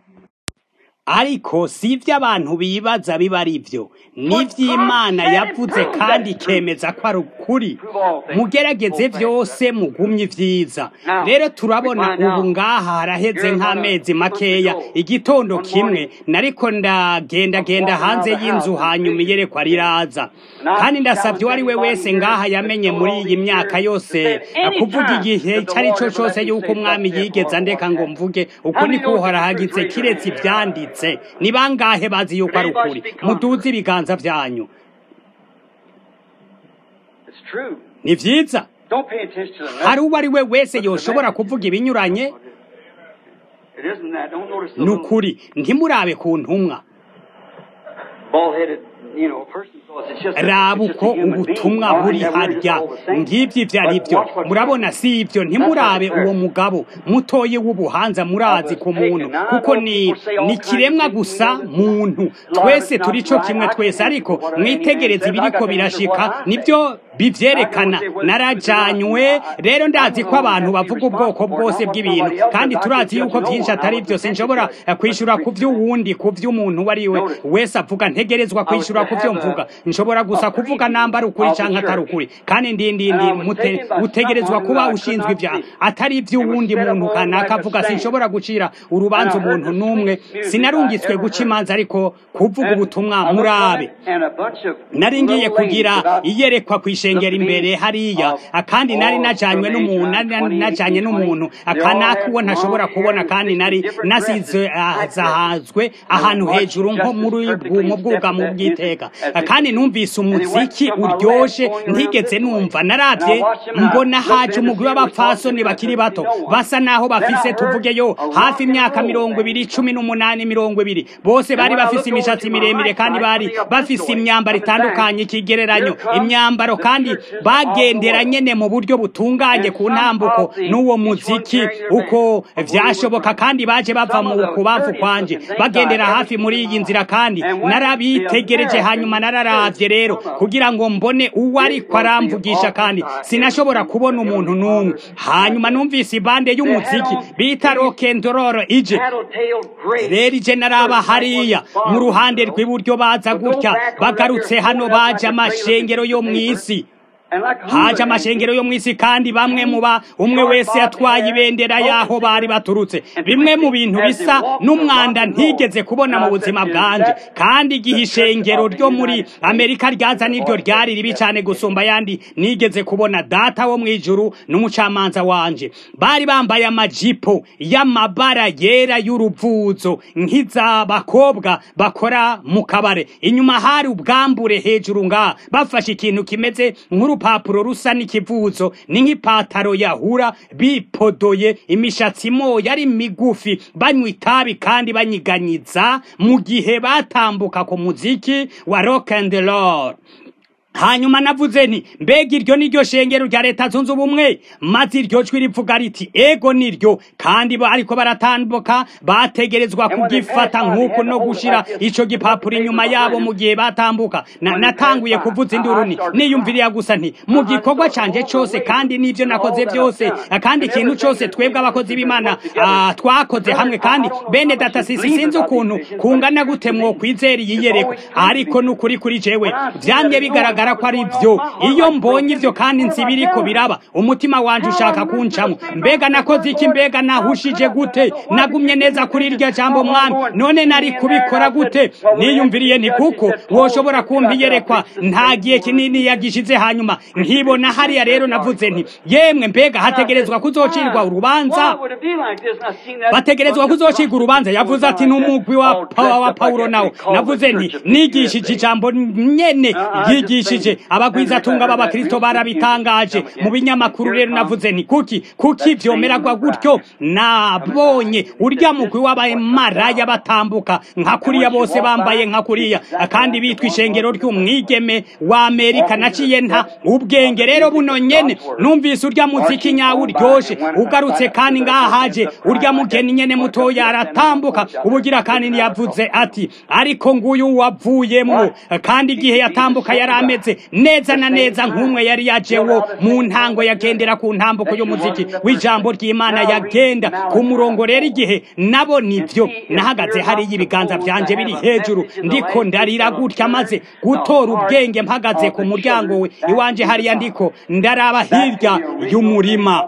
[SPEAKER 1] ariko si ibyo abantu bibaza biba ari byo n'iby'imana yavuze kandi ikemeza ko ari ukuri mugerageze byose mugumye ibyiza rero turabona ubu ngaha haraheze nk'amezi makeya igitondo kimwe nariko ndagendagenda hanze y'inzu hanyuma iyerekwa riraza kandi ndasabye uwo ari we wese ngaha yamenye muri iyi myaka yose kuvuga igihe icyo ari cyo cyose y'uko umwami yigeze andeka ngo mvuge uko niko uhorahagitse kiretse ibyanditse ni bangahe bazi yuko ari ukuri muduze ibiganza byanyu ni byiza hari uwo ari we wese yoshobora kuvuga ibinyuranye ni ukuri ntimurabe ku ntumwa raba uko ubutumwa buri harya ngibyo ibyo ari byo murabona si ibyo ntimurabe uwo mugabo mutoye w'ubuhanza murazi ku muntu kuko ni ni kiremwa gusa muntu twese turi cyo kimwe twese ariko mwitegereze ibiriko birashika nibyo bivyerekana narajanywe rero ndazi ko abantu bavuga ubwoko bwose bw'ibintu kandi turazi yuko byinshi atari byose nshobora kwishura ku vy'uwundi ku vy'umuntu wari we wese avuga ntegerezwa kwishura ku vyo mvuga nshobora gusa kuvuga namba ari ukuri canke atari ukuri kandi ndindindi mute utegerezwa kuba ushinzwe ivya atari ivy'uwundi muntu kanaka avuga sinshobora gucira urubanza umuntu n'umwe sinarungitswe guca imanza ariko kuvuga ubutumwa murabe nari ngiye kugira iyerekwa kw'ishe ishengera imbere hariya kandi nari najanywe n'umuntu nari najanye n'umuntu akanaka uwo ntashobora kubona kandi nari nasize zahazwe ahantu hejuru nko muri mu bwugamo bw'iteka kandi numvise umuziki uryoshe ntigeze numva naravye mbona haje umugwi w'abapfasoni bakiri bato basa naho bafise tuvugeyo hafi imyaka mirongo ibiri cumi n'umunani mirongo ibiri bose bari bafise imishatsi miremire kandi bari bafise imyambaro itandukanye ikigereranyo imyambaro kandi kandi bagendera nyene mu buryo butunganye ku ntambuko n'uwo muziki uko vyashoboka kandi baje bava mu kubavu kwanje bagendera hafi muri iyi nzira kandi narabitegereje hanyuma nararavye rero kugira ngo mbone uwo ariko aramvugisha kandi sinashobora kubona umuntu n'umwe hanyuma numvise ibande y'umuziki bita rokendororo ije rero ije naraba hariya mu ruhande rw'iburyo baza gutya bagarutse hano baje amashengero yo mw'isi haje amashengero yo mw'isi kandi bamwe muba umwe wese yatwaye ibendera yaho bari baturutse bimwe mu bintu bisa n'umwanda ntigeze kubona mu buzima bwanje kandi igihe ishengero ryo muri amerika ryaza niryo ryari ribi cyane gusumba ayandi nigeze kubona data wo mw'ijuru n'umucamanza wanje bari bambaye amajipo y'amabara yera y'uruvuzo nk'iz'abakobwa bakora mu kabare inyuma hari ubwambure hejuru ngaha bafashe ikintu kimeze nk'uru urupapuro rusa n'ikivuzo ni nk'ipataro yahura bipodoye imishatsi moya ari migufi banywa itabi kandi banyiganyiza mu gihe batambuka ku muziki wa rock and roll hanyuma navuze nti mbega iryo niryo shengero rya leta zunze ubumwe maze iryo jwi rivuga riti ego niryo kandi ariko baratambuka bategerezwa kugifata nk'uko no gushira ico gipapuro inyuma yabo mu gihe batambuka natanguye kuvuza induruni niyumviriya gusa nti mu gikorwa canje cose kandi n'ivyo nakoze vyose kandi ikintu cose twebwe abakozi b'imana twakoze hamwe kandi bene data sisi sinzi ukuntu kungana gute mwo kwizera iyiyerekwa ariko n'ukuri kuri jewe vyamye bigaragara ko ari byo iyo mbonye ivyo kandi nsi biriko biraba umutima wanje ushaka kuncamwo mbega nakoze iki mbega nahushije gute nagumye neza kuri iryo jambo mwami none nari kubikora gute niyumviriye nti kuko woshobora kumva iyerekwa nta gihe kinini yagishize hanyuma nkibona hariya rero navuze nti yemwe mbega hategerezwa kuzocirwa urubanza bategerezwa kuzocirwa urubanza yavuze ati n'umugwi wa, wa paulo nawo navuze nti nigishije ijambo nyene yigishije abagwizatunga b'abakristo barabitangaje mu binyamakuru rero navuze nti kuki kuki vyomeragwa gutyo nabonye urya mugwi w'abamaraya batambuka nka kuriya bose bambaye nka kuriya kandi bitwa ishengero ry'umwigeme wa amerika naciye nta ubwenge rero buno nyene numvise urya muziki nyawe uryoshe ugarutse kandi ngaha haje urya mugeni nyene mutoya aratambuka ubugira kandi ntiyavuze ati ariko nguyu wavuyemwo kandi igihe yatambuka yari ameze neza na neza nk'umwe yari yajewo mu ntango yagendera ku ntambuko y'umuziki w'ijambo ry'imana yagenda ku murongo rero igihe nabo nivyo nahagaze hariya ibiganza vyanje biri hejuru ndiko ndarira gutya maze gutora ubwenge mpagaze ku muryango we iwanje hariya ndiko ndaraba hirya y'umurima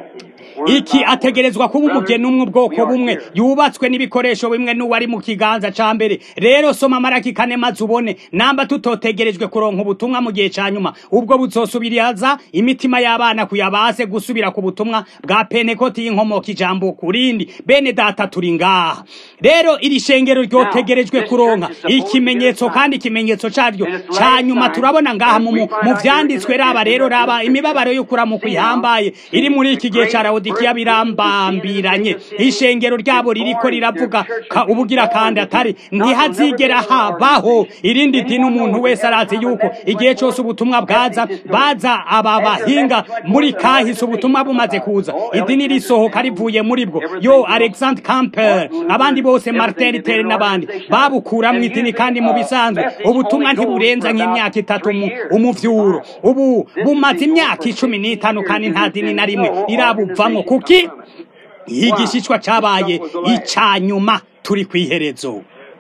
[SPEAKER 1] iki ategerezwa kuba umugeni umwe ubwoko bumwe yubatswe n'ibikoresho bimwe n'uwari mu kiganza ca mbere rero soma maraki kane maze ubone namba tutotegerejwe kuronka ubutumwa mu gihe ca nyuma ubwo buzosubiriza imitima y'abana kuyabase gusubira ku butumwa bwa penekoti y'inkomoka ijambo kurindi bene data turi ngaha rero iri shengero ryotegerejwe kuronka ikimenyetso kandi ikimenyetso caryo ca nyuma turabona ngaha mu vyanditswe raba rero raba imibabaro yo kuramuka ihambaye iri muri iki gihe ca rawodikiya birambambiranye ishengero ryabo ririko riravuga ubugira kandi atari ntihazigera habaho irindi dini umuntu wese arazi yuko igihe cyose ubutumwa bwaza baza aba bahinga muri kahise ubutumwa bumaze kuza idini risohoka rivuye muri bwo yo alexander camper abandi bose martin luther n'abandi babukuramwo idini kandi mu bisanzwe ubutumwa ntiburenza nk'imyaka itatu umuvyuro ubu bumaze imyaka icumi n'itanu kandi nta dini na rimwe irabuvamwo kuki igishishwa cabaye icanyuma turi kwiherezo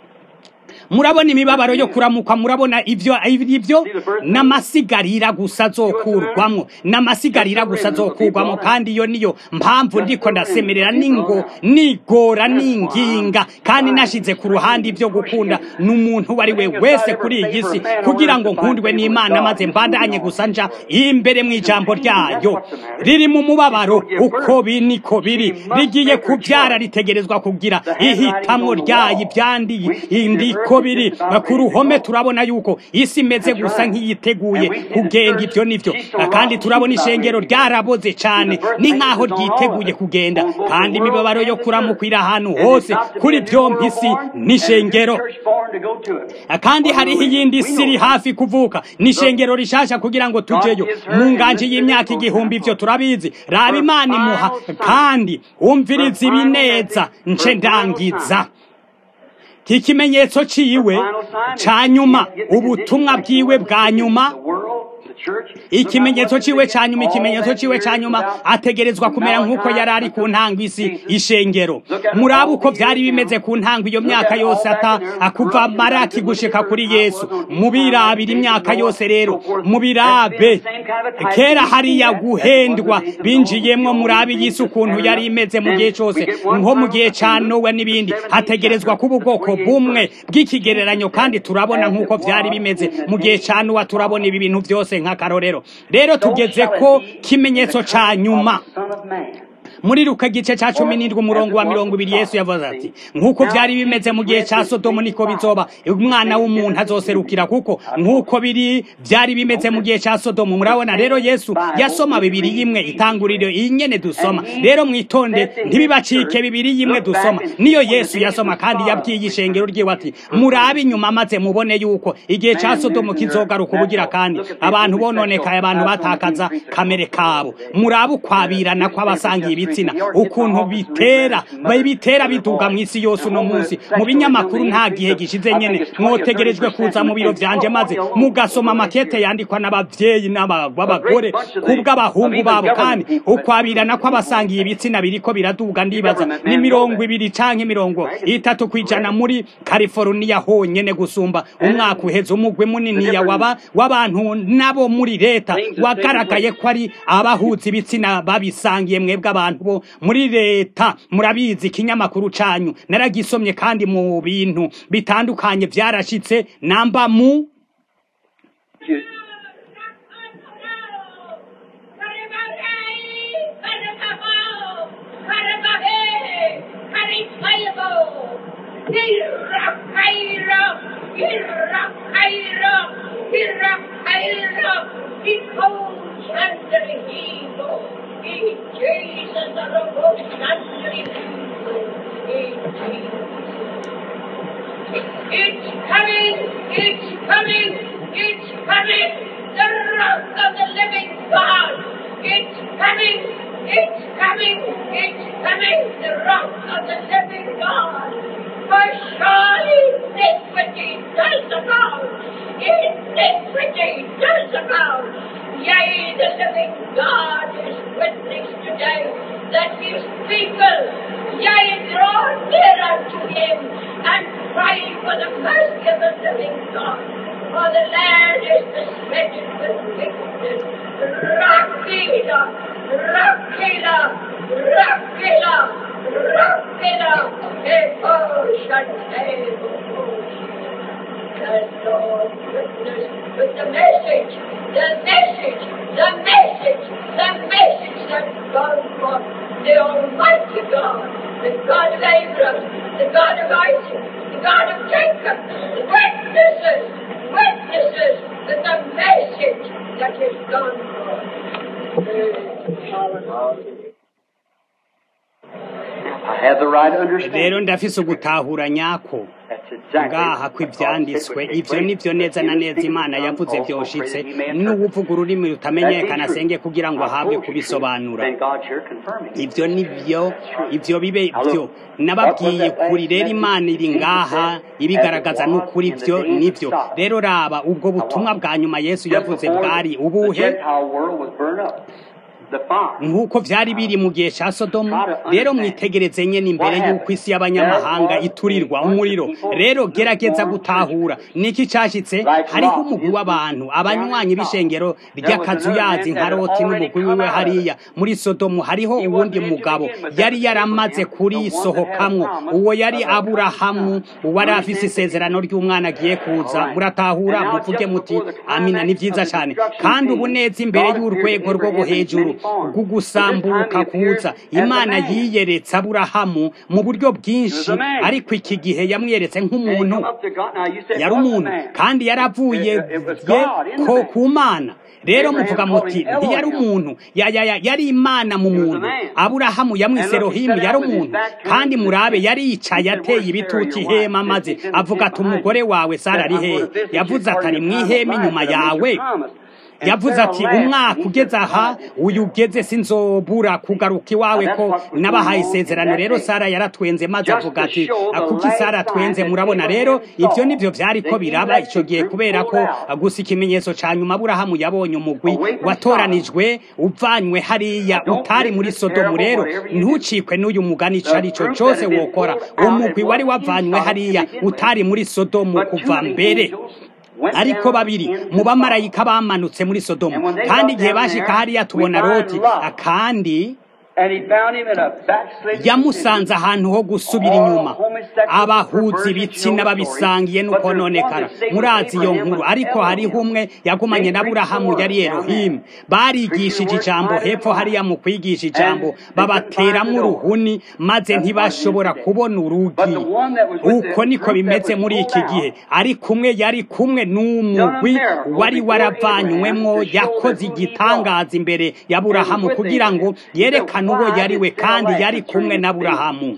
[SPEAKER 1] murabona imibabaro yo kuramukwa murabona ivyo ivyo n'amasigarira gusa zokurwamwo n'amasigarira gusa zokurwamwo kandi iyo niyo mpamvu ndiko ndasemerera ningo nigora ninginga kandi nashize ku ruhande ivyo gukunda n'umuntu wari we wese kuri iyi si kugira ngo nkundwe n'imana maze mbandanye gusa nja imbere mu ijambo ryayo riri mu mubabaro uko biniko biri rigiye kubyara ritegerezwa kugira ihitamwo ryayo ivyandi indiko uko biri ku ruhome turabona yuko isi imeze gusa nk'iyiteguye kugenda ibyo nivyo kandi turabona ishengero ryaraboze cyane ni nk'aho ryiteguye kugenda kandi imibabaro yo kuramukwira ahantu hose kuri byombi isi n'ishengero kandi hariho iyindi si iri hafi kuvuka n'ishengero rishasha kugira ngo tujeyo mu nganji y'imyaka igihumbi ivyo turabizi raba imana imuha kandi wumviriza ibi neza nce ndangiza kikimenyetso ciwe ca nyuma ubutumwa bwiwe bwa nyuma ikimenyetso ciwe ca nyuma ikimenyetso ciwe ca nyuma ategerezwa kumera nk'uko yari ari ku ntango isi ishengero muraba uko vyari bimeze ku ntango iyo myaka yose ata akuva maraki gushika kuri yesu mubirabira imyaka yose rero mubirabe kera hariya guhendwa binjiyemwo murabe y'isi ukuntu yari imeze mu gihe cose nko mu gihe ca nowe n'ibindi hategerezwa kuba ubwoko bumwe bw'ikigereranyo kandi turabona nk'uko vyari bimeze mu gihe ca nowa turabona ibi bintu vyose nk'akarorero rero tugeze ko kimenyetso ca nyuma muri luka gice ca cumi n'indwi umurongo wa mirongo ibiri yesu yavuze ati nk'uko vyari bimeze mu gihe ca sodomu niko bizoba umwana w'umuntu azoserukira kuko nk'uko biri vyari bimeze mu gihe ca sodomu murabona rero yesu yasoma bibiri yimwe itanguriro iyi nyene dusoma rero mwitonde ntibibacike bibiri yimwe dusoma niyo yesu yasoma kandi yabwiye ishengero ryiwe ati murabe inyuma maze mubone yuko igihe ca sodomu kizogaruka ubugira kandi abantu bononekaye abantu batakaza kamere kabo murabe ukwabirana kw'abasangiye ibiti ibitsina ukuntu bitera bitera biduga mu isi yose uno munsi mu binyamakuru nta gihe gishize nyene mwotegerejwe kuza mu biro vyanje maze mugasoma amakete yandikwa n'abavyeyi n'abagore kubw'abahungu babo kandi ukwabirana kw'abasangiye ibitsina biriko biraduga ndibaza ni mirongo ibiri canke mirongo itatu kwijana muri California honyene gusumba umwaka uheze umugwi muniniya waba w'abantu nabo muri leta wagaragaye ko ari abahuza ibitsina babisangiye mwebwe abantu bo muri leta murabizi ikinyamakuru canyu naragisomye kandi mu bintu bitandukanye vyarashitse namba mu
[SPEAKER 3] It's coming! It's coming! It's coming! The wrath of the living God! It's coming! It's coming! It's coming! The wrath of the living God! For surely iniquity does abound! Iniquity does abound! Yea, the living God is witness today that his people, yea, draw near unto him and cry for the mercy of the living God. For the land is disfigured with wickedness. Rakila, Rakila, Rakila, Rakila, Eko Shantebo. The Lord witness with the message, the message, the message, the message that God brought. The Almighty God, the God of Abraham, the God of Isaac, the God of Jacob, witnesses, witnesses with the message that is gone forth.
[SPEAKER 2] I have the right to understand.
[SPEAKER 1] rero ndafise ugutahura nyako
[SPEAKER 2] That's exactly
[SPEAKER 1] ngaha kw'ivyanditswe ivyo nivyo neza na neza imana yavuze vyoshitse n'uwuvuga ururimi rutamenyekana asenge kugira ngo ahabwe kubisobanura
[SPEAKER 2] Then God's here confirming.
[SPEAKER 1] ivyo nivyo ivyo bibe vyo nababwiye kuri rero imana iri ngaha ibigaragaza n'ukuri vyo nivyo rero raba ubwo butumwa bwa nyuma yesu yavuze bwari
[SPEAKER 2] The
[SPEAKER 1] ubuhe
[SPEAKER 2] Gentile world was burned up. The fire.
[SPEAKER 1] nk'uko vyari biri mu gihe ca sodomu rero mwitegereze nyene imbere y'uko isi y'abanyamahanga iturirwa umuriro rero gerageza gutahura niki cashitse hariho umugwi w'abantu abanywanyi b'ishengero ry'akazuyazi nka loti n'umugwi wiwe hariya muri sodomu hariho uwundi mugabo yari yaramaze kurisohokamwo uwo yari aburahamu uwari afise isezerano ry'umwana agiye kuza muratahura muvuge muti amina ni vyiza cane kandi ubu neza imbere y'urwego rwo hejuru bw'ugusambuka kuza imana yiyeretse aburahamu mu buryo bwinshi ariko iki gihe yamwiyeretse nk'umuntu yari umuntu kandi yaravuye ko ku mana rero muvuga muti ntiyari umuntu yari imana mu muntu aburahamu yamwise rohimu yari umuntu kandi murabe yari yicaye ateye ibituti ihema maze avuga ati umugore wawe sara ari hehe yavuze ati ari mu ihema inyuma yawe yavuze ati umwaka ugeze aha uyu ugeze sinzobura kugaruka iwawe ko nabahaye isezerano rero sara yaratwenze maze avuga ati kuki sara atwenze murabona rero ibyo nibyo byari ko biraba icyo gihe kubera ko gusa ikimenyetso cya nyuma aburahamu yabonye umugwi watoranijwe uvanywe hariya utari muri sodomu rero ntucikwe n'uyu mugani icyo ari cyo cyose wokora umugwi wari wavanywe hariya utari muri sodomu kuva mbere ariko babiri mu bamarayika bamanutse muri sodomu kandi igihe bashika hariya tubona loti kandi yamusanze ahantu ho gusubira inyuma abahuza ibitsina babisangiye n'ukononekara murazi iyo nkuru ariko hariho umwe yagumanye na burahamu yari erohimu barigishije ijambo hepfo hariya mu kwigisha ijambo babateramo uruhuni maze ntibashobora kubona urugi uko niko bimeze muri iki gihe ariko umwe yari kumwe n'umugwi wari waravanywemo yakoze igitangaza imbere ya burahamu kugira ngo yerekane uwo yari we kandi yari kumwe na burahamu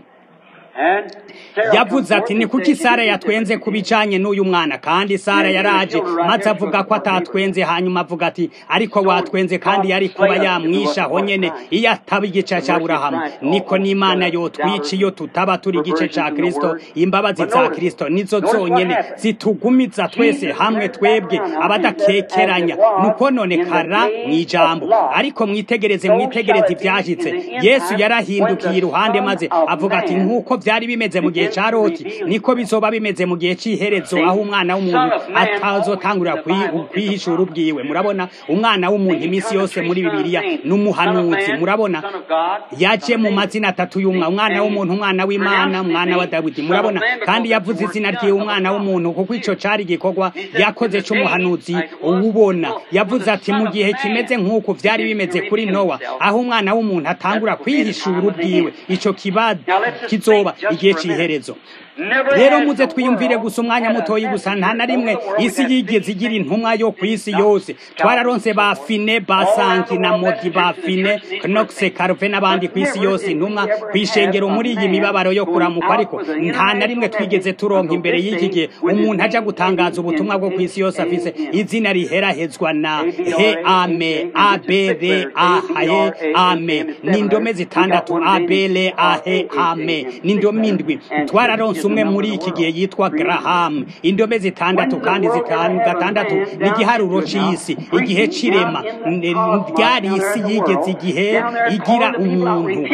[SPEAKER 1] yavuze ati ni kuki sara yatwenze ku bijanye n'uyu mwana kandi sara yaraje maze avuga ko atatwenze hanyuma avuga ati ariko watwenze kandi yari kuba yamwisha aho nyene iyo ataba igice ca burahamu niko n'imana yotwica iyo tutaba turi igice ca kristo imbabazi za kristo nizo zonyene zitugumiza twese hamwe twebwe abadakekeranya nuko none kara mw'ijambo ariko mwitegereze mwitegereze ivyashitse yesu yarahindukiye iruhande maze avuga ati nk'uko byari bimeze mu gihe cya roti niko bizoba bimeze mu gihe cy'iherezo aho umwana w'umuntu atazotangurira kwihishura ubwiwe murabona umwana w'umuntu iminsi yose muri bibiliya n'umuhanuzi murabona yaje mu mazina atatu y'umwa umwana w'umuntu umwana w'imana umwana wa dawidi murabona kandi yavuze izina ry'iwe umwana w'umuntu kuko icyo cyari igikorwa yakoze cy'umuhanuzi uwubona yavuze ati mu gihe kimeze nk'uko byari bimeze kuri nowa aho umwana w'umuntu atangura kwihishura ubwiwe icyo kiba kizoba igihe cy'iherezo rero muze twiyumvire gusa umwanya mutoyi gusa nta na rimwe isi yigeze igira intumwa yo ku isi yose twararonse ba fine ba sanki na modi ba fine knoxe karuve n'abandi ku isi yose intumwa ku ishengero muri iyi mibabaro yo kuramuka ariko nta na rimwe twigeze turonka imbere y'iki gihe umuntu aja gutangaza ubutumwa bwo ku isi yose afise izina riherahezwa na he ame abere ahe ame ni indome zitandatu abere ahe ame ni indome indwi twararonse umwe muri iki gihe yitwa Graham indome zitandatu kandi zitanu gatandatu ni igiharuro c'isi igihe c'irema ryari isi yigeze igihe igira umuntu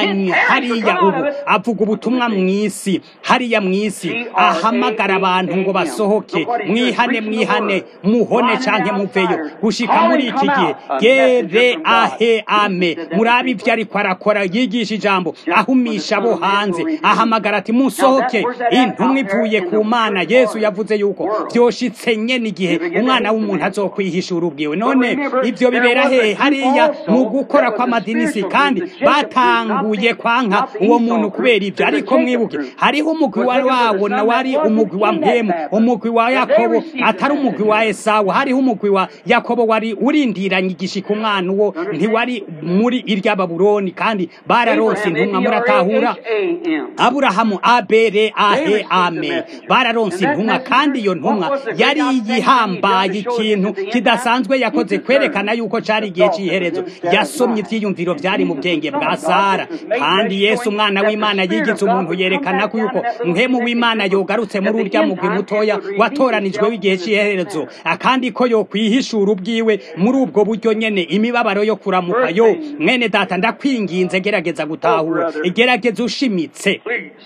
[SPEAKER 1] hariya ubu avuga ubutumwa mw'isi hariya mw'isi ahamagara abantu ngo basohoke mwihane mwihane muhone canke muveyo gushika muri iki gihe gere ahe ame murabe ivyo ariko arakora yigisha ijambo ahumisha abo hanze ahamagara ati musohoke intumwa ivuye ku mana yesu yavuze yuko byoshitse nyene igihe umwana w'umuntu azokwihishura ubwiwe none ivyo bibera hehe hariya mu gukora kw'amadinisi kandi batanguye kwanka uwo muntu kubera ivyo ariko mwibuke hariho umugwi wari wabona wari umugwi wa mpemu umugwi wa yakobo atari umugwi wa esawu hariho umugwi wa yakobo wari urindiranye igishika umwana uwo ntiwari muri irya babuloni kandi bararonse intumwa muratahura aburahamu abere ahe ame bararonse intumwa kandi iyo ntumwa yari yihambaye ikintu kidasanzwe yakoze kwerekana yuko cari igihe c'iherezo yasomye ivyiyumviro vyari mu bwenge bwa sara kandi yesu umwana w'imana yigitse umuntu yerekana ko yuko mpemu w'imana yogarutse muri urya mugwi mutoya watoranijwe w'igihe c'iherezo akandi ko yokwihishura ubwiwe muri ubwo buryo nyene imibabaro yo kuramuka yo mwene data ndakwinginze gerageza gutahura gerageza ushimitse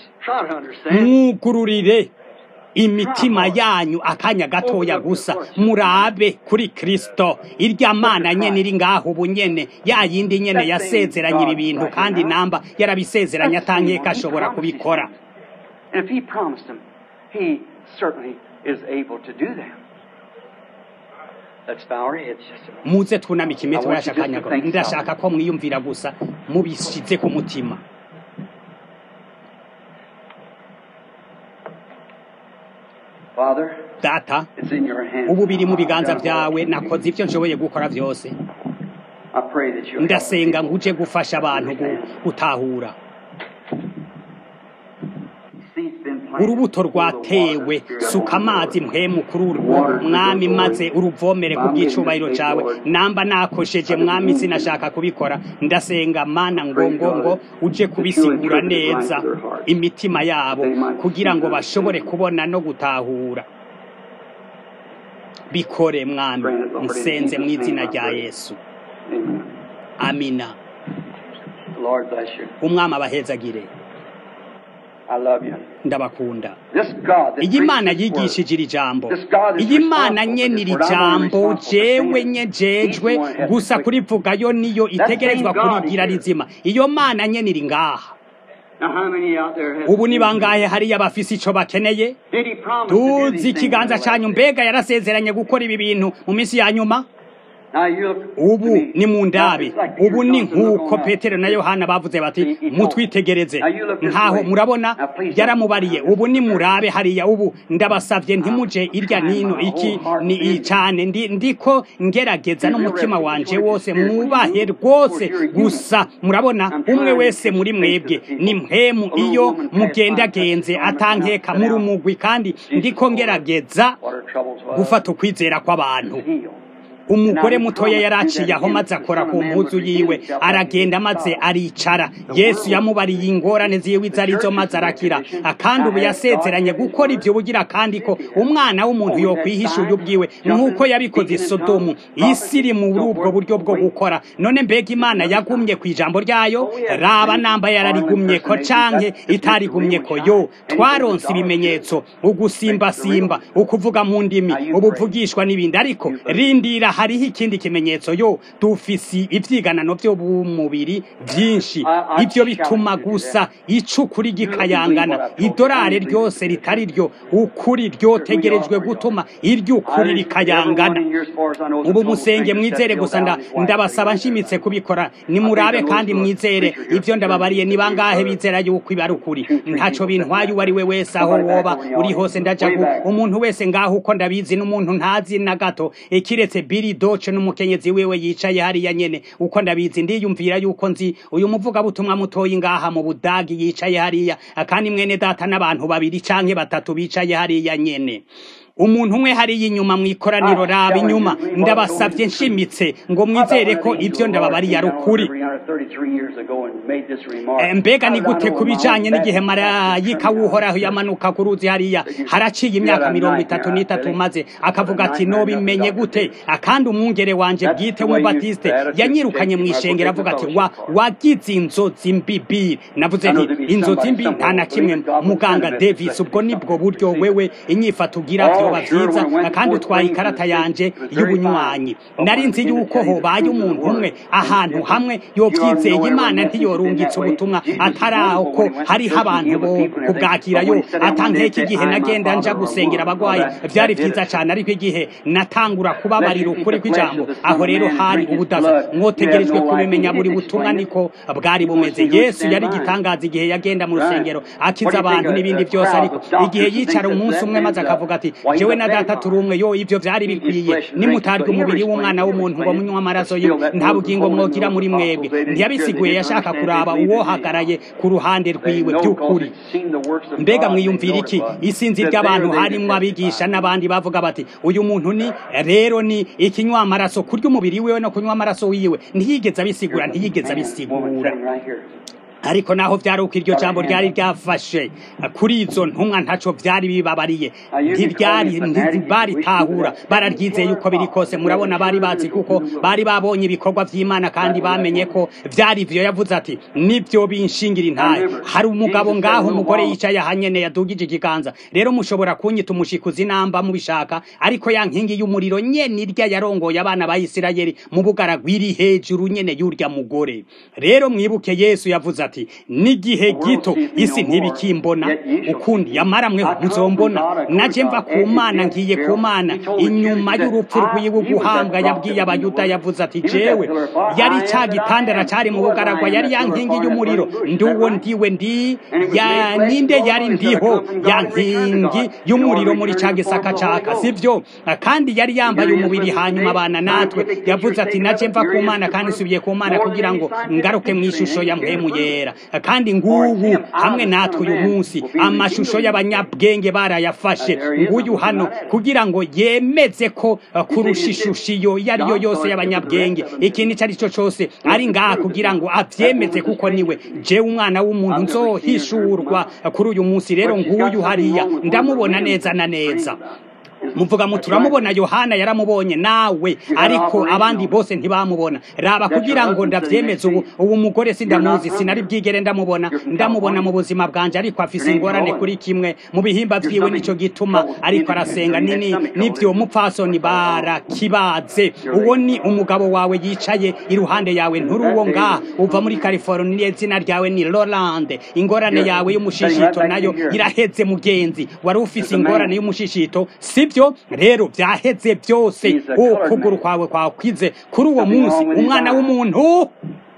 [SPEAKER 1] mwugururire imitima yanyu akanya gatoya gusa murabe kuri kristo irya mana nyene iri ngaho ubu nyene ya yindi nyene yasezeranye ibi bintu kandi namba yarabisezeranye atankeka ashobora kubikora
[SPEAKER 2] And if he promised them, he certainly is able to do that. Let's bow our heads just a moment.
[SPEAKER 1] muze twunamike imitwe
[SPEAKER 2] I want
[SPEAKER 1] yacu
[SPEAKER 2] you just to
[SPEAKER 1] akanyagoro
[SPEAKER 2] think
[SPEAKER 1] ndashaka ko mwiyumvira gusa mubishyize ku mutima
[SPEAKER 2] Father,
[SPEAKER 1] data
[SPEAKER 2] it's in your hands.
[SPEAKER 1] ubu biri mu biganza
[SPEAKER 2] I've done all
[SPEAKER 1] byawe
[SPEAKER 2] I can do.
[SPEAKER 1] nakoze ibyo nshoboye gukora byose
[SPEAKER 2] I pray that you'll help
[SPEAKER 1] ndasenga
[SPEAKER 2] me.
[SPEAKER 1] ngo uje gufasha abantu gu- gutahura
[SPEAKER 2] Seed's been planted.
[SPEAKER 1] urubuto rwatewe suka amazi mpemu kuri urwo mwami maze uruvomere ku bw'icubahiro cawe namba nakosheje mwami sinashaka kubikora ndasenga mana ngo ngo ngo uje kubisigura neza imitima yabo kugira ngo bashobore kubona no gutahura bikore mwami nsenze mu izina rya yesu
[SPEAKER 2] Amen.
[SPEAKER 1] amina
[SPEAKER 2] The Lord bless you.
[SPEAKER 1] umwami abahezagire
[SPEAKER 2] I love you.
[SPEAKER 1] ndabakunda
[SPEAKER 2] This God that
[SPEAKER 1] iyi mana
[SPEAKER 2] preached this word,
[SPEAKER 1] yigishije iri jambo
[SPEAKER 2] This God is
[SPEAKER 1] iyi mana
[SPEAKER 2] responsible
[SPEAKER 1] nye
[SPEAKER 2] for
[SPEAKER 1] n'iri
[SPEAKER 2] this word. I'm only
[SPEAKER 1] jambo
[SPEAKER 2] responsible for
[SPEAKER 1] jewe
[SPEAKER 2] saying it.
[SPEAKER 1] nye jejwe
[SPEAKER 2] He's the one that has
[SPEAKER 1] gusa
[SPEAKER 2] to
[SPEAKER 1] kurivugayo niyo itegerezwa
[SPEAKER 2] same God
[SPEAKER 1] kurigira
[SPEAKER 2] is here.
[SPEAKER 1] rizima iyo mana nye niri ngaha
[SPEAKER 2] Now, how many out there have
[SPEAKER 1] ubu ni bangahe hariya bafise ico bakeneye
[SPEAKER 2] Did he promise to do
[SPEAKER 1] tuzi
[SPEAKER 2] these things
[SPEAKER 1] ikiganza
[SPEAKER 2] in the
[SPEAKER 1] canyu
[SPEAKER 2] last
[SPEAKER 1] mbega yarasezeranye gukora ibi bintu mu minsi ya nyuma
[SPEAKER 2] days? Now, you look
[SPEAKER 1] ubu
[SPEAKER 2] to me.
[SPEAKER 1] ni mu ndabi
[SPEAKER 2] Now, it's like Peter
[SPEAKER 1] ubu ni
[SPEAKER 2] Johnson, look
[SPEAKER 1] nk'uko
[SPEAKER 2] on
[SPEAKER 1] petero na yohana bavuze bati
[SPEAKER 2] He- he told-
[SPEAKER 1] mutwitegereze
[SPEAKER 2] Now you look this
[SPEAKER 1] nkaho
[SPEAKER 2] way.
[SPEAKER 1] murabona
[SPEAKER 2] Now please
[SPEAKER 1] yaramubariye
[SPEAKER 2] don't-
[SPEAKER 1] ubu ni murabe hariya ubu ndabasavye ntimuje irya nino iki ni icane ndi ndiko ngerageza n'umutima wanje wose mwubahe rwose gusa murabona umwe wese muri mwebwe ni mpemu iyo mugendagenze atankeka muri umugwi kandi ndiko ngerageza
[SPEAKER 2] what her troubles was.
[SPEAKER 1] gufata ukwizera kw'abantu
[SPEAKER 2] Healed.
[SPEAKER 1] umugore mutoya yaraciye aho maze akora ku mpuzu yiwe aragenda maze aricara yesu yamubariye ingorane ziwe izo arizo maze arakira kandi ubu yasezeranye gukora ibyo bugira kandi ko umwana w'umuntu yokwihishuye ubwiwe nk'uko yabikoze i sodomu isi iri muri ubwo buryo bwo gukora none mbega imana yagumye ku ijambo ryayo raba namba yararigumye ko canke itarigumye ko yo twaronse ibimenyetso ugusimbasimba ukuvuga mu ndimi ubuvugishwa n'ibindi ariko rindira hariho ikindi kimenyetso yo dufisi ivyiganano vyo bumubiri vyinshi ivyo bituma gusa icukuri gikayangana idorare ryose ritari ryo ukuri ryotegerejwe gutuma iry'ukuri rikayangana ubu musenge mwizere gusa nda ndabasaba nshimitse kubikora nimurabe kandi mwizere ivyo ndababariye ni bangahe bizera yuko ibi ari ukuri ntaco bintwaye uwo ari we wese aho woba uri hose ndajagu umuntu wese ngaho uko ndabizi n'umuntu ntazi na gato ikiretse Billy Doce n'umukenyezi wiwe yicaye hariya nyene uko ndabizi ndiyumvira yuko nzi uyu muvugabutumwa mutoyi ngaha mu budagi yicaye hariya kandi mwene data n'abantu babiri canke batatu bicaye hariya nyene umuntu umwe hariya inyuma mu ikoraniro raba inyuma ndabasavye nshimitse ngo mwizere ko ivyo ndababariye ari ukuri Eh, mbega ni gute ku bijanye n'igihe marayika w'uhoraho yamanuka ku ruzi hariya haraciye imyaka mirongo itatu n'itatu maze akavuga ati nobimenye gute akandi umwungere wanje bwite w'umubatiste yanyirukanye mu ishengero avuga ati wa wagize inzozi mbibi navuze nti inzozi mbi nta na kimwe muganga davis ubwo nibwo buryo wewe inyifato ugira vyoba vyiza kandi utwaye ikarata yanje y'ubunywanyi nari nzi yuko hobaye umuntu umwe ahantu hamwe yovyizeye imana ntiyorungitse ubutumwa atari aho ko hariho abantu bo kubwakirayo atankeka igihe nagenda nja gusengera abagwayi vyari vyiza cane ariko igihe natangura kubabarira ukuri kw'ijambo aho rero hari ubudaza mwotegerejwe kubimenya buri butumwa niko bwari bumeze yesu yari igitangaza igihe yagenda mu rusengero akiza abantu n'ibindi vyose ariko igihe yicara umunsi umwe maze akavuga ati jewe na data turi umwe yo ivyo vyari bikwiye nimutarya umubiri w'umwana w'umuntu ngo munywa amaraso ye nta bugingo mwogira muri mwebwe ntiyabisiguye yashaka kuraba uwohagaraye ku ruhande rwiwe by'ukuri mbega mwiyumvira iki isinzi ry'abantu harimwo abigisha n'abandi bavuga bati uyu muntu ni rero ni ikinywa amaraso kurya umubiri wiwe no kunywa amaraso wiwe ntiyigeze abisigura ntiyigeze abisigura ariko naho vyari uko iryo jambo ryari ryafashe kuri izo ntumwa ntaco vyari bibabariye ntiryari ntibaritahura bararyizeye uko biri kose murabona bari bazi kuko bari babonye ibikorwa vy'imana kandi bamenye ko vyari ivyo yavuze ati nivyo binshingira intahe hari umugabo ngaho umugore yicaye ahanyene yadugije ikiganza rero mushobora kunyita umushikuzi namba mubishaka ariko ya nkingi y'umuriro nyene irya yarongoye abana ba isirayeli mu bugaragwa iri hejuru nyene y'urya mugore rero mwibuke yesu yavuze ati ati n'igihe gito isi ntibikimbona ukundi yamara mwe muzombona naje mva ku mana ngiye ku mana inyuma y'urupfu rwiwe guhambwa yabwiye abayuda yavuze ati jewe yari cya gitandara cyari mu bugaragwa yari ya nkingi y'umuriro nduwo ndiwe ndi ya ninde yari ndiho ya nkingi y'umuriro muri cya gisaka caka sivyo kandi yari yambaye umubiri hanyuma abana natwe yavuze ati naje mva ku mana kandi nsubiye ku mana kugira ngo ngaruke mu ishusho ya mpemu yera kandi ngubu hamwe natwe uyu munsi amashusho y'abanyabwenge barayafashe nguyu hano kugira ngo yemeze ko kurusha ishusho iyo iyo ari yo yose y'abanyabwenge ikintu icyo ari cyo cyose ari ngaha kugira ngo abyemeze kuko niwe jewe umwana w'umuntu nzohishurwa kuri uyu munsi rero nguyu hariya ndamubona neza na neza muvuga mu turamubona yohana yaramubonye nawe ariko abandi bose ntibamubona raba kugira ngo ndabyemeze ubu ubu mugore sindamuzi sinari bwigere ndamubona ndamubona mu buzima bwanjye ariko afise ingorane kuri kimwe mu bihimba byiwe nicyo gituma ariko arasenga nini n'ibyo mupfasoni barakibaze uwo ni umugabo wawe yicaye iruhande yawe nturi uwo ngaha uva muri california izina ryawe ni rolande ingorane yawe y'umushishito nayo iraheze mugenzi wari ufise ingorane y'umushishito sibyo rero byaheze byose ukuguru kwawe kwakwize kuri uwo munsi umwana w'umuntu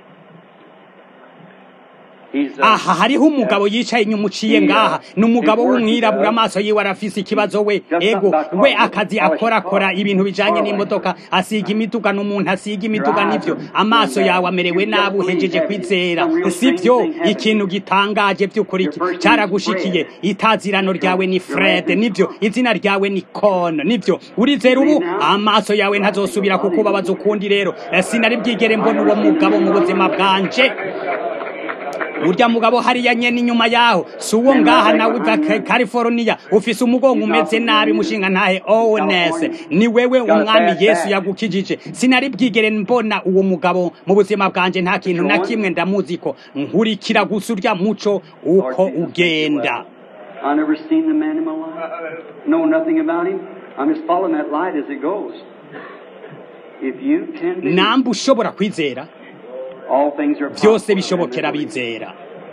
[SPEAKER 1] aha hariho umugabo yicaye inyuma uciye ngaha ni umugabo w'umwirabura amaso yiwe arafise ikibazo we ego we akazi akorakora ibintu bijanye n'imodoka asiga imiduga n'umuntu asiga imiduga nivyo amaso yawe amerewe nabi uhejeje kwizera sivyo ikintu gitangaje by'ukuri iki cyaragushikiye itazirano ryawe ni fred nivyo izina ryawe ni kon nivyo urizera ubu amaso yawe ntazosubira kukubabaza ukundi rero sinari bwigere mbona uwo mugabo mu buzima bwanje urya mugabo hariya nyene inyuma yaho si uwo ngaha nawe uva california ufise umugongo umeze nabi mushinga ntahe owns ni wewe umwami yesu yagukijije sinari bwigere mbona uwo mugabo mu buzima bwanje nta kintu na kimwe ndamuzi ko nkurikira gusa urya muco uko ugenda
[SPEAKER 2] I never seen the man in my life. Know nothing about him. I'm just following that light as it goes. If you can be,
[SPEAKER 1] namba ushobora kwizera
[SPEAKER 2] all things are
[SPEAKER 1] byose
[SPEAKER 2] possible.
[SPEAKER 1] bishobokera bizera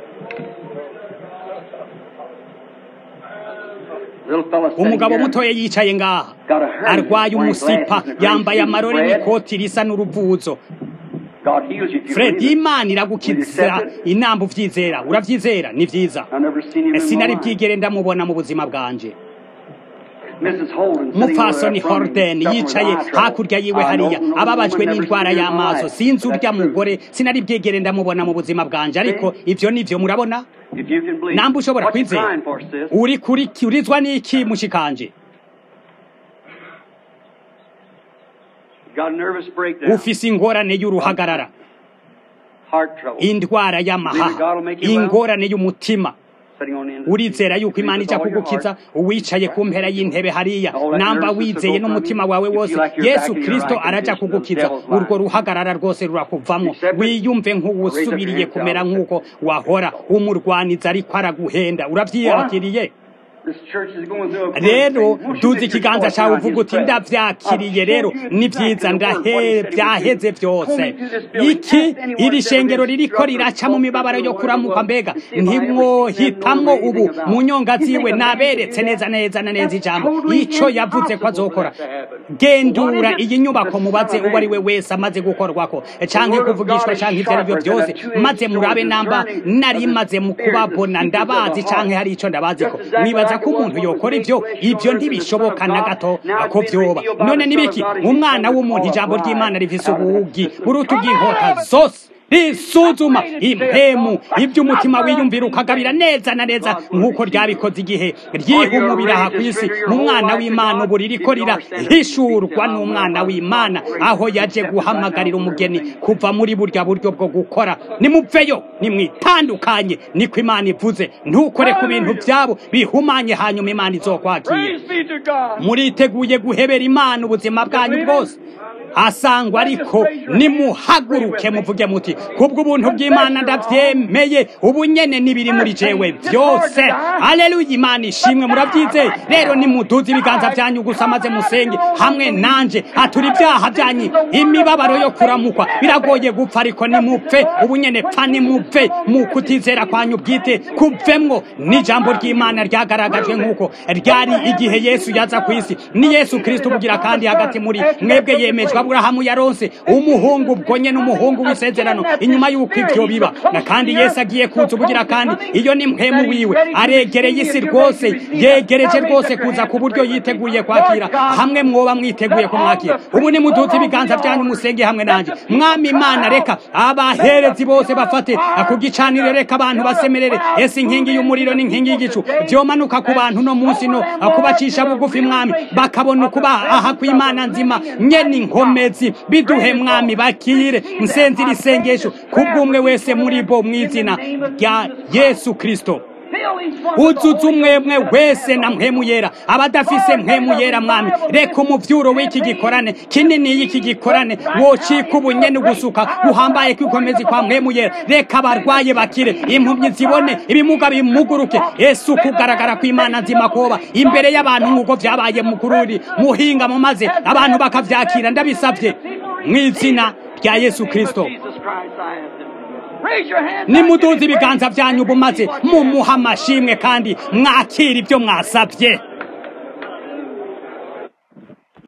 [SPEAKER 2] Little fella sitting
[SPEAKER 1] umugabo
[SPEAKER 2] here,
[SPEAKER 1] mutoya yicaye ngaha
[SPEAKER 2] got a hernia,
[SPEAKER 1] arwaye
[SPEAKER 2] wearing
[SPEAKER 1] umusipa
[SPEAKER 2] glasses and a
[SPEAKER 1] yambaye
[SPEAKER 2] great
[SPEAKER 1] amarori
[SPEAKER 2] suit,
[SPEAKER 1] n'ikoti risa n'uruvuzo
[SPEAKER 2] God heals you if you
[SPEAKER 1] fred
[SPEAKER 2] believe it.
[SPEAKER 1] imana
[SPEAKER 2] Will you
[SPEAKER 1] iragukiza
[SPEAKER 2] accept it?
[SPEAKER 1] inamba uvyizera uravyizera ni vyiza
[SPEAKER 2] I've never seen him in my
[SPEAKER 1] sinari
[SPEAKER 2] life.
[SPEAKER 1] bwigere ndamubona mu buzima bwanje
[SPEAKER 2] Mrs. Holden sitting over
[SPEAKER 1] mupfasoni
[SPEAKER 2] there from him,
[SPEAKER 1] horden
[SPEAKER 2] suffering with
[SPEAKER 1] yicaye
[SPEAKER 2] eye trouble.
[SPEAKER 1] hakurya yiwe
[SPEAKER 2] I
[SPEAKER 1] hariya
[SPEAKER 2] don't know
[SPEAKER 1] ababajwe
[SPEAKER 2] woman never
[SPEAKER 1] n'indwara
[SPEAKER 2] seen him in my
[SPEAKER 1] y'amaso
[SPEAKER 2] life.
[SPEAKER 1] sinzi urya
[SPEAKER 2] That's true.
[SPEAKER 1] mugore sinari bwigere ndamubona mu buzima bwanje ariko ivyo nivyo murabona
[SPEAKER 2] If you can believe.
[SPEAKER 1] namba ushobora
[SPEAKER 2] What you
[SPEAKER 1] kwizera
[SPEAKER 2] crying for, sis?
[SPEAKER 1] uri kuri urizwa n'iki mushikanje
[SPEAKER 2] Got a nervous breakdown.
[SPEAKER 1] ufise ingorane y'uruhagarara
[SPEAKER 2] Heart trouble.
[SPEAKER 1] indwara y'amahaha ingorane y'umutima
[SPEAKER 2] Sitting on the end of the
[SPEAKER 1] urizera
[SPEAKER 2] seat.
[SPEAKER 1] yuko
[SPEAKER 2] Believe
[SPEAKER 1] imana
[SPEAKER 2] with
[SPEAKER 1] ija
[SPEAKER 2] all your
[SPEAKER 1] kugukiza
[SPEAKER 2] heart.
[SPEAKER 1] uwicaye ku mpera y'intebe hariya
[SPEAKER 2] All that
[SPEAKER 1] namba
[SPEAKER 2] nervousness will
[SPEAKER 1] wizeye
[SPEAKER 2] go from
[SPEAKER 1] n'umutima
[SPEAKER 2] you.
[SPEAKER 1] wawe
[SPEAKER 2] If you
[SPEAKER 1] wose
[SPEAKER 2] like you're
[SPEAKER 1] yesu
[SPEAKER 2] back in your
[SPEAKER 1] kristo
[SPEAKER 2] right
[SPEAKER 1] araja
[SPEAKER 2] condition,
[SPEAKER 1] kugukiza
[SPEAKER 2] the devil's lying.
[SPEAKER 1] urwo ruhagarara rwose rurakuvamo
[SPEAKER 2] Accept it.
[SPEAKER 1] wiyumve nk'uwusubiriye kumera nk'uko wahora umurwaniza ariko araguhenda uravyiyakiriye
[SPEAKER 2] This church is going through a
[SPEAKER 1] rero
[SPEAKER 2] Won't you
[SPEAKER 1] duza
[SPEAKER 2] lift your
[SPEAKER 1] ikiganza
[SPEAKER 2] voice
[SPEAKER 1] cyawe
[SPEAKER 2] now
[SPEAKER 1] uvuga
[SPEAKER 2] against
[SPEAKER 1] uti
[SPEAKER 2] prayer?
[SPEAKER 1] ndavyakiriye rero
[SPEAKER 2] I've shown you
[SPEAKER 1] ni
[SPEAKER 2] exactly
[SPEAKER 1] vyiza
[SPEAKER 2] the word, what he
[SPEAKER 1] ndahe
[SPEAKER 2] said he would
[SPEAKER 1] byaheze
[SPEAKER 2] do.
[SPEAKER 1] byose
[SPEAKER 2] Coming to this building,
[SPEAKER 1] iki
[SPEAKER 2] ask anyone
[SPEAKER 1] iri
[SPEAKER 2] if there
[SPEAKER 1] shengero
[SPEAKER 2] is
[SPEAKER 1] ririko
[SPEAKER 2] struggle,
[SPEAKER 1] riraca mu mibabaro yo
[SPEAKER 2] struggle,
[SPEAKER 1] kuramuka
[SPEAKER 2] struggle,
[SPEAKER 1] mbega
[SPEAKER 2] to see if I ever
[SPEAKER 1] ntimwohitamwo
[SPEAKER 2] seen them, know
[SPEAKER 1] ubu
[SPEAKER 2] anything about
[SPEAKER 1] mu
[SPEAKER 2] it.
[SPEAKER 1] nyonga
[SPEAKER 2] You think
[SPEAKER 1] ziwe
[SPEAKER 2] a man could do
[SPEAKER 1] naberetse
[SPEAKER 2] that?
[SPEAKER 1] neza neza na neza
[SPEAKER 2] That's
[SPEAKER 1] ijambo
[SPEAKER 2] totally
[SPEAKER 1] ico yavuze ko
[SPEAKER 2] impossible
[SPEAKER 1] azokora
[SPEAKER 2] for that to happen.
[SPEAKER 1] gendura
[SPEAKER 2] What is it?
[SPEAKER 1] iyi nyubako
[SPEAKER 2] The
[SPEAKER 1] mubaze
[SPEAKER 2] Son of
[SPEAKER 1] uwo ari we
[SPEAKER 2] Man.
[SPEAKER 1] wese amaze gukorwako canke
[SPEAKER 2] word of
[SPEAKER 1] kuvugishwa
[SPEAKER 2] God is
[SPEAKER 1] canke ivyo ari byo
[SPEAKER 2] sharper than
[SPEAKER 1] byose
[SPEAKER 2] a two-edged
[SPEAKER 1] maze
[SPEAKER 2] sword,
[SPEAKER 1] murabe namba
[SPEAKER 2] discerning
[SPEAKER 1] nari
[SPEAKER 2] of the
[SPEAKER 1] maze mu
[SPEAKER 2] spirit, the
[SPEAKER 1] kubabona
[SPEAKER 2] secrets of the
[SPEAKER 1] ndabazi
[SPEAKER 2] heart.
[SPEAKER 1] canke hari ico ndabazi ko
[SPEAKER 2] Just exactly
[SPEAKER 1] mwibaza
[SPEAKER 2] like
[SPEAKER 1] ko
[SPEAKER 2] it was
[SPEAKER 1] umuntu
[SPEAKER 2] when
[SPEAKER 1] yokora
[SPEAKER 2] the
[SPEAKER 1] ivyo
[SPEAKER 2] flesh
[SPEAKER 1] ivyo
[SPEAKER 2] on earth and the
[SPEAKER 1] ntibishoboka
[SPEAKER 2] Son
[SPEAKER 1] na
[SPEAKER 2] of
[SPEAKER 1] gato
[SPEAKER 2] God. Now
[SPEAKER 1] ko
[SPEAKER 2] it's been
[SPEAKER 1] vyoba
[SPEAKER 2] revealed by
[SPEAKER 1] none
[SPEAKER 2] the Son
[SPEAKER 1] nibiki
[SPEAKER 2] of God as
[SPEAKER 1] umwana
[SPEAKER 2] He
[SPEAKER 1] w'umuntu
[SPEAKER 2] comes to
[SPEAKER 1] ijambo
[SPEAKER 2] call
[SPEAKER 1] ry'imana
[SPEAKER 2] us
[SPEAKER 1] rifise
[SPEAKER 2] out of that
[SPEAKER 1] ubugi
[SPEAKER 2] system.
[SPEAKER 1] buruta
[SPEAKER 2] Come
[SPEAKER 1] ubw'inkota
[SPEAKER 2] out of it.
[SPEAKER 1] zose risuzuma impemu iby'umutima wiyumvira ukagabira neza na neza nk'uko ryabikoze igihe ryihumubira aha ku isi mu mwana w'imana ubu ririko rirahishurwa n'umwana w'imana aho yaje guhamagarira umugeni kuva muri burya buryo bwo gukora nimupveyo nimwitandukanye niko imana ivuze ntukore ku bintu byabo bihumanye hanyuma imana izokwakira
[SPEAKER 2] Praise be to God.
[SPEAKER 1] muriteguye guhebera imana ubuzima bwanyu bwose asangwa ariko nimuhaguruke muvuge muti kubwo ubuntu bw'imana ndabyemeye ubu nyene n'ibiri muri jewe byose aleluya imana ishimwe murabyizeye rero nimuduze ibiganza byanyu gusa maze musenge hamwe nanje atura ibyaha byanyu imibabaro yo kuramukwa biragoye gupfa ariko nimupfe ubu nyene pfa nimupfe mu kutizera kwanyu bwite kuvemwo n'ijambo ry'imana ryagaragajwe nk'uko ryari igihe yesu yaza ku isi ni yesu kristo ubugira kandi hagati muri mwebwe yemejwe aburahamu yaronse umuhungu ubwo nyene umuhungu w'isezerano inyuma y'uko ivyo biba na kandi yesu agiye kuza ubugira kandi iyo ni mpemu wiwe aregereye isi rwose yegereje rwose kuza ku buryo yiteguye kwakira hamwe mwoba mwiteguye kumwakira ubu ni muduze ibiganza byanyu musenge hamwe nanjye mwami imana reka abaherezi bose bafate ku gicaniro reka abantu basemerere ese inkingi y'umuriro n'inkingi y'igicu byomanuka ku bantu no munsi no kubacisha bugufi mwami bakabona ukuba aha kw'imana nzima nyene inkomezi biduhe mwami bakire nsenzira isengesho kubw'umwe wese muri bo mw'izina rya yesu kristo uzuza umwemwe wese na mpemu yera abadafise mpemu yera mwami reka umuvyuro w'iki gikorane kinini y'iki gikorane wocika ubunyene ugusuka guhambaye kwikomezi kwa mpemu yera reka abarwaye bakire impumyi zibone ibimuga bimuguruke yesu kugaragara kw'imana nzima koba imbere y'abantu nk'uko vyabaye mukururi muhinga mu maze abantu bakavyakira ndabisavye mw'izina rya yesu kristo nimuduze ibiganza vyanyu bumaze mumuha amashimwe kandi mwakira ibyo mwasavye